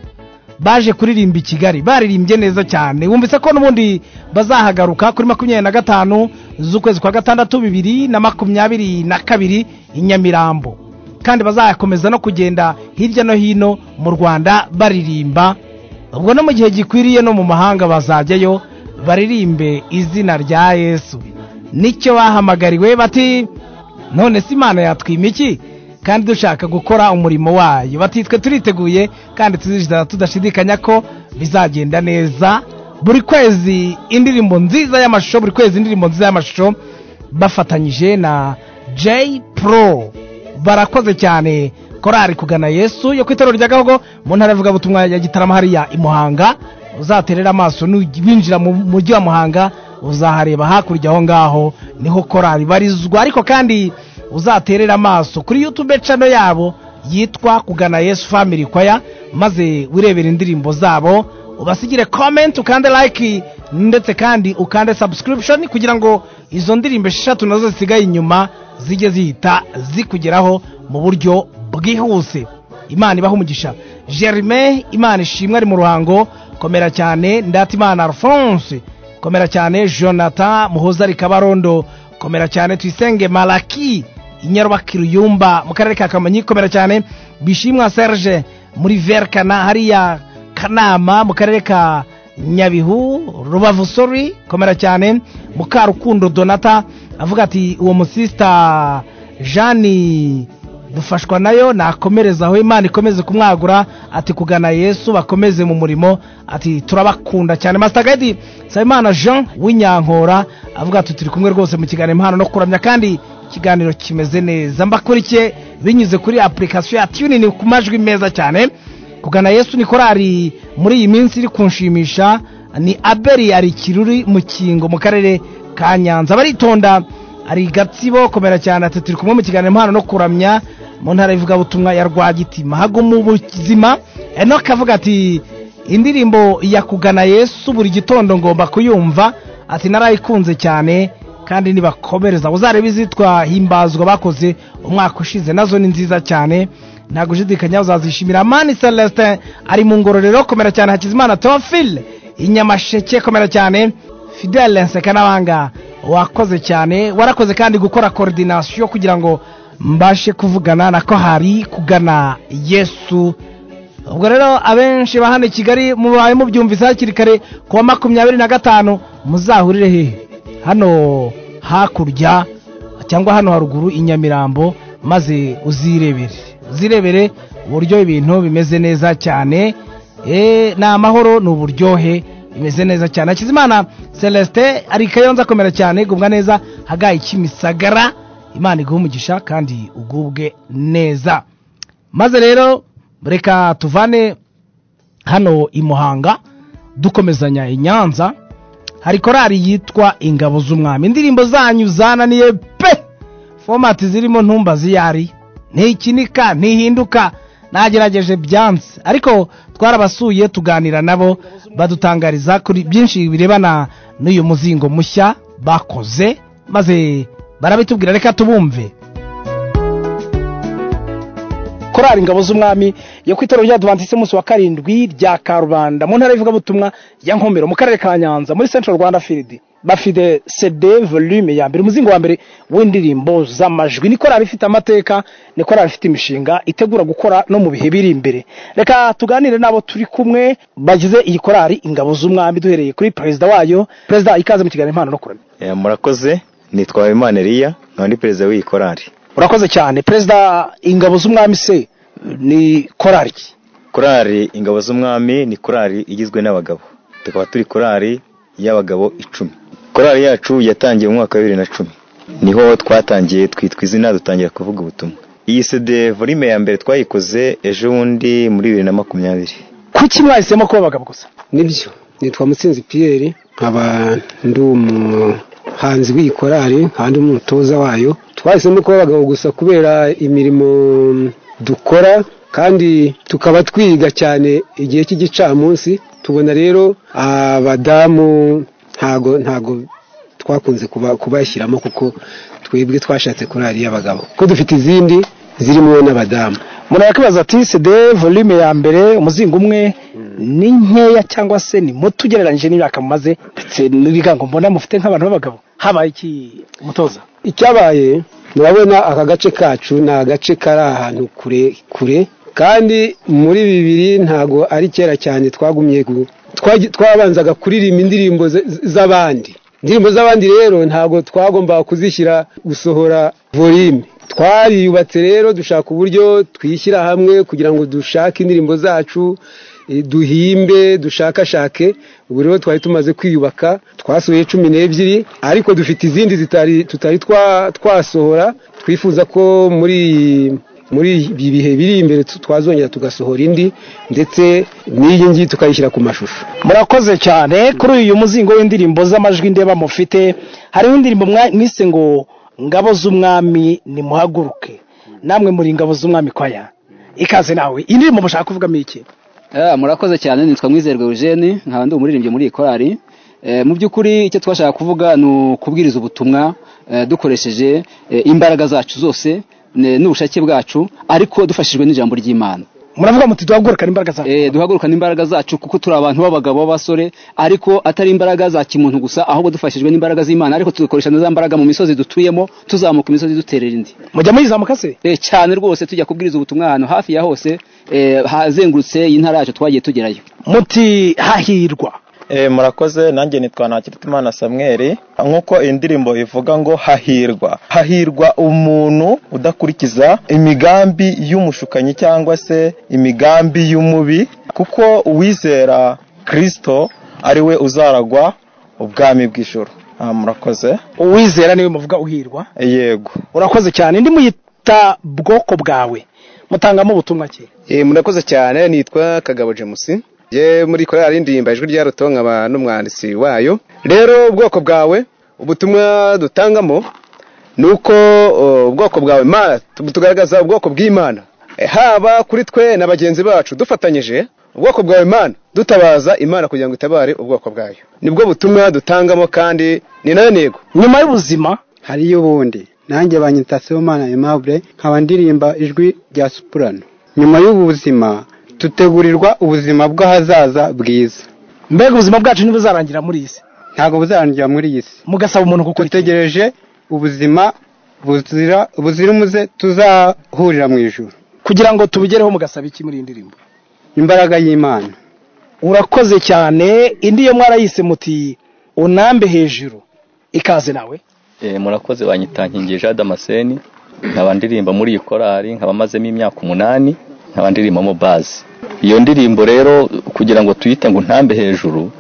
baje kuririmba i kigali baririmbye neza cyane wumvise ko n'ubundi bazahagaruka kuri makumyabiri na gatanu z'ukwezi kwa gatandatu bibiri na makumyabiri na kabiri i nyamirambo kandi bazakomeza no kugenda hirya no hino mu rwanda baririmba ubwo no mu gihe gikwiriye no mu mahanga bazajyayo baririmbe izina rya yesu nicyo bahamagariwe bati none se imana yatwima iki kandi dushaka gukora umurimo wayo batitwe turiteguye kandi tuzijira tudashidikanya ko bizagenda neza buri kwezi indirimbo nziza y'amashusho buri kwezi indirimbo nziza y'amashusho bafatanyije na J Pro barakoze cyane korari kugana Yesu yo ku itorero rya Gahogo mu ntara yavuga butumwa ya Gitarama hariya i Muhanga uzaterera amaso winjira mu mujyi wa Muhanga uzahareba hakurya aho ngaho niho korari barizwa ariko kandi uzaterera amaso kuri yutube cano yabo yitwa kugana yesu family choir maze wirebere indirimbo zabo ubasigire comment ukande like ndetse kandi ukande subscription kugira ngo izo ndirimbo esheshatu nazo zisigaye inyuma zijye zihita zikugeraho mu buryo bwihuse imana ibaha umugisha germain imana ishimwe ari mu ruhango komera cyane ndatimana alphonse komera cyane jonathan muhoza rikabarondo komera cyane tuyisenge malaki kiruyumba mu karere ka kamonyi komera cyane bishimwa serge muri verkana hariya kanama mu karere ka nyabihu rubavu sori komera cyane mukarukundo donata avuga ati uwo musisita jeanne dufashwa nayo nakomereza aho imana ikomeze kumwagura ati kugana yesu bakomeze mu murimo ati turabakunda cyane masitagadi nsabimana jean w'inyankora avuga ati turi kumwe rwose mu kiganiro impano no kuramya kandi ikiganiro kimeze neza mbakurikiye binyuze kuri apurikasiyo ya tunini ku majwi meza cyane kugana yesu ni korari muri iyi minsi iri kunshimisha ni aberi ari kiruri mu kingo mu karere ka nyanza baritonda hari gatsibo komera cyane ati turi kumwe mu kiganiro impano no kuramya mu ntara y'ivugabutumwa ya rwagitima hago mu buzima enoka avuga ati indirimbo ya kugana yesu buri gitondo ngomba kuyumva ati narayikunze cyane kandi nibakomereza uzareba izitwa himbazwa bakoze umwaka ushize nazo ni nziza cyane nta gushidikanya uzazishimira mani celestin ari mu ngororero komera cyane hakizimana teofile inyamasheke komera cyane fidele nseka n'abanga wakoze cyane warakoze kandi gukora koordinasiyo kugira ngo mbashe kuvugana nako hari kugana yesu ubwo rero abenshi ba hano i kigali mubaye mubyumvise hakiri kare ku wa makumyabiri na gatanu muzahurire hehe hano hakurya cyangwa hano haruguru i nyamirambo maze uzirebere uzirebere uburyo ibintu bimeze neza cyane Eh, ni amahoro ni uburyohe bimeze neza cyane hakizimana celestin ari kayonza akomera cyane gubwa neza hagaye kimisagara imana iguha umugisha kandi ugubwe neza maze rero reka tuvane hano i muhanga dukomezanya i nyanza hari korari yitwa ingabo z'umwami indirimbo zanyu zananiye pe fomati zirimo ntumbazi iyo ari ntikinika ntihinduka nagerageje byanze ariko twarabasuye tuganira nabo badutangariza kuri byinshi birebana n'uyu muzingo mushya bakoze maze barabitubwira reka tubumve korari ingabo z'umwami yo ku itorero ry'advantisi umunsi wa karindwi rya karubanda mu ntara y'ivugabutumwa ya nkomero mu karere ka nyanza muri central rwanda field bafite cd volume ya mbere umuzingo wa mbere w'indirimbo z'amajwi ni korari ifite amateka ni korari ifite imishinga itegura gukora no mu bihe biri imbere reka tuganire n'abo turi kumwe bagize iyi korari ingabo z'umwami duhereye kuri perezida wayo perezida ikaze mu kiganiro impano no kuramya Eh, murakoze nitwa habimana eliya nkaba ndi perezida w'iyi korari urakoze cyane perezida ingabo z'umwami se ni korari ki? korari ingabo z'umwami ni korari igizwe n'abagabo tukaba turi korari y'abagabo icumi korari yacu yatangiye mu mwaka wa bibiri na cumi niho twatangiye twitwa izina dutangira kuvuga ubutumwa iyi sede volume ya mbere twayikoze ejo bundi muri bibiri na makumyabiri kuki mwahisemo kuba abagabo gusa nibyo nitwa mutsinzi piyeri nkaba ndi umuhanzi w'iyi korari nkaba ndi umutoza wayo twahisemo kuba abagabo gusa kubera imirimo dukora kandi tukaba twiga cyane igihe cy'igicamunsi tubona rero abadamu ntago ntago twakunze kuba- kubashyiramo kuko twebwe twashatse korari y'abagabo kuko dufite izindi zirimo n'abadamu umuntu yakwibaza ati cd volume ya mbere umuzingo umwe ni nkeya cyangwa se ni muto ugereranyije n'imyaka mumaze ndetse n'ibigango mbona mufite nk'abantu b'abagabo habaye iki umutoza icyabaye murabona aka gace kacu ni agace kari ahantu kure kure kandi muri bibiri ntago ari kera cyane twagumye gu- twagi- twabanzaga kuririmba indirimbo z- z- z'abandi indirimbo z'abandi rero ntago twagombaga kuzishyira gusohora volume twariyubatse rero dushaka uburyo twishyira hamwe kugira ngo dushake indirimbo zacu eh, duhimbe dushakashake ubu rero twari tumaze kwiyubaka twasohoye cumi n'ebyiri ariko dufite izindi zitari tutari twa- twasohora twifuza ko muri iyi- muri ibi bihe biri imbere tu- twazongera tugasohora indi ndetse n'iyi ngiyi tukayishyira ku mashusho murakoze cyane kuri uyu muzingo w'indirimbo z'amajwi ndeba mufite harimo indirimbo mwa- mwise ngo ngabo z'umwami nimuhaguruke namwe muri ngabo z'umwami kwaya ikaze nawe iyi ndirimbo mushaka kuvugamo iki Ah, murakoze cyane nitwa mwizerwe eugene nkaba ndi umuririmbyi muri iyi korari Eh, mu by'ukuri icyo twashaka kuvuga ni ukubwiriza ubutumwa eh, dukoresheje eh, imbaraga zacu zose ne- n'ubushake bwacu ariko dufashijwe n'ijambo ry'imana muravuga muti duhagurukane imbaraga zacu eh, duhagurukane imbaraga zacu kuko turi abantu b'abagabo b'abasore ariko atari imbaraga za kimuntu gusa ahubwo dufashijwe n'imbaraga z'imana ariko tugakoresha na za mbaraga mu misozi dutuyemo tuzamuka imisozi duterera indi mujya muyizamuka se eh, cyane rwose tujya kubwiriza ubutumwa ahantu hafi ya hose eh, hazengurutse iyi ntara yacu twagiye tugerayo muti hahirwa Eh, murakoze nanjye nitwa ntakiritimana samweri nk'uko iyi ndirimbo ivuga ngo hahirwa hahirwa umuntu udakurikiza imigambi y'umushukanyi cyangwa se imigambi y'umubi kuko uwizera kirisito ari we uzaragwa ubwami bw'ijoro Ah, murakoze uwizera niwe muvuga uhirwa yego urakoze cyane ndi muyita bwoko bwawe mutangamo ubutumwa ki Eh, murakoze cyane nitwa kagabo jemusi ye muri korali ndirimba ijwi rya ruto nkaba n'umwanditsi wayo rero ubwoko bwawe ubutumwa dutangamo ni uko oh, ubwoko bwawe mana tu- tugaragaza ubwoko bw'imana Eh, haba kuri twe na bagenzi bacu dufatanyije ubwoko bwawe mana dutabaza imana kugira ngo itabare ubwoko bwayo nibwo butumwa dutangamo kandi ni nayo ntego nyuma y'ubuzima hariyo ubundi nanjye banyita sibomana aimable nkaba ndirimba ijwi rya supurano nyuma y'ubu buzima tutegurirwa ubuzima bw'ahazaza bwiza mbega ubuzima bwacu ntibuzarangira muri iyi si ntabwo buzarangira muri iyi si mugasaba umuntu kuko dutegereje ubuzima buzira buzira umuze tuzahurira mu ijuru kugira ngo tubigereho mugasaba iki muri iyi ndirimbo imbaraga y'imana urakoze cyane indi yo mwarayise muti unambe hejuru ikaze nawe Eh, murakoze banyitankingi jean damascene nkaba ndirimba muri iyi korali nkaba mazemo imyaka umunani nkaba ndirimbamo bazi iyo ndirimbo rero kugira ngo tuyite ngo ntambe hejuru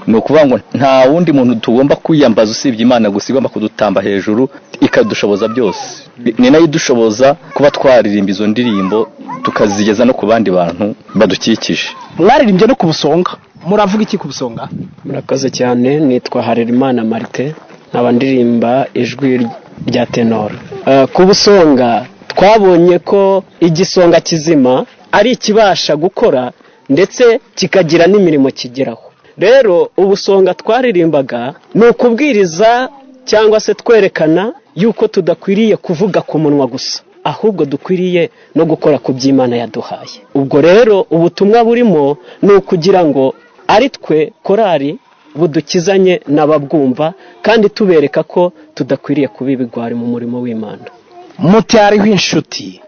ni ukuvuga ngo nta wundi muntu tugomba kwiyambaza usibye imana gusa igomba kudutamba hejuru ikadushoboza byose Ni- ni nayo idushoboza kuba twaririmba izo ndirimbo tukazigeza no ku bandi bantu badukikije mwaririmbye no ku busonga muravuga iki ku busonga murakoze cyane nitwa harerimana marite nkaba ndirimba ijwi rya tenoro Eh, ku busonga twabonye ko igisonga kizima ari ikibasha gukora ndetse kikagira n'imirimo kigeraho rero ubusonga twaririmbaga ni ukubwiriza cyangwa se twerekana yuko tudakwiriye kuvuga ku munwa gusa ahubwo dukwiriye no gukora ku by'imana yaduhaye ubwo rero ubutumwa burimo ni ukugira ngo ari twe korari budukizanye n'ababwumva kandi tubereka ko tudakwiriye kuba ibigwari mu murimo w'imana muti hariho inshuti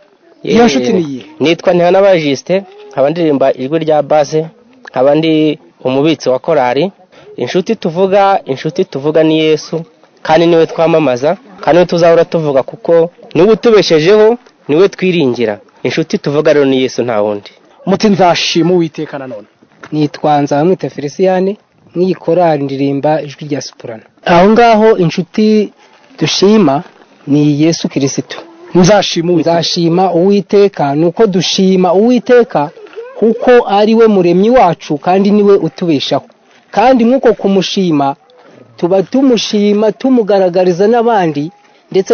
iyo nshuti ni iyihe nitwa ntihanabaye jisite nkaba ndirimba ijwi rya base nkaba ndi umubitsi wa korari inshuti tuvuga inshuti tuvuga ni yesu kandi niwe twamamaza kandi niwe tuzahora tuvuga kuko niwe utubeshejeho niwe twiringira inshuti tuvuga rero ni yesu nta wundi muti nzashima uwiteka nanone nitwa nzabamwita feliciyani n'iyi korali ndirimba ijwi rya sipurano aho ngaho inshuti dushima ni yesu kirisitu nzashima uwiteka nzashima uwiteka ni uko dushima uwiteka kuko ari we muremyi wacu kandi niwe utubeshaho kandi nk'uko kumushima tuba tumushima tumugaragariza n'abandi ndetse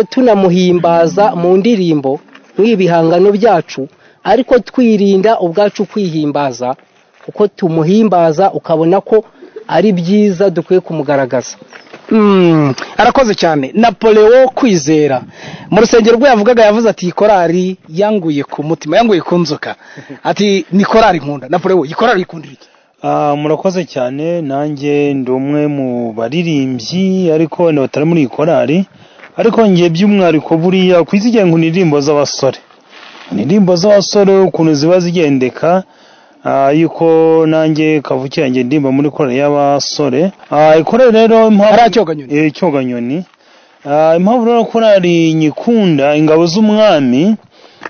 tunamuhimbaza mu ndirimbo nk'ibihangano byacu ariko twirinda ubwacu kwihimbaza kuko tumuhimbaza ukabona ko ari byiza dukwiye kumugaragaza Mm, arakoze cyane napoleo kwizera mu rusengero rwe yavugaga yavuze ati iyi korali yanguye ku mutima yanguye ku nzoka ati ni korali nkunda napoleo iyi korali ikundira iki Ah, murakoze cyane nanjye ndi umwe mu baririmbyi ariko wenda batari muri iyi korali ariko njye by'umwihariko buriya ku isi igihe nkunda indirimbo z'abasore indirimbo z'abasore ukuntu ziba zigendeka ah, yuko nanjye kavukira njye ndimba muri korali y'abasore Ah, ikorere rero impamvu Eh, cyoganyoni Ah, impamvu rero korali nyikunda ingabo z'umwami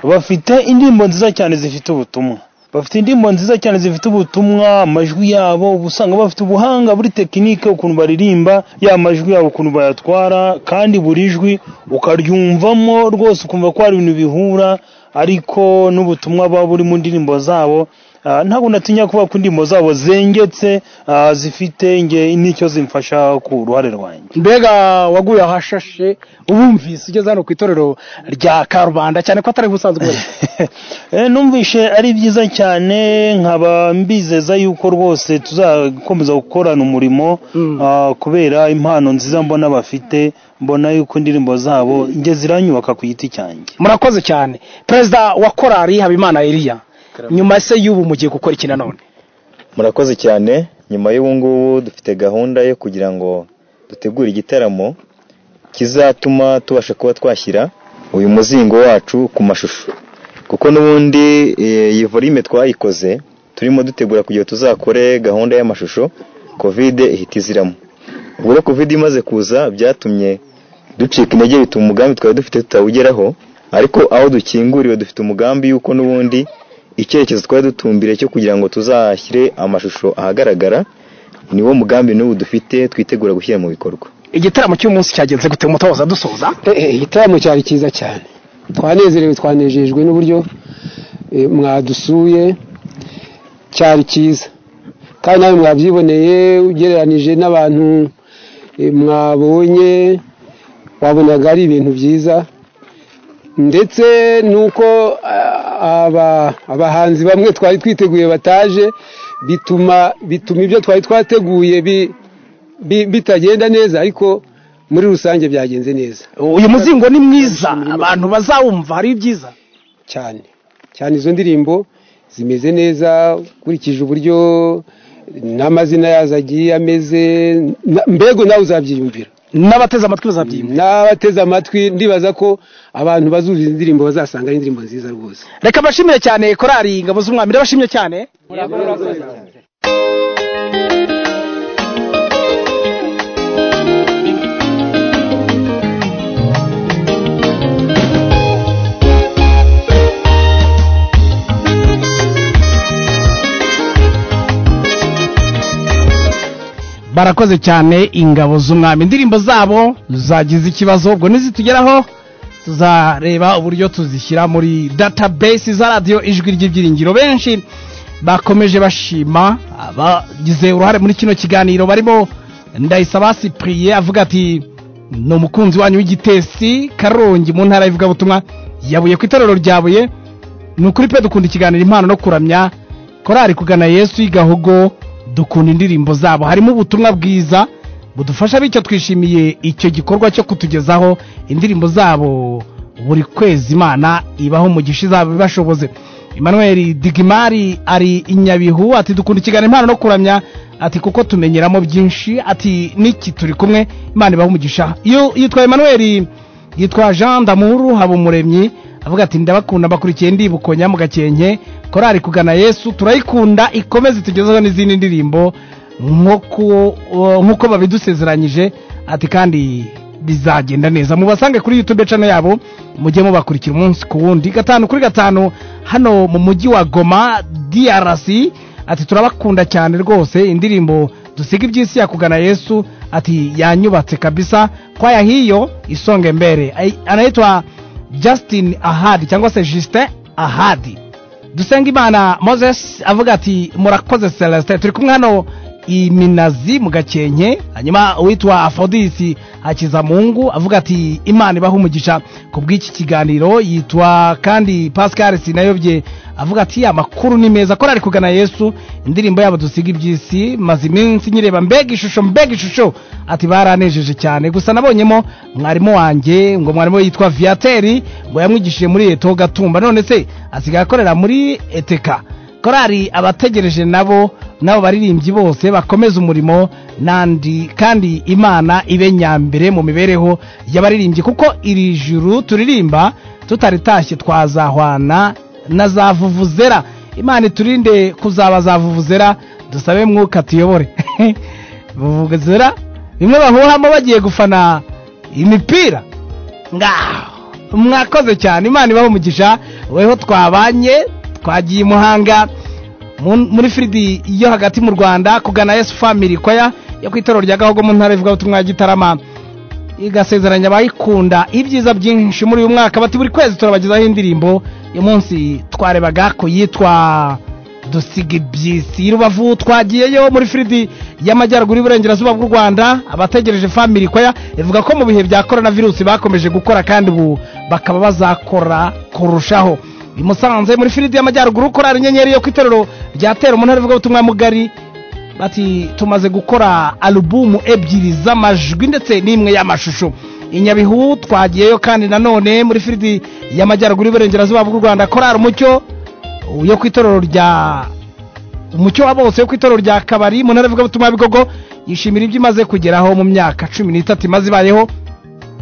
bafite indirimbo nziza cyane zifite ubutumwa bafite indirimbo nziza cyane zifite ubutumwa amajwi yabo uba usanga bafite ubuhanga buri tekinike ukuntu baririmba ya majwi yabo ukuntu bayatwara kandi buri jwi ukaryumvamo rwose ukumva ko hari ibintu bihura ariko n'ubutumwa buba buri mu ndirimbo zabo Ah, ntabwo natinya kuvuga ko indirimbo zabo zengetse ah, zifite nge n'icyo zimfasha ku ruhare rwanjye mbega waguye ahashashe ubumvise ugeze hano ku itorero rya karubanda cyane ko atari ubusanzwe ubona. Eh, numvishe ari byiza cyane nkaba mbizeza yuko rwose tuzakomeza gukorana umurimo ah, kubera impano nziza mbona bafite mbona yuko indirimbo zabo njye ziranyubaka ku giti cyanjye murakoze cyane perezida wa korali habimana eliya nyuma se y'ubu mugiye gukora iki nanone murakoze cyane nyuma y'ubu ngubu dufite gahunda yo kugira ngo dutegure igitaramo kizatuma tubasha kuba twashyira uyu muzingo wacu ku mashusho kuko n'ubundi eh, iyi volume twayikoze turimo dutegura kugira ngo tuzakore gahunda y'amashusho kovide ihita iziramo ubwo rero kovide imaze kuza byatumye ducika intege bituma umugambi twari dufite tutawugeraho ariko aho dukinguriwe dufite umugambi yuko n'ubundi icyerekezo twari dutumbire cyo kugira ngo tuzashyire amashusho ahagaragara niwo mugambi n'ubu dufite twitegura gushyira mu bikorwa igitaramo cy'umunsi cyagenze gute mutoza dusoza igitaramo cyari cyiza cyane twanezerewe twanejejwe n'uburyo eh, mwadusuye cyari cyiza kandi nawe mwabyiboneye ugereranije n'abantu eh, mwabonye wabonaga ari ibintu byiza ndetse nuko ah, aba- abahanzi bamwe twari twiteguye bataje bituma bituma ibyo twari twateguye bi- bi- bitagenda neza ariko muri rusange byagenze neza uyu muzingo ni mwiza abantu bazawumva hari ibyiza cyane cyane izo ndirimbo zimeze neza ukurikije uburyo n'amazina yazo agiye ameze na- mbega nawe uzabyiyumvira n'abateze amatwi bazabyimba n'abateze amatwi ndibaza ko abantu bazuza izi ndirimbo bazasanga ari indirimbo nziza rwose reka mbashimire cyane korari ingabo z'umwami ndabashimye cyane barakoze cyane ingabo z'umwami indirimbo zabo zagize ikibazo ubwo nizitugeraho tuzareba uburyo tuzishyira muri database za radiyo ijwi ry'ibyiringiro benshi bakomeje bashima abagize uruhare muri kino kiganiro barimo ndayisaba sipuriye avuga ati ni umukunzi wanyu w'igitesi karongi mu ntara y'ivugabutumwa yabuye ku itorero rya buye ni ukuri pe dukunda ikiganiro impano no kuramya korari kugana yesu y'igahugo dukunda indirimbo zabo harimo ubutumwa bwiza budufasha bityo twishimiye icyo gikorwa cyo kutugezaho indirimbo zabo buri kwezi imana ibaho umugisha izaba ibashoboze emmanuel digimari ari inyabihu ati dukunda ikiganiro impano no kuramya ati kuko tumenyeramo byinshi ati n'iki turi kumwe imana ibaho umugisha iyo yitwa emmanuel yitwa jean damuru habumuremyi avuga ati ndabakunda mbakurikiye ndibukonya mu gakenke korari kugana yesu turayikunda ikomeze tugezeho n'izindi ndirimbo nk'uko babidusezeranyije ati kandi bizagenda neza mubasange kuri yutube cano yabo mujye mubakurikira umunsi ku wundi gatanu kuri gatanu hano mu mujyi wa goma drc ati turabakunda cyane rwose indirimbo dusiga iby'isi yakugana yesu ati yanyubatse kabisa kwaya hiyo isonge mbere anaitwa justin ahadi cyangwa se justin ahadi dusenga imana moses avuga ati murakoze celestin turi kumwe hano iminazi mu gakenke hanyuma uwitwa afrodisi hakizamungu avuga ati imana ibaho umugisha ku bw'iki kiganiro yitwa kandi pascal sinayobye avuga ati amakuru ni meza ko kugana yesu indirimbo yabo dusiga iby'isi maze iminsi nyireba mbega ishusho mbega ishusho ati baranejeje cyane gusa nabonyemo mwarimu wanjye ngo mwarimu yitwa viyateri ngo yamwigishije muri eto gatumba none se asigaye akorera muri eteka korari abategereje nabo n'abo baririmbyi bose bakomeza umurimo nandi kandi imana ibe nyambere mu mibereho y'abaririmbyi kuko iri juru turirimba tutaritashye twazahwana na za vuvuzera imana iturinde kuzaba za vuvuzera dusabe mwuka tuyobore vuvuzera bimwe bahuhamo bagiye gufana imipira ngaho mwakoze cyane imana ibaho umugisha weho twabanye twagiye i muhanga muri firidi yo hagati mu rwanda kugana yesu family kwaya yo ku itoro rya gahogo mu ntara ivugabutumwa ya gitarama igasezeranya abayikunda ibyiza byinshi muri uyu mwaka bati buri kwezi turabagezaho indirimbo uyu munsi twarebaga ko yitwa dusiga ibyisi rubavu twagiyeyo muri firidi y'amajyaruguru y'iburengerazuba bw'u rwanda abategereje family kwaya ivuga ko mu bihe bya korona virusi bakomeje gukora kandi ubu bakaba bazakora kurushaho i musanze muri firidi y'amajyaruguru korari inyenyeri yo ku itorero rya tera umuntu arivuga ubutumwa mugari bati tumaze gukora alubumu ebyiri z'amajwi ndetse n'imwe y'amashusho inyabihu twagiyeyo kandi nanone muri firidi y'amajyaruguru y'iburengerazuba bw'u rwanda korari umucyo yo ku itorero rya umucyo wa bose wo ku itorero rya kabari mu ntara y'ivugabutumwa bigogo yishimira ibyo imaze kugeraho mu myaka cumi n'itatu imaze ibayeho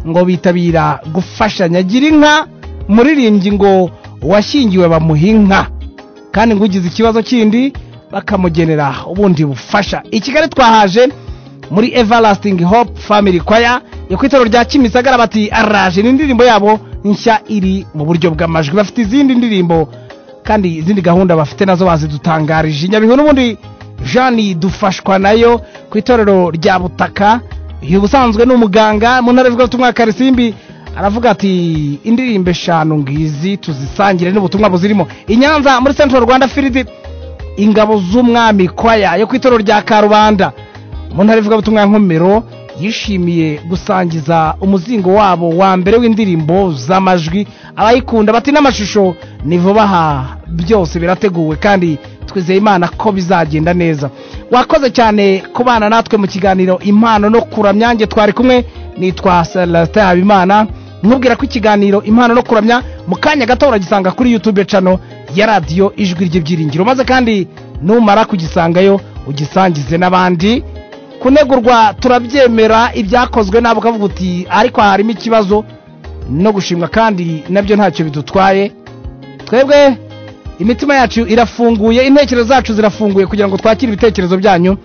ngo bitabira gufashanya gira inka muririmbyi ngo uwashyingiwe bamuha inka kandi ngo ugize ikibazo kindi bakamugenera ubundi bufasha i kigali twahaje muri everlasting hope family choir yo ku itorero rya kimisagara bati araje ni indirimbo yabo nshya iri mu buryo bw'amajwi bafite izindi ndirimbo kandi izindi gahunda bafite nazo bazidutangarije nyabihu n'ubundi jeanne dufashwa nayo ku itorero rya butaka uyu ubusanzwe ni umuganga mu ntara y'ivugabutumwa karisimbi aravuga ati indirimbo eshanu ngizi tuzisangire n'ubutumwa buzirimo inyanza muri central rwanda firidi ingabo z'umwami kwaya yo ku itorero rya karubanda mu ntara ivugabutumwa ya nkomero yishimiye gusangiza umuzingo wabo wa mbere w'indirimbo z'amajwi abayikunda bati n'amashusho ni vuba aha byose birateguwe kandi twizeye imana ko bizagenda neza wakoze cyane kubana natwe mu kiganiro impano no kuramyange twari kumwe nitwa celestin habimana nkubwira ko ikiganiro impano no kuramya mu kanya gato uragisanga kuri yutube cano ya radiyo ijwi ry'ibyiringiro maze kandi numara kugisangayo ugisangize n'abandi kunegurwa turabyemera ibyakozwe nabi ukavuga uti ariko harimo ikibazo no gushimwa kandi nabyo ntacyo bidutwaye twebwe imitima yacu irafunguye intekerezo zacu zirafunguye kugira ngo twakire ibitekerezo byanyu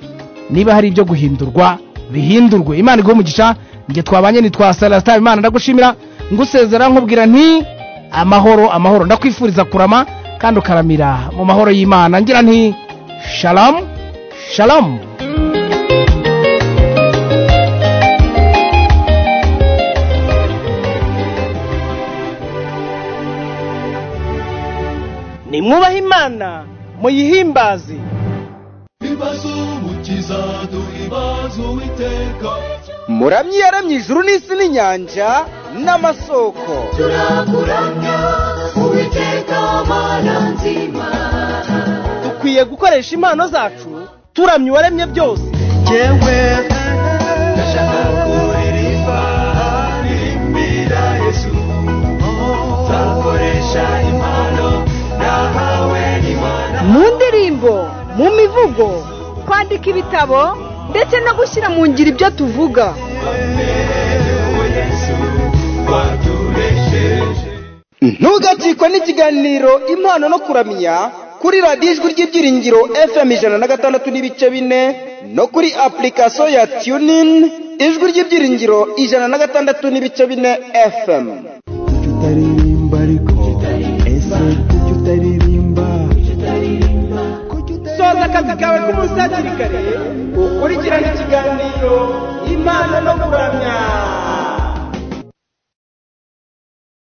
niba hari ibyo guhindurwa bihindurwe imana iguhe umugisha njye twabanye ntitwasara sitari imana ndagushimira ngusezera nkubwira nti amahoro amahoro ndakwifuriza kurama kandi ukaramira mu mahoro y'imana ngira nti shalamu shalamu nimwubahe imana muyihimbaze ibibazo umukiza duha ibibazo witeka muramyi yaramye ijuru n'isi n'inyanja n'amasoko turakuramya uwiteka mana nzima dukwiye gukoresha impano zacu turamya uwaremye byose yewe ndashaka kuririmba irimbira yesu nzakoresha impano nahawe n'imana mu ndirimbo mu mivugo kwandika ibitabo ndetse no gushyira mu ngiro ibyo tuvuga ntugacikwe n'ikiganiro impano no kuramya kuri radiyo ijwi ry'ibyiringiro fm ijana na gatandatu n'ibice bine no kuri apurikasiyo ya tunini ijwi ry'ibyiringiro ijana na gatandatu n'ibice bine fm utaririmba ariko ese kuki utaririmba soza akazi kawe k'umunsi hakiri kare ukurikirane ikiganiro impano no kuramya